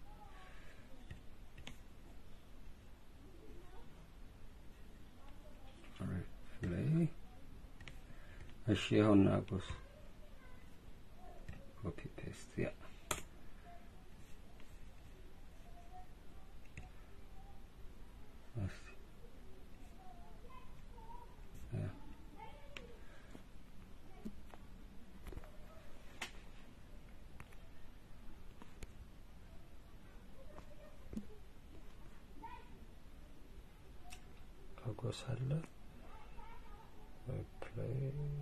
ሪፕሌይ እሺ፣ ይኸውና አጎስ ኮፒ ፔስት ያ እስቲ ያ አጎስ አለ ሪፕሌይ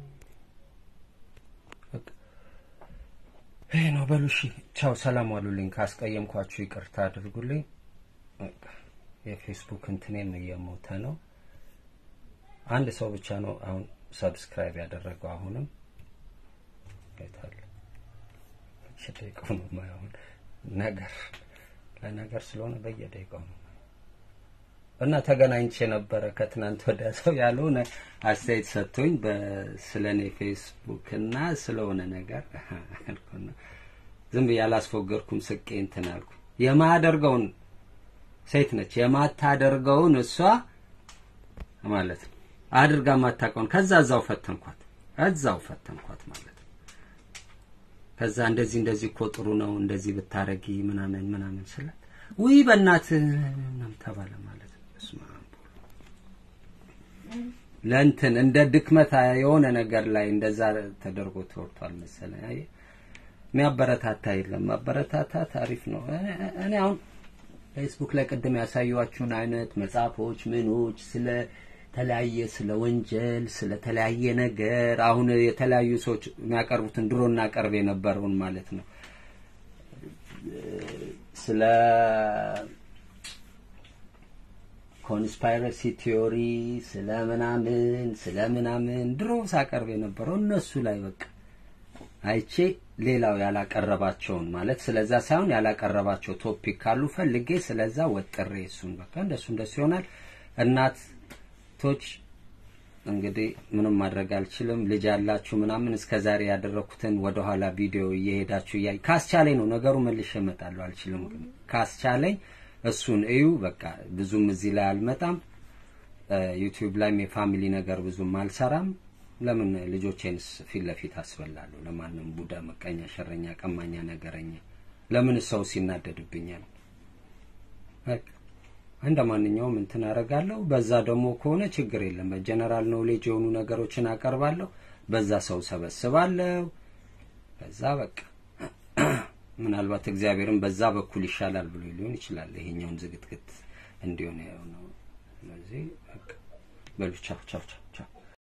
በቃ ይሄ ነው። በሉ እሺ፣ ቻው፣ ሰላም ዋሉልኝ። ካስቀየምኳችሁ ይቅርታ አድርጉልኝ። በቃ የፌስቡክ እንትኔም እየሞተ ነው። አንድ ሰው ብቻ ነው አሁን ሰብስክራይብ ያደረገው። አሁንም አይታለ ደቂቃው ነው የማየው። አሁን ነገር ለነገር ስለሆነ በየደቂቃው ነው እና ተገናኝቼ ነበረ ከትናንት ወዲያ ሰው ያልሆነ አስተያየት ሰጥቶኝ ስለኔ ፌስቡክ እና ስለሆነ ነገር አልኩና ዝም ብዬ አላስፎገርኩም። ስቄ እንትን አልኩ። የማያደርገውን ሴት ነች የማታደርገውን እሷ ማለት ነው አድርጋ ማታውቀውን ከዛ እዛው ፈተንኳት እዛው ፈተንኳት ማለት ነው። ከዛ እንደዚህ እንደዚህ እኮ ጥሩ ነው እንደዚህ ብታረጊ ምናምን ምናምን ስላት ውይ በእናት ምናምን ተባለ ማለት ነው። በስመ አብ ለእንትን እንደ ድክመት የሆነ ነገር ላይ እንደዛ ተደርጎ ተወርቷል መሰለኝ። አየህ የሚያበረታታ የለም። ማበረታታት አሪፍ ነው። እኔ- እኔ አሁን ፌስቡክ ላይ ቅድም ያሳዩዋችሁን አይነት መጽሐፎች ምኖች ስለ ተለያየ ስለ ወንጀል ስለ ተለያየ ነገር አሁን የተለያዩ ሰዎች የሚያቀርቡትን ድሮ እናቀርብ የነበረውን ማለት ነው ስለ ኮንስፓይረሲ ቲዮሪ ስለ ምናምን ስለ ምናምን ድሮ ሳቀርብ የነበረው እነሱ ላይ በቃ አይቼ ሌላው ያላቀረባቸውን ማለት ስለዛ ሳይሆን ያላቀረባቸው ቶፒክ ካሉ ፈልጌ ስለዛ ወጥሬ እሱን በቃ እንደሱ እንደሱ ይሆናል። እናቶች እንግዲህ ምንም ማድረግ አልችልም። ልጅ ያላችሁ ምናምን እስከ ዛሬ ያደረኩትን ወደኋላ ቪዲዮ እየሄዳችሁ እያይ ካስቻለኝ ነው ነገሩ መልሼ እመጣለሁ። አልችልም ግን ካስቻለኝ እሱን እዩ። በቃ ብዙም እዚህ ላይ አልመጣም። ዩቲዩብ ላይም የፋሚሊ ነገር ብዙም አልሰራም። ለምን ልጆቼንስ ፊት ለፊት አስበላለሁ? ለማንም ቡዳ፣ መቀኛ፣ ሸረኛ፣ ቀማኛ፣ ነገረኛ ለምን ሰው ሲናደድብኛል? በቃ እንደ ማንኛውም እንትን አደርጋለሁ። በዛ ደግሞ ከሆነ ችግር የለም። በጀነራል ኖሌጅ የሆኑ ነገሮችን አቀርባለሁ። በዛ ሰው ሰበስባለሁ። በዛ በቃ ምናልባት እግዚአብሔርን በዛ በኩል ይሻላል ብሎ ሊሆን ይችላል። ይሄኛውን ዝግትግት እንዲሆን ነው። ስለዚህ በቃ በሉ ቻው ቻው ቻው ቻው